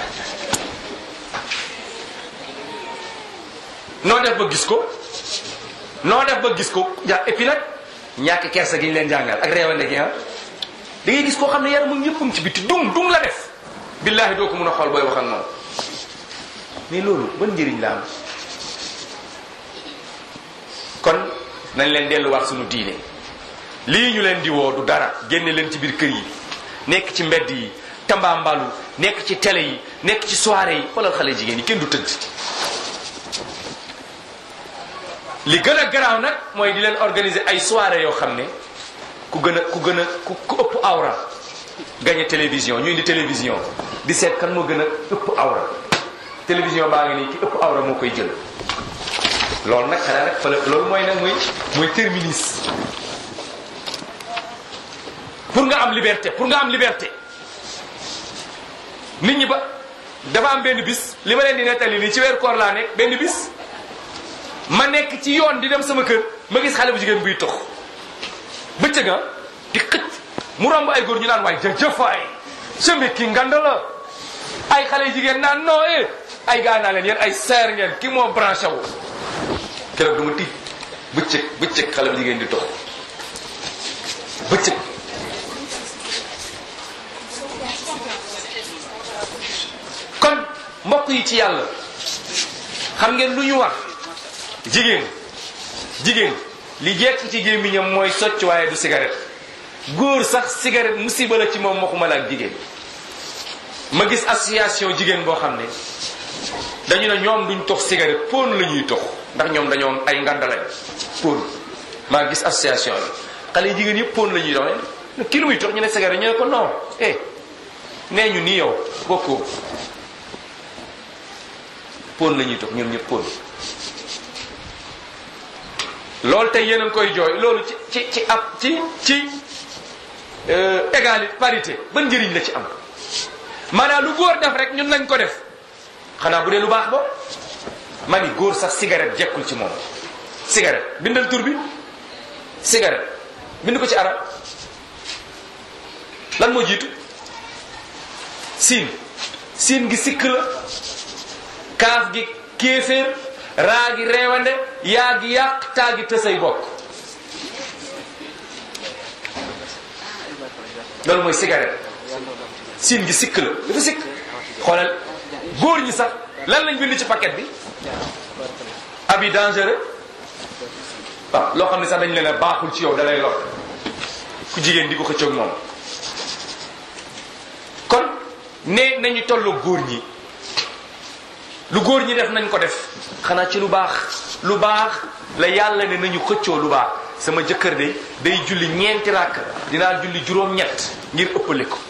noo def ba gis ko noo def ba gis ko ja et puis nag ñàkk kersa gi ñu leen jàngal ak réewande gi ah da ngay gis koo xam ne yaramam yëppam ci bitti dung dung la def billahi doo ko mun a xool booy wax ak moom mais loolu ban njëriñ la am kon nañ leen delluwaat suñu diine lii ñu leen di woo du dara génne leen ci biir kër yi nekk ci mbedd yi tambaambalu nekk ci télé yi nekk ci soirée yi xoolal xale jigéen yi kenn du tëdd li gën a garaaw nag mooy di leen organiser ay soirée yoo xam ne ku gën a ku gën a ku ku ëpp awra gañe télévision ñu indi télévision di seet kan moo gën a ëpp awra télévision baa ngi nii ki ëpp awra moo koy jël loolu nag xanaa nag fële loolu mooy nag mooy mooy terminus pour nga am liberté pour nga am liberté nit ñi ba dafa am benn bis li ma leen di nettali nii ci weer koor laa nekk benn bis ma nekk ci yoon di dem sama kër ma gis xale bu jigéen buy tox bëccëg nga di xëcc mu romb ay góor ñu naan waay jëf waay sëmbi ki ngand la ay xale jigéen naan non eh ay gaa naa leen yéen ay seer ngeen ki moo branché wu keroog dama tiit bëccëg bëccëg xale bu jigéen di tox bëccëg kon mbokk yi ci yàlla xam ngeen lu ñu wax jigéen jigéen li jekk ci gémmiñam mooy socc waaye du cigarette góor sax cigarette musiba la ci moom waxuma la ak jigéen ma gis association jigéen boo xam ne dañu ne ñoom duñ tox cigarette pon la ñuy tox ndax ñoom dañoo ay ngandalañ pon maa gis association bi xale yi jigéen yëpp pon la ñuy dox ki lu muy tox ñu ne cigarette ñu ne ko non eh nee ñu nii yow bokkoo pon la ñuy tox ñoom ñëpp pon loolu tey yéen a ngi koy jooy loolu ci ci ci ab ci ci égalité parité ban njëriñ la ci am maanaam lu góor def rek ñun nañ ko def xanaa bu dee lu baax ba ma ni góor sax cigarette jekkul ci moom cigarette bindal tur bi cigarette bind ko ci arab lan moo jiitu siin siin gi sikk la kaaf gi kéeféer raa gi reewande yaa gi yàq taa gi tësay bokk loolu mooy cigarette siin gi sikk la dafa sikk xoolal góor ñi sax lan lañ bind ci paquet bi abi dangereux waaw loo xam ne sax dañ leen a baaxul ci yow dalay lor ku jigéen di ko xëccoog moom kon ne nañu tolloo góor ñi lu góor ñi def nañ ko def xanaa ci lu baax lu baax la yàlla ne nañu xëccoo lu baax sama jëkkër de day julli ñeenti ràkk dinaa julli juróom-ñett ngir ëppale ko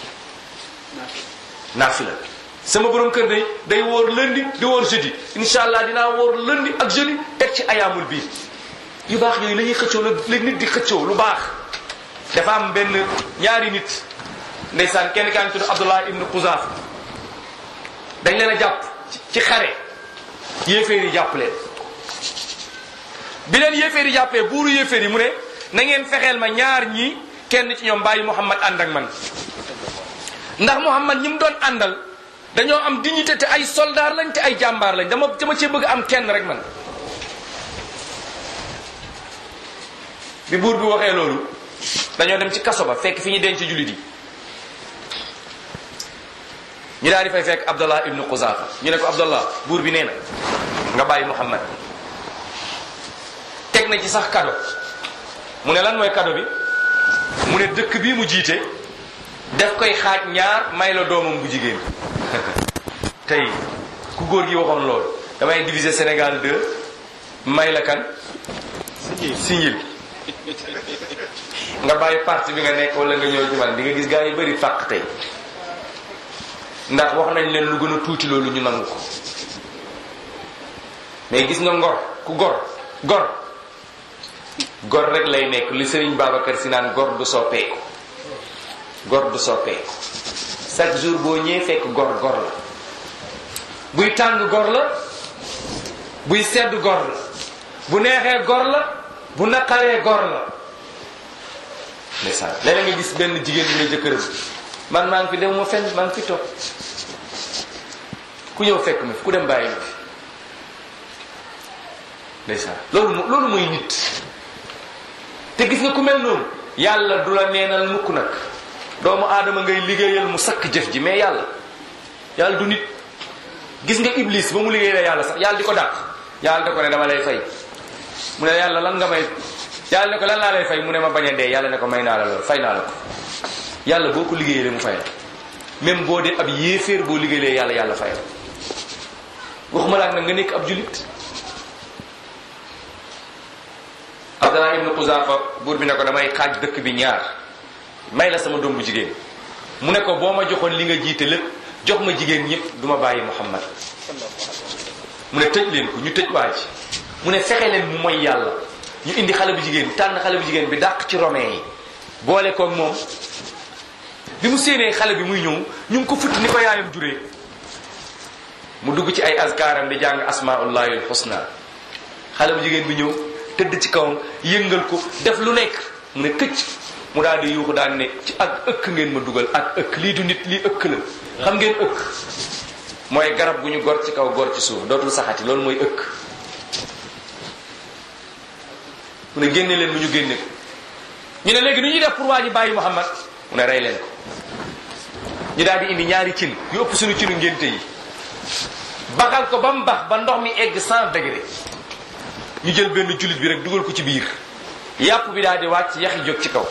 naafila sama borom kër day day wóor lundi di wóor jeudi incha allah dinaa wóor lundi ak jeudi teg ci ayaamul bii yu baax yooyu la ñuy xëccoo la la nit di xëccoo lu baax dafa am benn ñaari nit ndeysaan kenn kaa ngi tudd Abdullah ibnu Xuzaaf dañ leen a jàpp ci xare yéeféer yi jàpp leen bi leen yéeféer yi jàppee buuru yéeféer yi mu ne na ngeen fexeel ma ñaar ñii kenn ci ñoom bàyyi Muhammad ànd ak man ndax Muhammad ñi mu doon àndal dañoo am dignité te ay soldaar lañ te ay jàmbaar lañ dama dama cee bëgg am kenn rek man bi buur bi waxee loolu dañoo dem ci kaso ba fekk fi ñu denc jullit yi ñu daal di fay fekk Abdallah ibnu Quzafa ñu ne ko Abdallah buur bi nee na nga bàyyi Muhammad teg na ci sax kado mu ne lan mooy kado bi mu ne dëkk bii mu jiite def koy xaaj ñaar may la doomam bu jigéen tey ku góor gi waxoon loolu damay diviser Sénégal deux may la kan signil nga bàyyi parti bi nga nekk wala nga ñëw ci man di nga gis gaa yi bëri fàq tey ndax wax nañ leen lu gën a tuuti loolu ñu nangu ko mais gis nga ngor ku gor gor gor rek lay nekk li Serigne Babacar si naan gor du soppeeku gor du soppeeku chaque jour boo ñëwee fekk gor gor la buy tàng gor la buy sedd gor la bu neexee gor la bu naqaree gor la ndeysaan léeg nga gis benn jigéen bi ne jëkkëram man maa ngi fi dem ma fenn maa ngi fi toog ku ñëw fekk ma fi ku dem bàyyi ma fi ndeysaan loolu loolu mooy nit te gis nga ku mel noonu yàlla du la neenal mukk nag doomu aadama ngay liggéeyal mu sakk jëf ji mais yàlla yàlla du nit gis nga iblis ba mu liggéeyal yàlla sax yàlla di ko dàq yàlla da ko ne dama lay fay mu ne yàlla lan nga may yàlla ne ko lan laa lay fay mu ne ma bañ a dee yàlla ne ko may naa la lool fay naa la ko yàlla boo ko liggéeyalee mu fay la même boo dee ab yéeféer boo liggéeyalee yàlla yàlla fay la waxuma laa nag nga nekk ab julit Abdallah ibnu Xuzaafa buur bi ne ko damay xaaj dëkk bi ñaar may la sama doom bu jigéen mu ne ko boo ma joxoon li nga jiite lépp jox ma jigéen ñëpp du ma bàyyi Muhammad mu ne tëj leen ko ñu tëj waa ji mu ne fexe leen mu mooy yàlla ñu indi xale bu jigéen tànn xale bu jigéen bi dàq ci romain yi boole koog moom bi mu séenee xale bi muy ñëw ñu ngi ko futti ni ko yaayam juree mu dugg ci ay azkaaram di jàng asmaullahi alxusna xale bu jigéen bi ñëw tëdd ci kawam yëngal ko def lu nekk mu ne këcc mu daal di yuuxu daan ne ci ak ëkk ngeen ma dugal ak ëkk lii du nit lii ëkk la xam ngeen ëkk mooy garab gu ñu gor ci kaw gor ci suuf dootul saxati loolu mooy ëkk mu ne génne leen mu ñu génne ko ñu ne léegi nu ñuy def pour waa ji bàyyi Muhammad mu ne rey leen ko ñu daal di indi ñaari cin yu ëpp suñu cinu ngénte yi baxal ko ba mu bax ba ndox mi egg 100 degré ñu jël benn jullit bi rek dugal ko ci biir yàpp bi daal di wàcc yaxi jóg ci kaw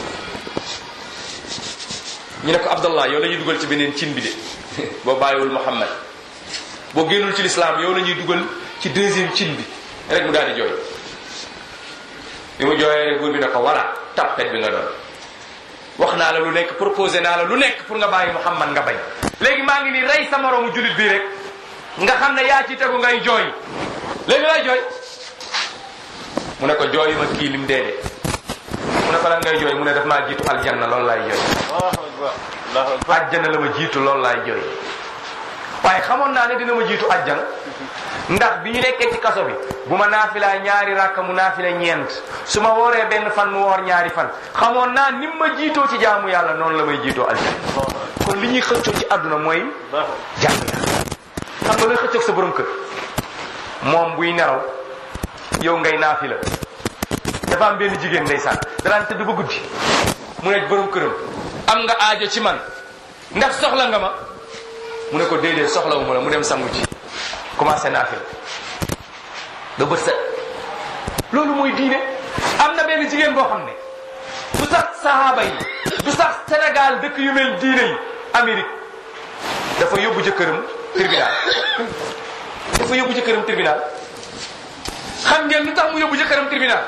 ñu ne ko Abdallah yow la ñuy dugal ci beneen cin bi de boo bàyyiwul Muhammad boo génnul ci lislaam yow la ñuy dugal ci deuxième cin bi rek mu daal di jooy bi mu jooyee rek buur bi ne ko voilà tappet bi nga doon wax naa la lu nekk proposé naa la lu nekk pour nga bàyyi Muhammad nga bañ léegi maa ngi nii rey sa moroomu jullit bi rek nga xam ne yaa ci tegu ngay jooy léegi lay jooy mu ne ko jooyu ma kii lim dee de mu ne ko lan ngay jooy mu ne daf maa jiitu aljanna loolu laay jooy ajjana la ma jiitu loolu laay jooy waaye xamoon naa ne dina ma jiitu ajjana ndax bi ñu nekkee ci kaso bi bu ma naafilaa ñaari rakka mu naafila ñeent su ma wooree benn fan mu woor ñaari fan xamoon naa ni ma jiitoo ci jaamu yàlla noonu la may jiitoo aljanna kon li ñuy xëccoo ci àdduna mooy jaamu yàlla xam nga looy xëccoog sa borom kër moom buy nelaw yow ngay naafila dafa am benn jigéen ndeysaan danaan tëdd ba guddi mu ne borom këram am nga aajo ci man ndax soxla nga ma mu ne ko déedéet soxlawu ma la mu dem sangu ci commencé naafila ba bët set loolu mooy diine am na benn jigéen boo xam ne du sax sahaaba yi du sax Sénégal dëkk yu mel diine yi Amérique dafa yóbbu jëkkëram tribunal dafa yóbbu jëkkëram tribunal xam ngeen lu tax mu yóbbu jëkkëram tribunal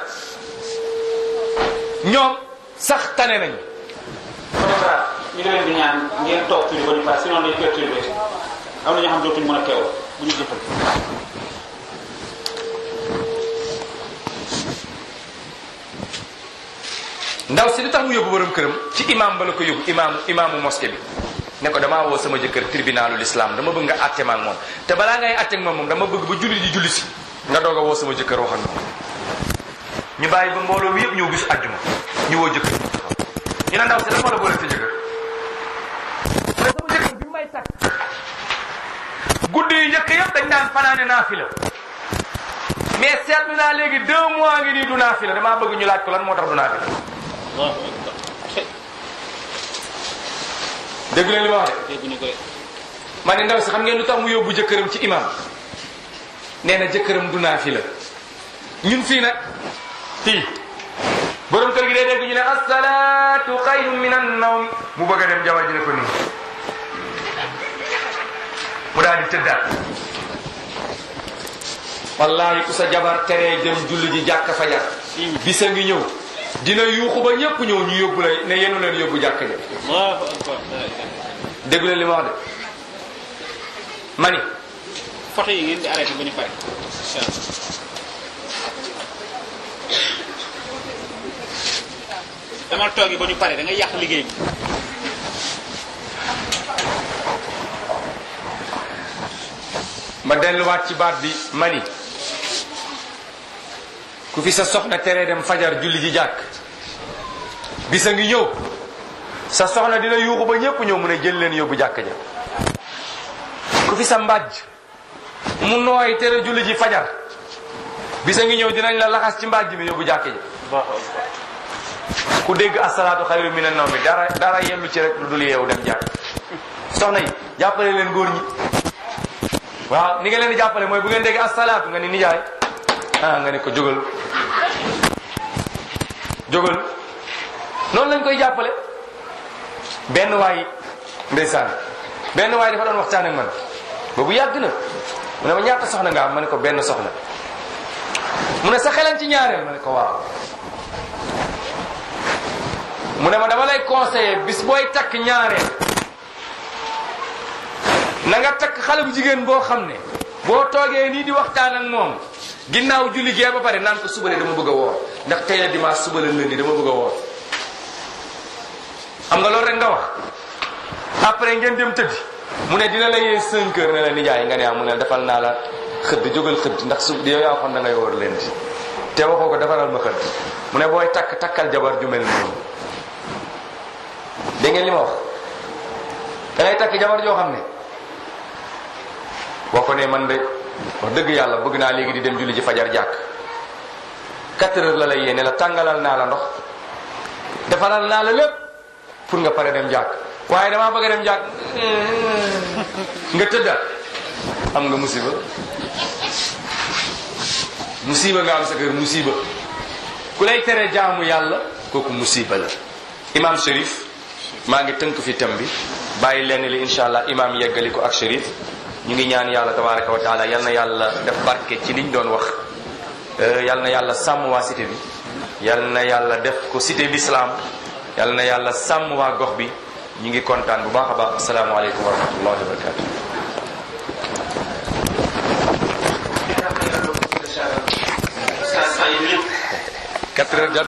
ñoom sax tane nañu photographe ñu ngi leen di ñaan ngeen toog tuuti ba ñu pare sinon dañu perturbé am na ñoo xam dootuñu mën a teew bu ñu jëfal ndaw si lu tax mu yóbbu borom këram ci imam ba la ko yóbbu imaamu imaamu mosquée bi ne ko damaa woo sama jëkkër tribunalul islam dama bëgg nga àtte ma ak moom te balaa ngay àtte ak moom moom dama bëgg ba julli di julli si nga doog a woo sama jëkkër wax ak moom ñu bàyyi ba mbooloo bi yëpp ñëw gis àjjuma ñu woo jëkkër ñu ne ndaw si dafa la boole sa jëkkër mais sama jëkkër bi may takk guddi yu njëkk yëpp dañ daan fanaane naafila mais seetlu naa léegi deux mois ngi nii du naafila damaa bëgg ñu laaj ko lan moo tax du naafila dégg leen li ma wax de dégguñu ko de ma ne ndaw si xam ngeen lu tax mu yóbbu jëkkëram ci imam nee na jëkkëram du naafila ñun fii nag fii borom kër gi day dégg ñu ne asalaatu xayrun min an nawm mu bëgg a dem jabar ji ne ko nii mu daal di tëddaat wallahi ku sa jabar teree dem julli ji jàkk fajar bisa ngi ñëw dina yuuxu ba ñëpp ñëw ñu yóbbu la ne yenu leen yóbbu jàkk ja Allahu akbar dégg leen li ma wax de ma ni photo yi ngeen di arrêté ba ñu pare incha allah dama toogi ba ñu pare da nga yàq liggéey bi ma delluwaat ci baat bi ma ni ku fi sa soxna teree dem fajar julli ji jàkk bisa ngi ñëw sa soxna dina yuuxu ba ñépp ñëw mu ne jël leen yóbbu jàkk ja ku fi sa mbàjj mu nooy tere julli ji fajar bisa ngi ñëw dinañ la laxas ci mbàjj mi yóbbu jàkk ja Allahu akbar ku dégg asalaatu xayru mina nawmi dara dara yellu ci rek lu dul yeewu dem jàkk soxna yi jàppale leen góor ñi waaw ni nga leen di jàppale mooy bu ngeen dégg asalaatu nga ni nijaay ah nga ne ko jógal jógal noonu lañ koy jàppale benn waay ndeysaan benn waay dafa doon waxtaan ak man boobu yàgg na mu ne ma ñaata soxna nga am ma ne ko benn soxna mu ne sa xelan ci ñaareel ma ne ko waaw mu ne ma dama lay conseiller bis booy takk ñaareel na nga takk xale bu jigéen boo xam ne boo toogee nii di waxtaan ak moom ginnaaw julli gee ba pare naan ko suba de dama bëgg a woor ndax tey la dimanche suba la lundi dama bëgg a woor xam nga loolu rek nga wax après ngeen dem tëddi mu ne dina la yee 5 heures ne la nijaay nga ne ah mu ne defal naa la xëdd jógal xëdd ndax su yow yaa waxoon da ngay woor leen di te waxoo ko defaral ma xëdd mu ne booy takk takkal jabar ju mel noonu dégg ngeen li ma wax da ngay takk jabar joo xam ne boo ko ne man de wax dëgg yàlla bëgg naa léegi di dem julli ji fajar jàkk 4 heures la lay yee ne la tàngalal naa la ndox defaral naa la lépp pour nga pare dem jàkk waaye damaa bëgg a dem jàkk nga tëdda am nga musiba musiba nga am sa kër musiba ku lay tere jaamu yàlla kooku musiba la imam Cherif maa ngi tënk fi tam bi bàyyi leen li insha allah imam yeggali ko ak Cherif ñu ngi ñaan yàlla tabaraka wa taala yal na yàlla def barke ci liñ doon wax yal na yàlla sàmm waa cité bi yal na yàlla def ko cité l'islam yal na yàlla sàmm waa gox bi ñu ngi kontaan bu baax a baax asalaamaaleykum wa rahmatullahi wa barakatu quatre heures